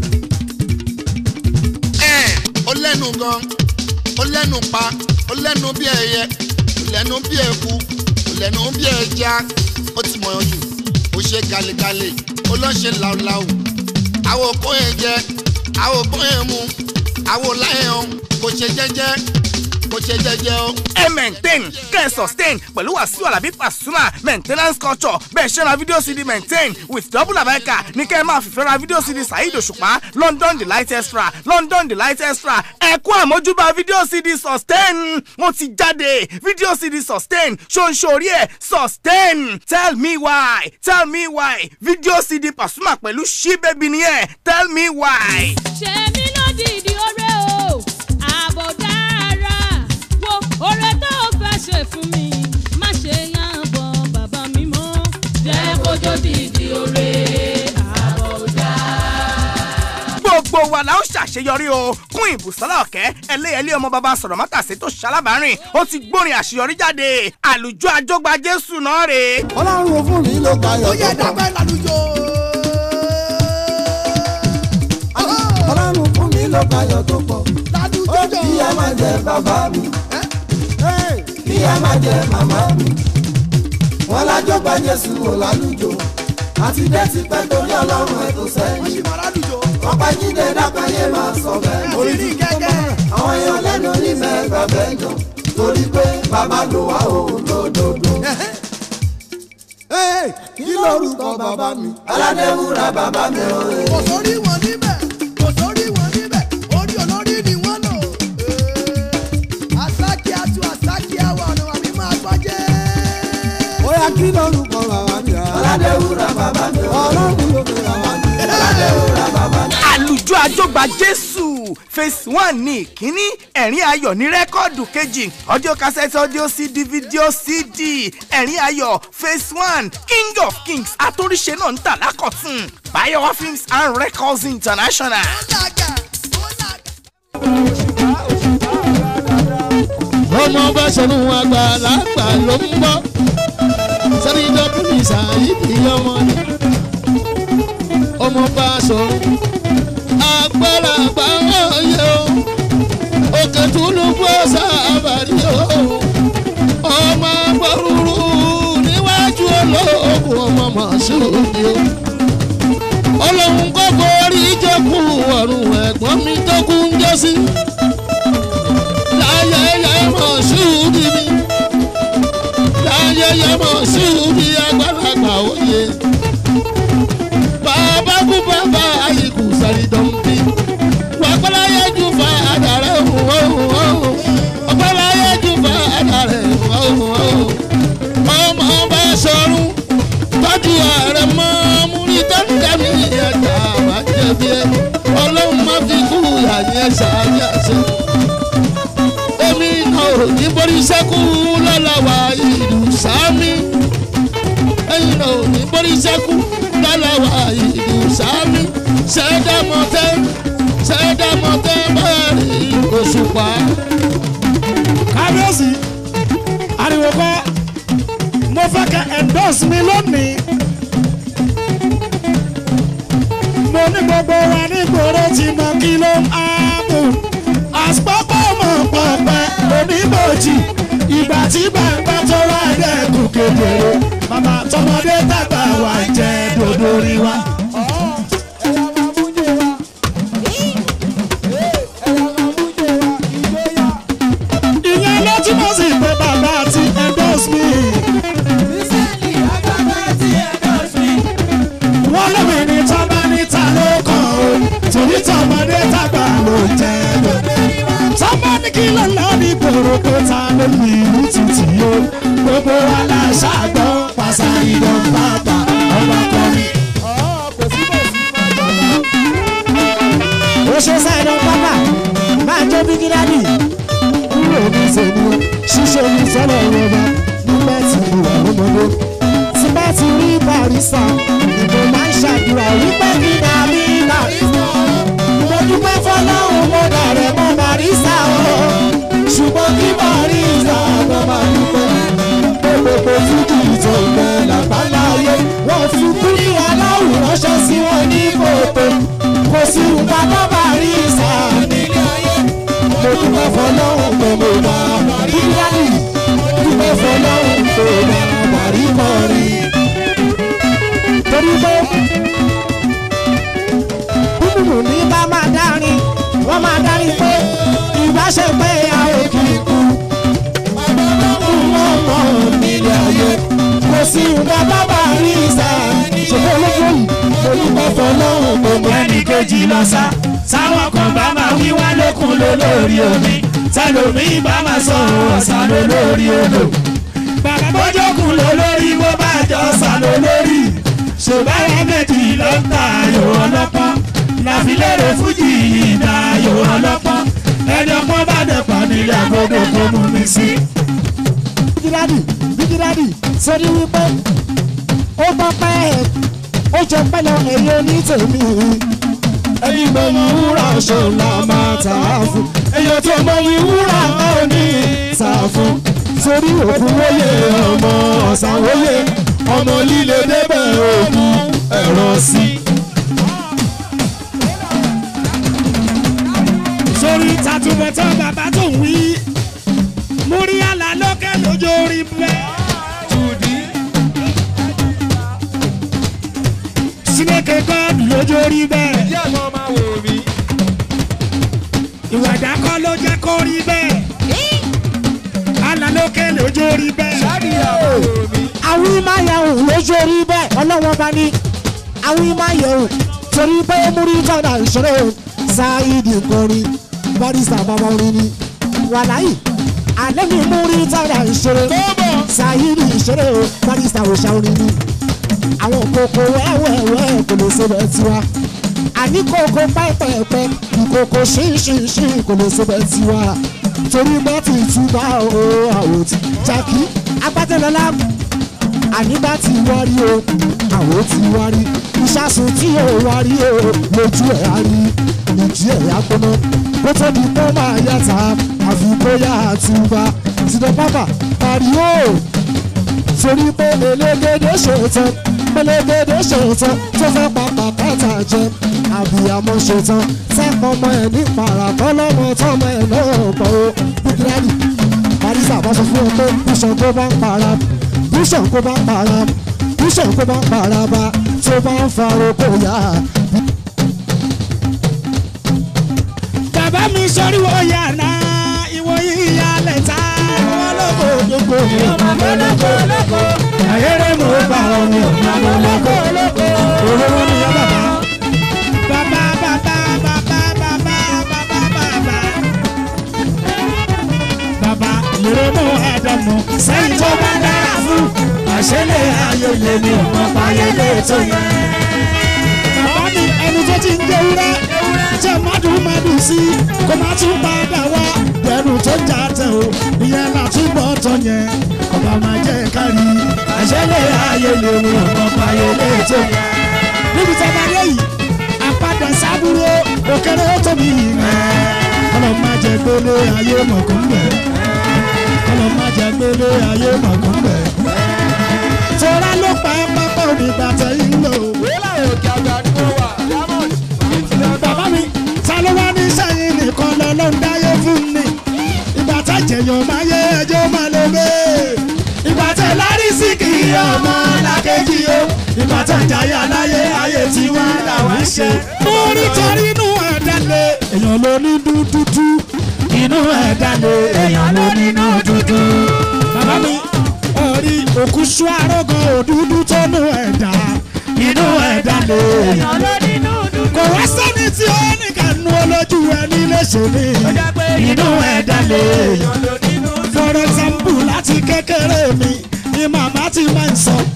ẹ̀ ó lẹ́nu gan ó lẹ́nu pa ó lẹ́nu bí ẹyẹ ó lẹ́nu bí eku ó lẹ́nu bí ẹja ó ti mọ̀ jù ó ṣe galegale ó lọ́ ṣe làwùlàwù àwọn òkú yẹn jẹ àwọn òkú yẹn mu àwọn láyẹn kò ṣe jẹ́jẹ́ kò ṣe jẹ́jẹ́ o. ẹ maintain kẹ́ ẹ sustain pẹ̀lú wàsíù alábí pasuma maintenance culture bẹ́ẹ̀ ṣe ra fídíò cd maintain with double abeka ní kẹ́ ẹ máa fìfẹ́ ra fídíò cd saheed òṣùpá london delight extra london delight extra ẹ kú àmójúbà fídíò cd sustain ó ti jáde fídíò cd sustain ṣoṣorí ẹ sustain tell me why tell me why fídíò cd pasuma pẹ̀lú ṣí bẹ́bí nìyẹn tell me why. ṣe mí lódìdí ọrẹ o ààbò dára wo ọrẹ tó o fẹ́ ṣe fún mi má ṣe yàn bọ̀ bàbá mi mọ́. jẹ́ kójó dìdí ọrẹ ààbò dára. gbogbo wa la ó ṣàṣeyọrí o kún ìbùsọ́lá ọ̀kẹ́ ẹlẹ́yẹlé ọmọ bàbá sọ̀rọ̀ mọ́tàsí tó ṣalábàárìn ó ti gbórin àṣeyọrí jáde àlùjọ àjọgbà jésù náà rè é. ọlọ́run ò fún mi ló tayọ̀ ó yẹ tó pọ̀. dàgbẹ́ lálùjọ. ọlọ́run fún mi ló tayọ̀ tó pọ̀. lálùjọ jọ. kí ẹ má jẹ bàbá mi. kí ẹ má jẹ màmá mi. wọ́n lájọ́ gba jésù wò lálùjọ. àti dé ti pẹ́ torí ọlọ́run ẹ̀ tó wọ́n sẹ́yìn. sì máa lálùjọ. ọ̀pá jíde dákàyé máa sọ bẹ́ẹ̀. orí ní kẹ́kẹ́. àwọn èèyàn lẹ́nu nífẹ̀ẹ́ gbàgbẹ́ jọ. torí pé bàbá lò wá òun lódodo. kí lórúkọ bàbá mi. aládéwúrà bàbá mi ò rè. kò sórí wọn níbẹ̀ kò sórí wọn níbẹ̀ orí olórí ni wọ́n lò. àsákì àtú àsákì àwọn ọ̀nà àbí máa gbọ́jẹ́. ó yá kí lórúkọ bàbá mi. aládéwúrà bàbá mi ò rè. ọlọ́run ló fi bàbá mi. aládéwúrà bàbá mi. àlùjọ àjọgbà jésù phase one ní ìkíní ẹ̀rín ayọ̀ ní rẹ́kọ́ọ̀dù kejì audio cassette audio cd video cd ẹ̀rín ayọ̀ phase one king of kings àtòríṣe náà ń tà lákọ̀tún bayowa films and records international. ó làgà ó làgà. ọmọ bá ṣẹnu àgbàlagbà ló ń bọ́ sẹ́ni dọ́kùnrin ṣàyídì ọmọ ni ọmọ bá sọ àgbàlagbà wọ̀nyẹ o òkè túnú bọ́ sábàrí o ọmọ gbọ́rúurú níwájú olóògùn ọmọ mọ̀ṣúùdì o ọlọ́run kò forí jẹ́kù ọ̀run ẹ̀gbọ́n mi tó kú ń jẹ́ sí láyẹyẹ mọ̀ṣúùdì mi láyẹyẹ mọ̀ṣúùdì àgbàlagbà òye bàbá kú bàbá ayíkú sàrídọ̀mùbí wàgbọ́láyé jù fà àdàrẹ́ òun òun òun ò ní borí sẹ́kù lọ́lọ́wà ìlú sámi ẹ̀yin náà ò ní borí sẹ́kù lọ́lọ́wà ìlú sámi ṣẹ́dámọ́tẹ́ ṣẹ́dámọ́tẹ́ bẹ́ẹ̀rì òṣùpá. kábíyèsí ariwo kọ́ mo fẹ́ kẹ́ endorse mi lónìí. mo ní gbogbo wa ní gbòòrò tí mo kí ló ń áàbò. àsopọ̀ mọ̀ pọ̀pẹ́ oníbòjì ìgbà tí gbàgbà tó wá dẹ́kun kedere. màmá tọmọdé tàgbà wà jẹ́ dòdò rí wa. ìyẹn ló túmọ̀ sí pé bàbá ti endorse me. wọ́n lómi ní tọ́ba níta ló kàn ó torí tọmọdé tàgbà ló jẹ́ lọ. tọ́ba ní kí ló lọ ní gbòòrò pé ta ló ní ìlú títì o gbogbo wa la ṣàgbọ́ pàṣà ìdán bàbà ọba kọrin. ó ṣe sáìdán pápá máa jó bí gíláàdì kúrò ní sèmi ṣíṣe ní sọ́lọ̀ ìrọ̀bà nígbà tí mo wà lọ́mọdé tí bá ti rí barista ìbò máa ń ṣàdúrà wípé kí n àbí barista mo dúpẹ́ fọlọ́run mo dàrẹ́ mọ́ barista o ṣùgbọ́n kí barista ọmọ máa dúpẹ́ pé gbogbo fújì tó ń bẹ làbáláyé wọ́n fi kúrì aláwọ̀ ránṣẹ́ sí wọn ní kòtò kò sí nǹkan tó barista nílé ayé mo dúpẹ́ fọlọ́run pé mo bá barista dúpẹ́ fọlọ́run pé mo bá barista rí torí pé búburú ní bá máa dárin wọ́n máa dárin pé ìbáṣepẹ́ àwọn kìkú wọ́n mọ̀ nílé ayé kò sí nǹkan bábà rí ìsà ṣùgbọ́n olójú yìí olùkọ́ fọlọ́hún kò mọ ẹnì kejì lọ sá sáwọn kan bá máa wí wá lókun ló lórí omi tẹlomiin bá máa sọ ọ̀sán ló lórí odò bàbá bójókun ló lórí bó bá jọ ọ̀sán ló lórí ṣùgbọ́n méjì ló ń ta ayò ọlọ́pọ́n láfilérè fújì ìdá ayò ọlọ́pọ́n ẹni ọpọ́n bá dẹ̀pọ̀ nílé agogo kó mú mi sí. bíkídádì bíkídádì sórí wípé ó gbọ́ pẹ́ ẹ̀ ó jẹ pẹ́lọ ẹ̀rí onítèmi ẹni mọ ní wúrà ṣọlá máa tà á fún èyàn tó mọ ní wúrà máa ní tà á fún sórí òkú wóye ọmọ ọ̀sán wóye ọmọ líle débẹ̀ òkú ẹ̀rọ sí. sórí tàtúbọ̀tán bàbá tó ń wí múrí àlà lókè lójó orí bẹ́ẹ̀. Sineke God lójó orí bẹ́ẹ̀. Ìwàdà kọ́ ló jẹ́ kó rí bẹ́ẹ̀. Àlà lókè lójó orí bẹ́ẹ̀. Àwọn ìmáyàwó lójó orí bẹ́ẹ̀ ọlọ́wọ́n bá ní. Àwọn ìmáyàwó torí pé múrí tọ́da ìṣòro ṣáìdì kọrin barista bàbá orin ni. Wàláyì alẹ́ mi múrí tọ́da ìṣòro ṣáìdì ìṣòro barista òṣà orin ni àwọn kòkó wẹ́wẹ́wẹ́ kò lè ṣe bẹ́ẹ̀ tiwa àní kòkó pẹ́pẹ́pẹ́ ìkòkó ṣínṣínṣín kò lè ṣe bẹ́ẹ̀ tiwa torí bá ti túbà o àwò ti jákì agbátẹ́lọ́lá àní bá ti wárí o àwò ti wárí ìṣàsùn tí ò wárí o lójú ẹ̀ á rí ìjì ẹ̀ á gbóná kó tó di pé ó máa yàtà àfi bóyá àtúbà tìdọ̀ pápá pariwo torí pé elégédé ṣètò elégédé ṣètò tó fẹ́ pa pàpàtà jẹ àbíyamọ ṣètò sẹ́kọ̀ ọmọ ẹ̀ ní parakọ́ lọ́mọ tọ́mọ ẹ̀ náà pọ̀ ó bíkírálì barisa bá sọ fún ọ pé bíṣàn kó bá ń para bíṣàn kó bá ń para bíṣàn kó bá ń para bá tó bá ń fa oko yá. bàbá mi sọrí wo yàrá ìwọ yìí yà lẹ́ta wọn lóko gbogbo mi ò máa bọ́ lóko lóko ayére mo bá wọn mi ò máa bọ́ lóko lóko olówó ni yá bàbá. bàbá bàbá bàbá bàbá bàbá bàbá. bàbá lèrè mú àdàmú sẹ́yìn tó bá dára fún àṣẹlẹ̀ ayé lèmi ò mọ̀ pààyè tó yẹ. bàbá ni ẹni tó ti ń jẹ wúrẹ́ jẹ́ mádùn mádùn sí kó má tún padà wá lẹ́nu tó já tẹ̀ o ìyẹn látúbọ̀ tọ̀ yẹn ọba máa jẹ́ kárí àṣẹlẹ̀ ayé lè mú ọmọ ayé lè tó yẹn. níbi tí a bá dé yìí àpadà sábúrò òkèrè ó tóbi ìrìn ọlọ́ máa jẹ gbélé ayé mọ̀kún bẹ̀ ọlọ́ máa jẹ gbélé ayé mọ̀kún bẹ̀ tọ́lá ló pa ẹ́ pápá onígbà tẹ̀yìn lò. bàbá mi ta ló wá ní sẹ́yìn nìkan lọ́lọ́ ń dáyé fún mi ìgbà tá jẹ̀yàn máa yé ẹjọ́ máa lè gbé ìgbà tẹ̀ lárí sí kì í ọmọ làkejì o ìgbà tẹ̀ jáyà láyé ayé tiwa làwọn ṣe. mo nítorí inú ẹ̀dá lé èèyàn ló ní dúdúdú inú ẹ̀dá lé èèyàn ló nínú dúdú. bàbá mi orí òkú sú arógan òdúdú tó nú ẹ̀dá inú ẹ̀dá lé èèyàn ló nínú dúdú. kò wá sẹ́ni tí ó ní kànú olójú ẹni léṣe ní inú ẹ̀dá lé èèyàn ló nínú dúdú. for example láti kékeré mi ni màmá ti máa ń sọ.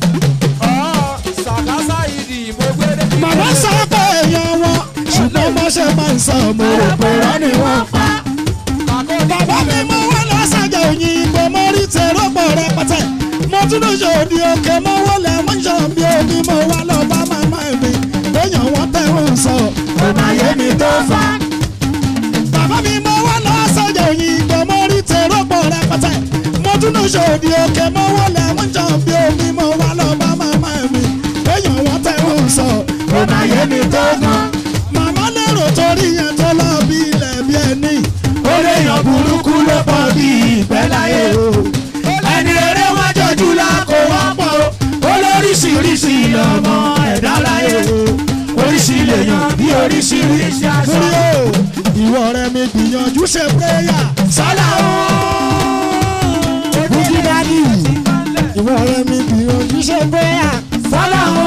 màmá sọ pé èèyàn wọn ṣùgbọ́n mo ṣe máa ń sọ mo rò pé wọ́n ni wọ́n pa. bàbá mi mú wọn lọ sàjà òyìnbó mo rí tèrò pọ̀ rẹpẹtẹ mo tún lọ ṣe òdi òkè mo wọlé mo ń ṣàn bí omi mo wá lọ bá màmá mi lóyún wọn tẹ̀wọ̀n sọ ọmọ ayé mi tó fa. bàbá mi mú wọn lọ sàjà òyìnbó mo rí tèrò pọ̀ rẹpẹtẹ mo tún lọ ṣe òdi òkè mo wọlé mo ń ṣàn bí omi mo wá lọ bá màmá mi lóyún wọn tẹ̀wọ̀n sọ ọmọ ayé mi tó fa. màmá lérò torí yẹn tó lọ bí ilẹ̀ bí ẹni ó lè yàn burúkú ló pọ̀ bí ìgbẹ́ láyé o ẹni rere wọn jọjú la kó wọ́n pọ̀ o olóríṣiríṣi lọ́mọ ẹ̀dá láyé o oríṣi lèèyàn bí oríṣiríṣi aṣọ. ìwọ rẹ mi gbìyànjú ṣe péyà sálà o. bùjí dádì ìwọ rẹ mi gbìyànjú ṣe péyà sálà o.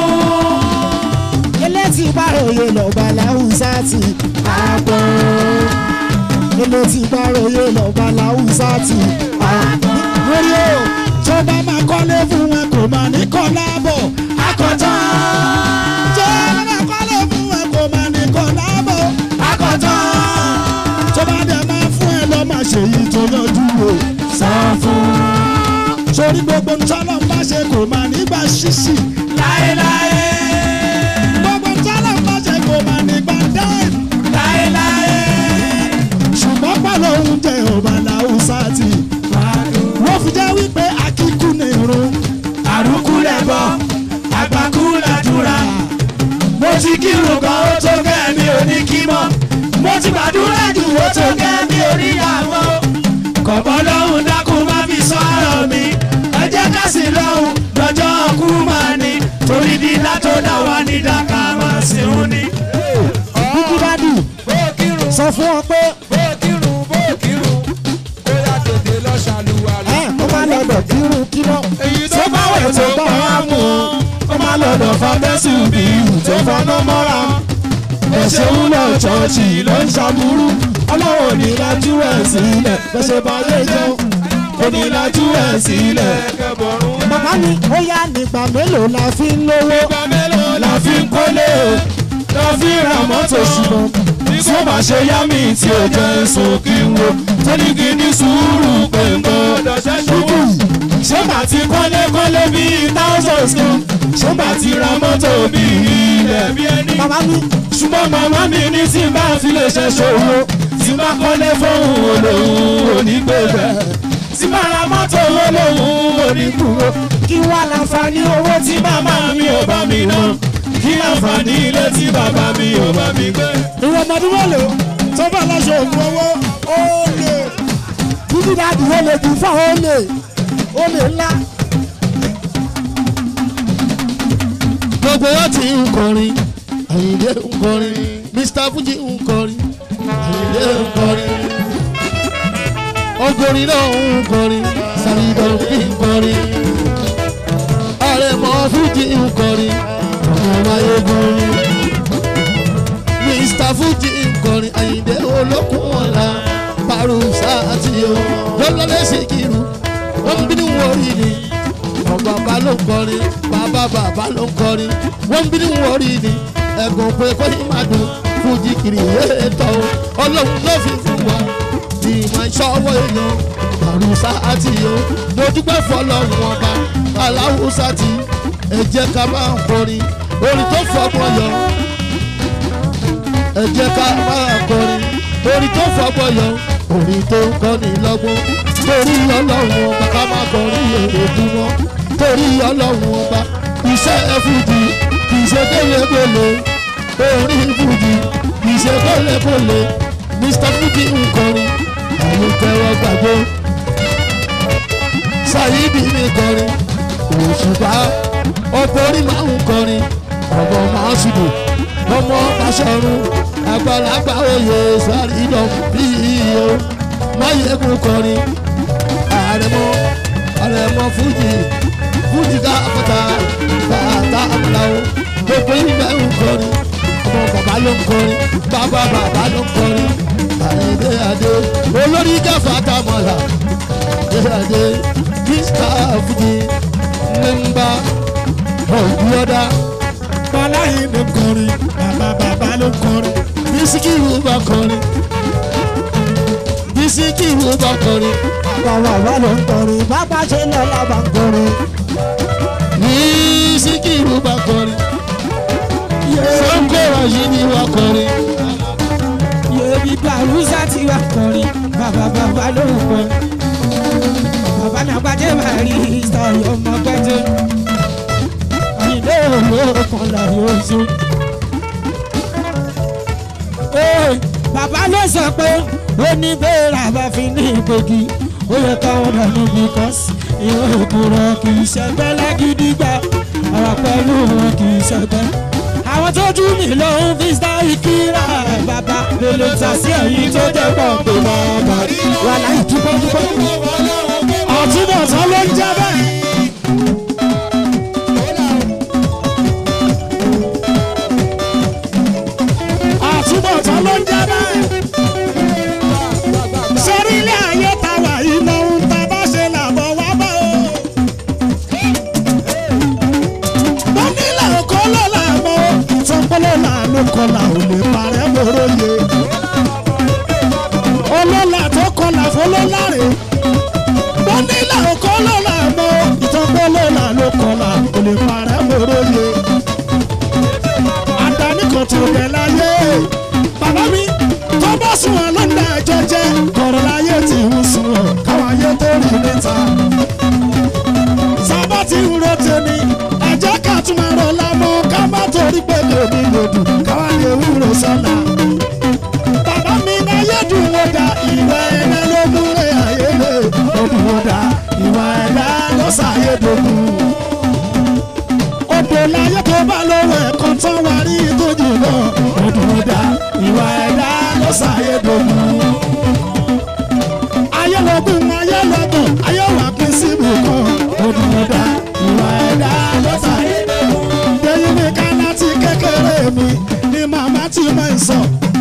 elétí báròyè lọ́ba láwùsá ti àgbọ̀ elétí báròyè lọ́ba láwùsá ti àgbọ̀ lórí o tó bá máa kọ́lé fún wọn kò máa ní kọ́ láàbọ̀ akọ̀tàn. tó bá máa kọ́lé fún wọn kò máa ní kọ́ láàbọ̀ akọ̀tàn. tó bá dẹ̀ máa fún ẹ lọ́ máa ṣe yìí tó yanjú o sọ fún. sórí gbogbo ntọ́lọ́ ń bá ṣe kò máa nígbà ṣíṣì láéláé. gbogbo ntọ́lọ́ ń bá ṣe kò máa nígbà dáìm láéláé. ṣùgbọ́n pẹ̀lú oúnjẹ ọba làwùsá ti wọ́n fi jẹ́ wípé akíkú ní irun àrùkú lẹ́bọ̀ àgbàkú làdúrà. mo ti kírun gan ó tó gẹ́ mi ò ní kí mọ́ mo ti gbàdúrà jù ó tó gẹ́ mi ò ní yàwó. kọ̀bọ́ lọ́hùn dákun má fi sọ ọ̀rọ̀ mi ẹ jẹ́ ká sì lọ́hùn lọ́jọ́ ọkú máa ní torí dídá tó dá wa ní dáká máa sì ń ní. bíkí dádì sọ fún ọ pé ó máa lọ́dọ̀ kírun kíná. tó bá wẹ̀ tó bá wà mú un. ó máa lọ́dọ̀ fàbẹ́sì bí ìhù tó fọ́nà mọ́ra. ẹ̀ṣẹ̀ ń lọ ṣọ́ọ̀ṣì ló ń ṣàbúrú. ọlọ́run ní lajú ẹ̀ sílẹ̀ bẹ́sẹ̀ bá lè jẹun. ó ní lajú ẹ̀ sílẹ̀. bàbá mi ó yá nígbà mélòó la fi ń lówó. nígbà mélòó la fi ń kólé o. la fi ń ra mọ́tò ṣùgbọ́n tí ó bá ṣe yá mi tí ó jẹ́ sókè wo tó ní kí ní sùúrù pé ń gbọ́dọ̀ ṣẹ́ṣọ́wọ́. ṣé bá ti kọ́lé kọ́lé bíi thousands kan ṣé bá ti ra mọ́tò bíi ilẹ̀ bí ẹni. màmá mi ṣùgbọ́n màmá mi ní tí n bá fi lè ṣẹ́ṣọ́wọ́ tí n bá kọ́lé fóun olóhùn onígbèbẹ̀ tí bá ra mọ́tò olóhùn onígbùrọ̀ kí wá láǹfààní owó tí màmá mi ò bá mi ná kí láǹfààní ilé tí bàbá mi ò bá mi gbé. ìwọ ọmọdé mélòó tó bá lọ́sọ̀ ògùn owó ó lè. bíbí dáàdì ó lè jù fún ó lè ó lè ńlá. gbogbo wa ti ń kọrin àyìndé ń kọrin mr fuji ń kọrin àyìndé ń kọrin ọgọrin náà ń kọrin sàlìdàn bí ń kọrin àrẹ̀mọ fuji ń kọrin ọmọ ayégun mr fuji ń kọrin àyìndé olókùn ọ̀la parusa àti o lọ́lọ́lẹ́ ṣèkìrù wọ́n ń bínú wọ̀rí ni ọ̀bàbà ló ń kọrin bàbá bàbá ló ń kọrin wọ́n ń bínú wọ̀rí ni ẹ̀gùn pé kó ní máa dùn fújì kiri ètò ọlọ́run ló fi fún wa máa ń ṣọwọ́ èèyàn àrùsá àti o mo dúpẹ́ fọlọ́run ọba aláwùsá ti ẹ jẹ́ ká máa ń kọrin orin tó fọgbọ́n yọ ẹ jẹ́ ká máa kọrin orin tó fọgbọ́n yọ orin tó ń kọ́ni lọ́gbọ́n torí ọlọ́run ọba ká máa kọrin èrè dùn wọn torí ọlọ́run ọba iṣẹ́ ẹ fújì kì í ṣe kélébélé orin fújì kì í ṣe kélébélé mr fújì ń kọrin àwọn tẹ́wọ́ gbàgbé ṣáyídì mi kọrin òṣùpá ọ̀pọ̀ orí máa ń kọrin ọmọ máa ṣùdù ọmọ aṣọ́run àgbàlagbà oyè sàrídọ̀ bí iyo máyégún kọrin àrẹ̀mọ àrẹ̀mọ fújì fújì ká àpáta bàtà àmàlàó gbogbo ìgbẹ́ ń kọrin ọmọ bàbá ló ń kọrin bàbá bàbá ló ń kọrin àyèdè àdé olórí gáfà tàmọ̀là àdé mr fújì mẹ́mbà ọ̀gbọ́dá bọ́lá yìí ló ń kọrin bàbá bàbá ló ń kọrin. bísíkìrù bá kọrin bísíkìrù bá kọrin bàbá bàbá ló ń kọrin bàbá ṣe lọ́la bá ń kọrin. bísíkìrù bá kọrin sọ́kọ̀rọ̀ yìí ni wọ́n kọrin yèmí gbàrúsà tí wà kọrin bàbá bàbá ló ń kọrin. bàbá mi àgbàdé máa rí ìsọ̀rọ̀ ọmọ pẹ́jọ́. ilé òwò kan láyé oṣù. Ee, bàbá ló sọ pé ó ní bẹ́ẹ̀rẹ̀ àbá fi ní ìgbògi ó yẹ káwọn dànù because ìwé òkúrọ̀ kì í ṣẹgbẹ́ lágídígbà ọ̀rọ̀ pẹ̀lú wọn kì í ṣẹgbẹ́. àwọn tó jú mi ló ń fi sáré kíra bàbá lèlè tà sí ẹ̀yìn tó jẹ́ pọ̀ pé bàbá wà láì dúpọ́ dúpọ́. ọ̀túnbọ̀tán ló ń jẹ́ bẹ́ẹ̀. àtúbọ̀tán ló ń jẹ́ bẹ́ẹ̀. sórí ilé ayé ta wà iná ń ta bá ṣe làbọ̀ wá bá o. mo nílẹ̀ òkó ló là mọ́ ìtọ́pọ́lọ́ là ló kọlà ò lè parẹ́ mọ́rọ́ yẹ. olólà tó kọlà fọlọ́lá rè. mo nílẹ̀ òkó ló là mọ́ ìtọ́pọ́lọ́ là ló kọlà ò lè parẹ́ mọ́rọ́ yẹ àdáni kan tó bẹ̀ láyé. Bàbá mi tó bá sùn wọn lọ́nà ẹjọ́ jẹ́ kọ̀rọ̀ láyé tí ń sùn wọn káwọn ayé tó rí níta. Sábà ti ń ro tèmi, ẹ̀jẹ̀ ká tún máa rọ lámọ́ ká má torí pé lèmi lòdù káwá lè wúro sọ́la. Bàbá mi náyé dùn wọ́n da ìwà ẹ̀dá ló múlẹ̀ ayé lè. Ó dùn wọ́n da ìwà ẹ̀dá ló ṣàyé dogun odò láyé tó bá lówó ẹ̀kan tán wá rí tójú náà ọdún dá ìwà ẹ̀dá ló ṣàyè dogun. ayé lọ́gùn ayé lọ́gùn ayé wà pín síbù kan ọdún dá ìwà ẹ̀dá ló ṣàyè dogun. lẹ́yìn mi ká láti kékeré mi ni màmá ti máa ń sọ.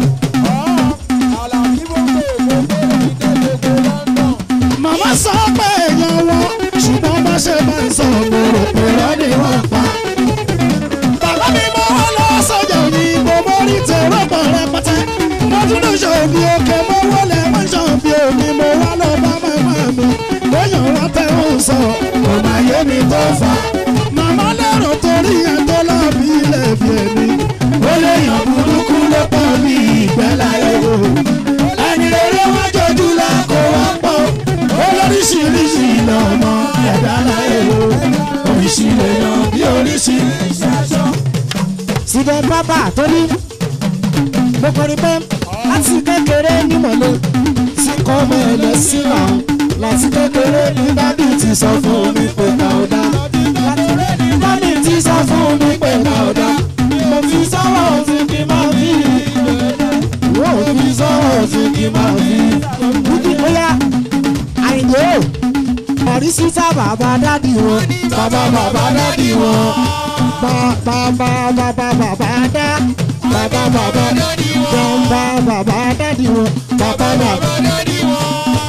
màmá sọ pé èèyàn wọn ṣùgbọ́n bá ṣe máa ń sọ gbòòrò pèrọ ni wọ́n pa. bàbá mi mọ wọn lọ sọjà òyìnbó mo rí tèrò pọ̀ rẹpẹtẹ. mo tún lè ṣòbí òkè mo wọlé mo ṣòbí omi mo wá lọ bá màmá mi. lóyún rántẹ́ ń sọ kò má yé mi tó fà. màmá lérò torí ẹ̀ tó lọ́ọ̀bì ilé bí ẹni. ó lè yàn burúkú ló pọ̀ bí ìgbẹ́ láyé o. ẹni rere wọ́n jọjú la kó wọ́n pọ̀ olóríṣiríṣi lọ́mọ ẹ̀dá láyé o oríṣi lèèyàn bí oríṣiríṣi aṣọ. síbẹ̀ bábà tó ní mo kọrin pé láti kékeré nímọ̀lẹ́ tí kò mọ ẹlẹ́sìn náà láti kékeré ní dábì ti sọ fún mi pé ká ó dá dábì ti sọ fún mi pé ká ó dá mo fi sọ́wọ́ òfin kí n máa fi mo fi sọ́wọ́ òfin kí n máa fi dúdú bóyá àyìnbó ọ̀rísítà bàbá dádì wọn bàbá bàbá dádì wọn bàbá bàbá bàbá dá bàbá bàbá jọba bàbá dádì wọn bàbá bàbá dádì wọn.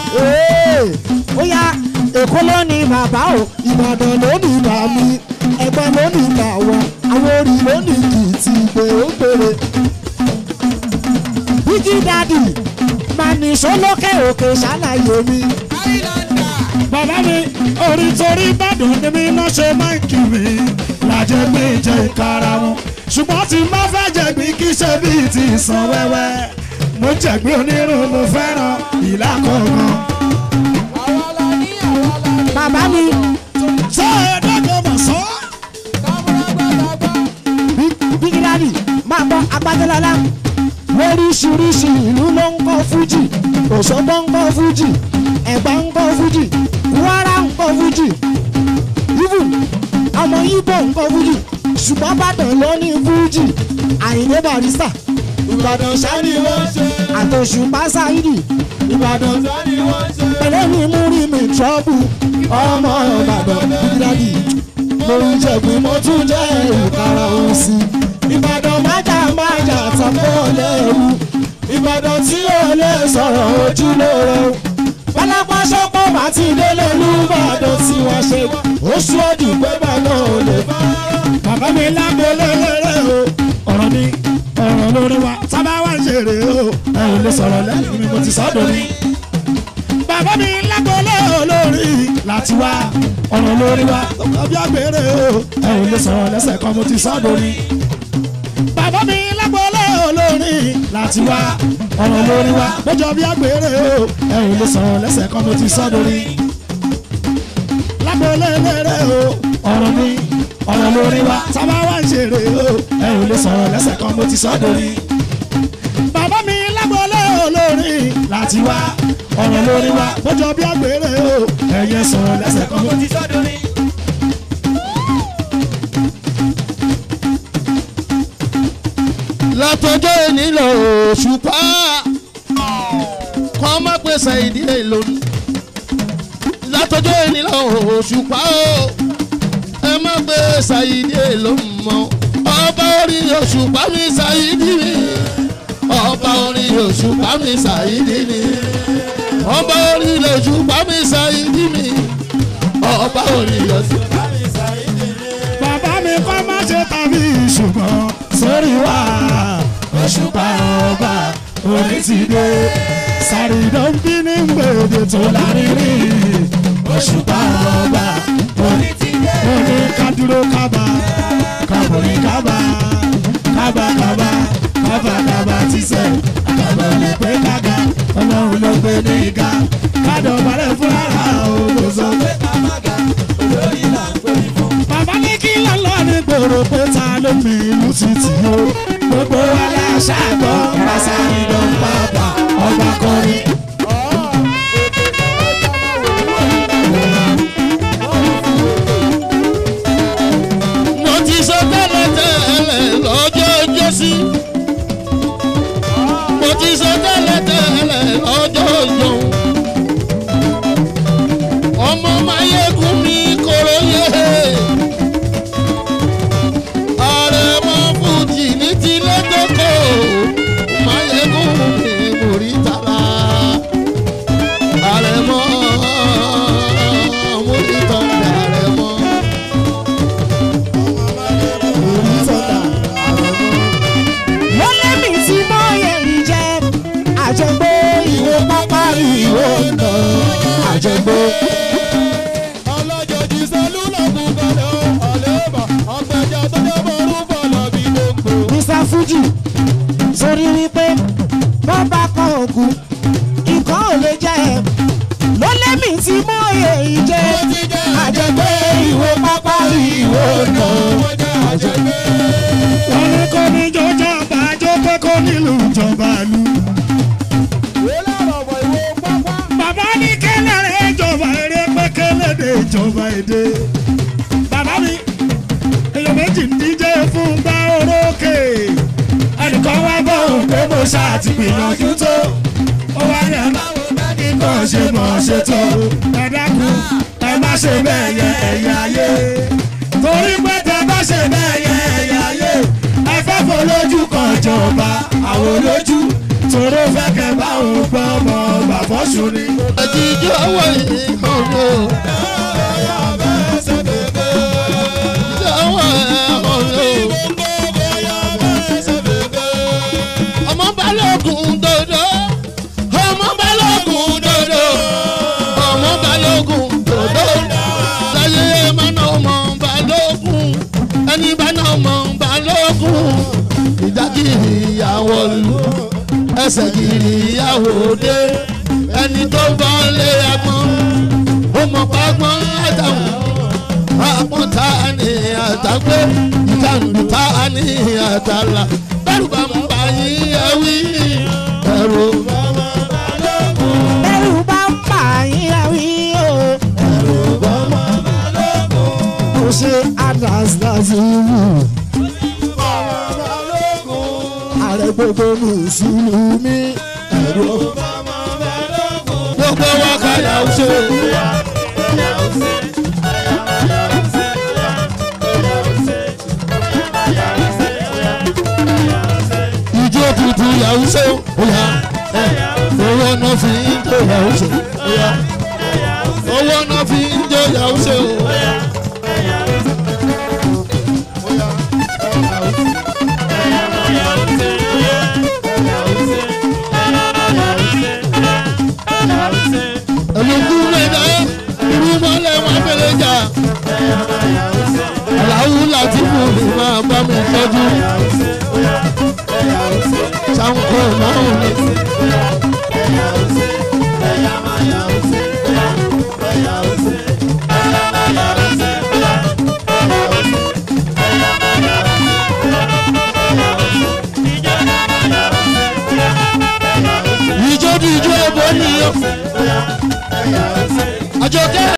ó yá èkó ló ní bàbá o ìbàdàn ló ní bàmí ẹgbẹ́ ló ní bàwọ̀ àwọn orí ló ní kìtì ìgbè ó gbèrè. bíjí dádì máa ní sólókè òkè ṣàlàyé mi. bàbá mi orí torí ìbàdàn ni mi náà ṣe máa ń kí mi lájẹ pé jẹ ìkara wọn ṣùgbọ́n tí má fẹ́ jẹ̀gbín kí ṣe bíi ti ìsàn wẹ́wẹ́ mo jẹ̀gbín onírun mo fẹ́ràn ìlà kọ̀ọ̀kan. bàbá mi ṣé ẹ̀ẹ́dẹ́gbẹ̀ mọ̀ sọ́. bígídádì máa gbọ́ agbádẹ́lọ́lá lóríṣiríṣi ìlú ló ń kọ́ fújì òṣogbo ń kọ́ fújì ẹ̀gbá ń kọ́ fújì kwara ń kọ́ fújì even ọmọ ibo ń kọ́ fújì ṣùgbọ́n bàdàn ló ní fújì àyìnlé barista ìbàdàn sani wọ́n ṣe àtòṣùpá sáyidì ìbàdàn sani wọ́n ṣe pẹ̀lẹ́ mi mú rí mi trọ́bù ọmọ ìbàdàn bígídádì mo ń jẹ̀gbìn mo tún jẹ́ ìkara òun sí ìbàdàn májà májà tàpọ̀ lẹ́rù ìbàdàn tí ó lè sọ̀rọ̀ ojú lóore o pálápá sọ́pọ̀ bá ti délé lùbàdàn tí wọ́n ṣe oṣù ọdì pé bàbá ò lè bá. bàbá mi lágbo lélẹ́rẹ́ o ọ̀rọ̀ mi ọ̀rọ̀ lórí wa sábà wá ń ṣeré o ẹ ò lè sọ̀rọ̀ lẹ́yìn mi mo ti sọ́dọ̀ ni. bàbá mi lágbo lórí láti wá ọ̀rọ̀ lórí wa tọkọ bí agbèrè o ẹ ò lè sọ̀rọ̀ lẹ́sẹ̀ kan mo ti sọ́dọ̀ ni. bàbá mi lágbo lórí láti wá ọ̀rọ̀ lórí wa lọ́jọ́ bí agbèrè o ẹ ò lè sọ̀rọ̀ lẹ́sẹ̀ kan mo ti sọ́dọ̀ ni. lágbo lélẹ́rẹ́ o ọ̀rọ̀ mi ọ̀rọ̀ lórí wa sábà wá ń ṣeré o ẹ ò lè sọ̀rọ̀ lẹ́sẹ̀ kan mo ti sọ́dọ̀ ni. bàbá mi lágbọ́lé olórí láti wá ọ̀rọ̀ lórí wa bójọ bí agbèrè o ẹ̀yẹ sọ̀rọ̀ lẹ́sẹ̀ kan mo ti sọ́dọ̀ ni. látọjọ́ èní lọ òṣùpá kọ́ má pèsè ìdílé lónìí látọjọ́ èní lọ òṣùpá o ẹ má gbé ṣàyídé ló mọ ọba orí òṣùpá mi ṣàyídí mi ọba orí òṣùpá mi ṣàyídí mi ọba orí òṣùpá mi ṣàyídí mi ọba orí òṣùpá mi ṣàyídí mi. bàbá mi kọ́ má ṣe tàbí ṣùgbọ́n sórí wa òṣùpá ọba orí ti dé sàrídọ́n bí ní gbèdé tó lárírí òṣùpá ọba orí ti dé. mo ní ká dúró kábà kábòrí kábà kábà kábà kábà kábà tíṣẹ̀ àkàbà lè pé kága ọlọ́run ló gbé ní ìka kádọ̀ balẹ̀ fúnra òun sọ pé kábàgà olórí là ń pè fún. bàbá ní kí lọ́lọ́ ní gbòòrò pé ta ló mi ìlú títì o gbogbo aláṣà gbọ́ pàṣẹ ìdán pàápàá ọba kọrin. mo ti sọ tẹ́lẹ̀ tẹ́lẹ̀ lọ́jọ́ ọjọ́sí. mo ti sọ tẹ́lẹ̀ tẹ́lẹ̀ lọ́jọ́ ọjọ́. ọmọ mayegun mi koro yé. ààrẹ mọ fújì ní tilé tókò. mayegun mi mórí tara. ààrẹ mọ mórí tọ́jà ààrẹ mọ. wọ́n lẹ́mí tí mọ́yẹ̀ ń jẹ́ àjẹgbó ìwé pápá ìwé ọ̀nà àjẹgbó. ọlọ́jọ́ jí sẹ́lúlọ̀ kú kalẹ̀ ó ọ̀lẹ́bà ọ̀gbẹ́jà tó jẹ́ bọ́ọ̀rù fọlọ́ bí gbogbo. mr fuji sórí wípé wọ́n bá kọ́ òkú nǹkan ò lè jẹ́ ẹ̀ ló lẹ́mí tí mọ́yẹ̀ ń jẹ́ àjẹgbó ìwé pápá ìwé ọ̀nà àjẹgbó. wọ́n ní kó ní jọjọ́ bá jó pé kó nílùú ìjọba lu. bàbá ní kẹlẹ́rẹ́ ìjọba eré pé kélédè ìjọba èdè. bàbá mi èèyàn méjì ń díje fún gbá orókè. ẹnìkan wá bọ̀ òun pé mo ṣàtìgbìyànjú tó. ó wá ní ẹ̀ máa wo bẹ́ẹ̀ni kò ṣe mọ̀ ṣe tó. ẹ dákun ẹ má ṣe bẹ́ẹ̀ yẹ ẹ̀yà ayé. torí pé tẹ bá ṣe bẹ́ẹ̀ yẹ ẹ̀yà ayé. ẹ fẹ́ folójú kan jọba àwọn olójú. tòró fẹ́ kẹ́ bá òun gbọ́ ọmọ bàbọ́sùn ni. àtijọ́ ọwọ́ yìí ọ̀rọ̀. Ìjọwọ́ ọ̀rọ̀. ọmọ balógun dodo ọmọ ìjà kiri ìyàwó lu ẹsẹ̀ kiri ìyàwó dé ẹni tó bọ́ lé agbọ́n ó mọ̀ pàgbọ́n àtàwọn àpọ́n ta ni àtàgbé ìkànnì ta ni àtàlà bẹ́rù bá ń bá yín ẹ̀wí ẹ̀rù bá máa bá lókun. bẹ́rù bá ń pa yín àwí o. ẹ̀rù bá máa bá lókun. mo ṣe atlas láti wù. ààrẹ gbogbo mùsùlùmí. ẹ̀rù bá máa bá lókun. gbogbo wa kàyà ó ṣe. ìjó tuntun yàwó ṣe òyà owó náà fi ń jó yàwó ṣe òyà owó náà fi ń jó yàwó ṣe òyà. olùkú mẹ́ta irú mọ́lẹ̀ wọn fẹ́lẹ́ jà aláwù láti fún mi máa bá mi tọ́jú sanko máa ń ní. ìjọ di ìjọ ẹ̀bọ nìyẹn. àjọkẹ́.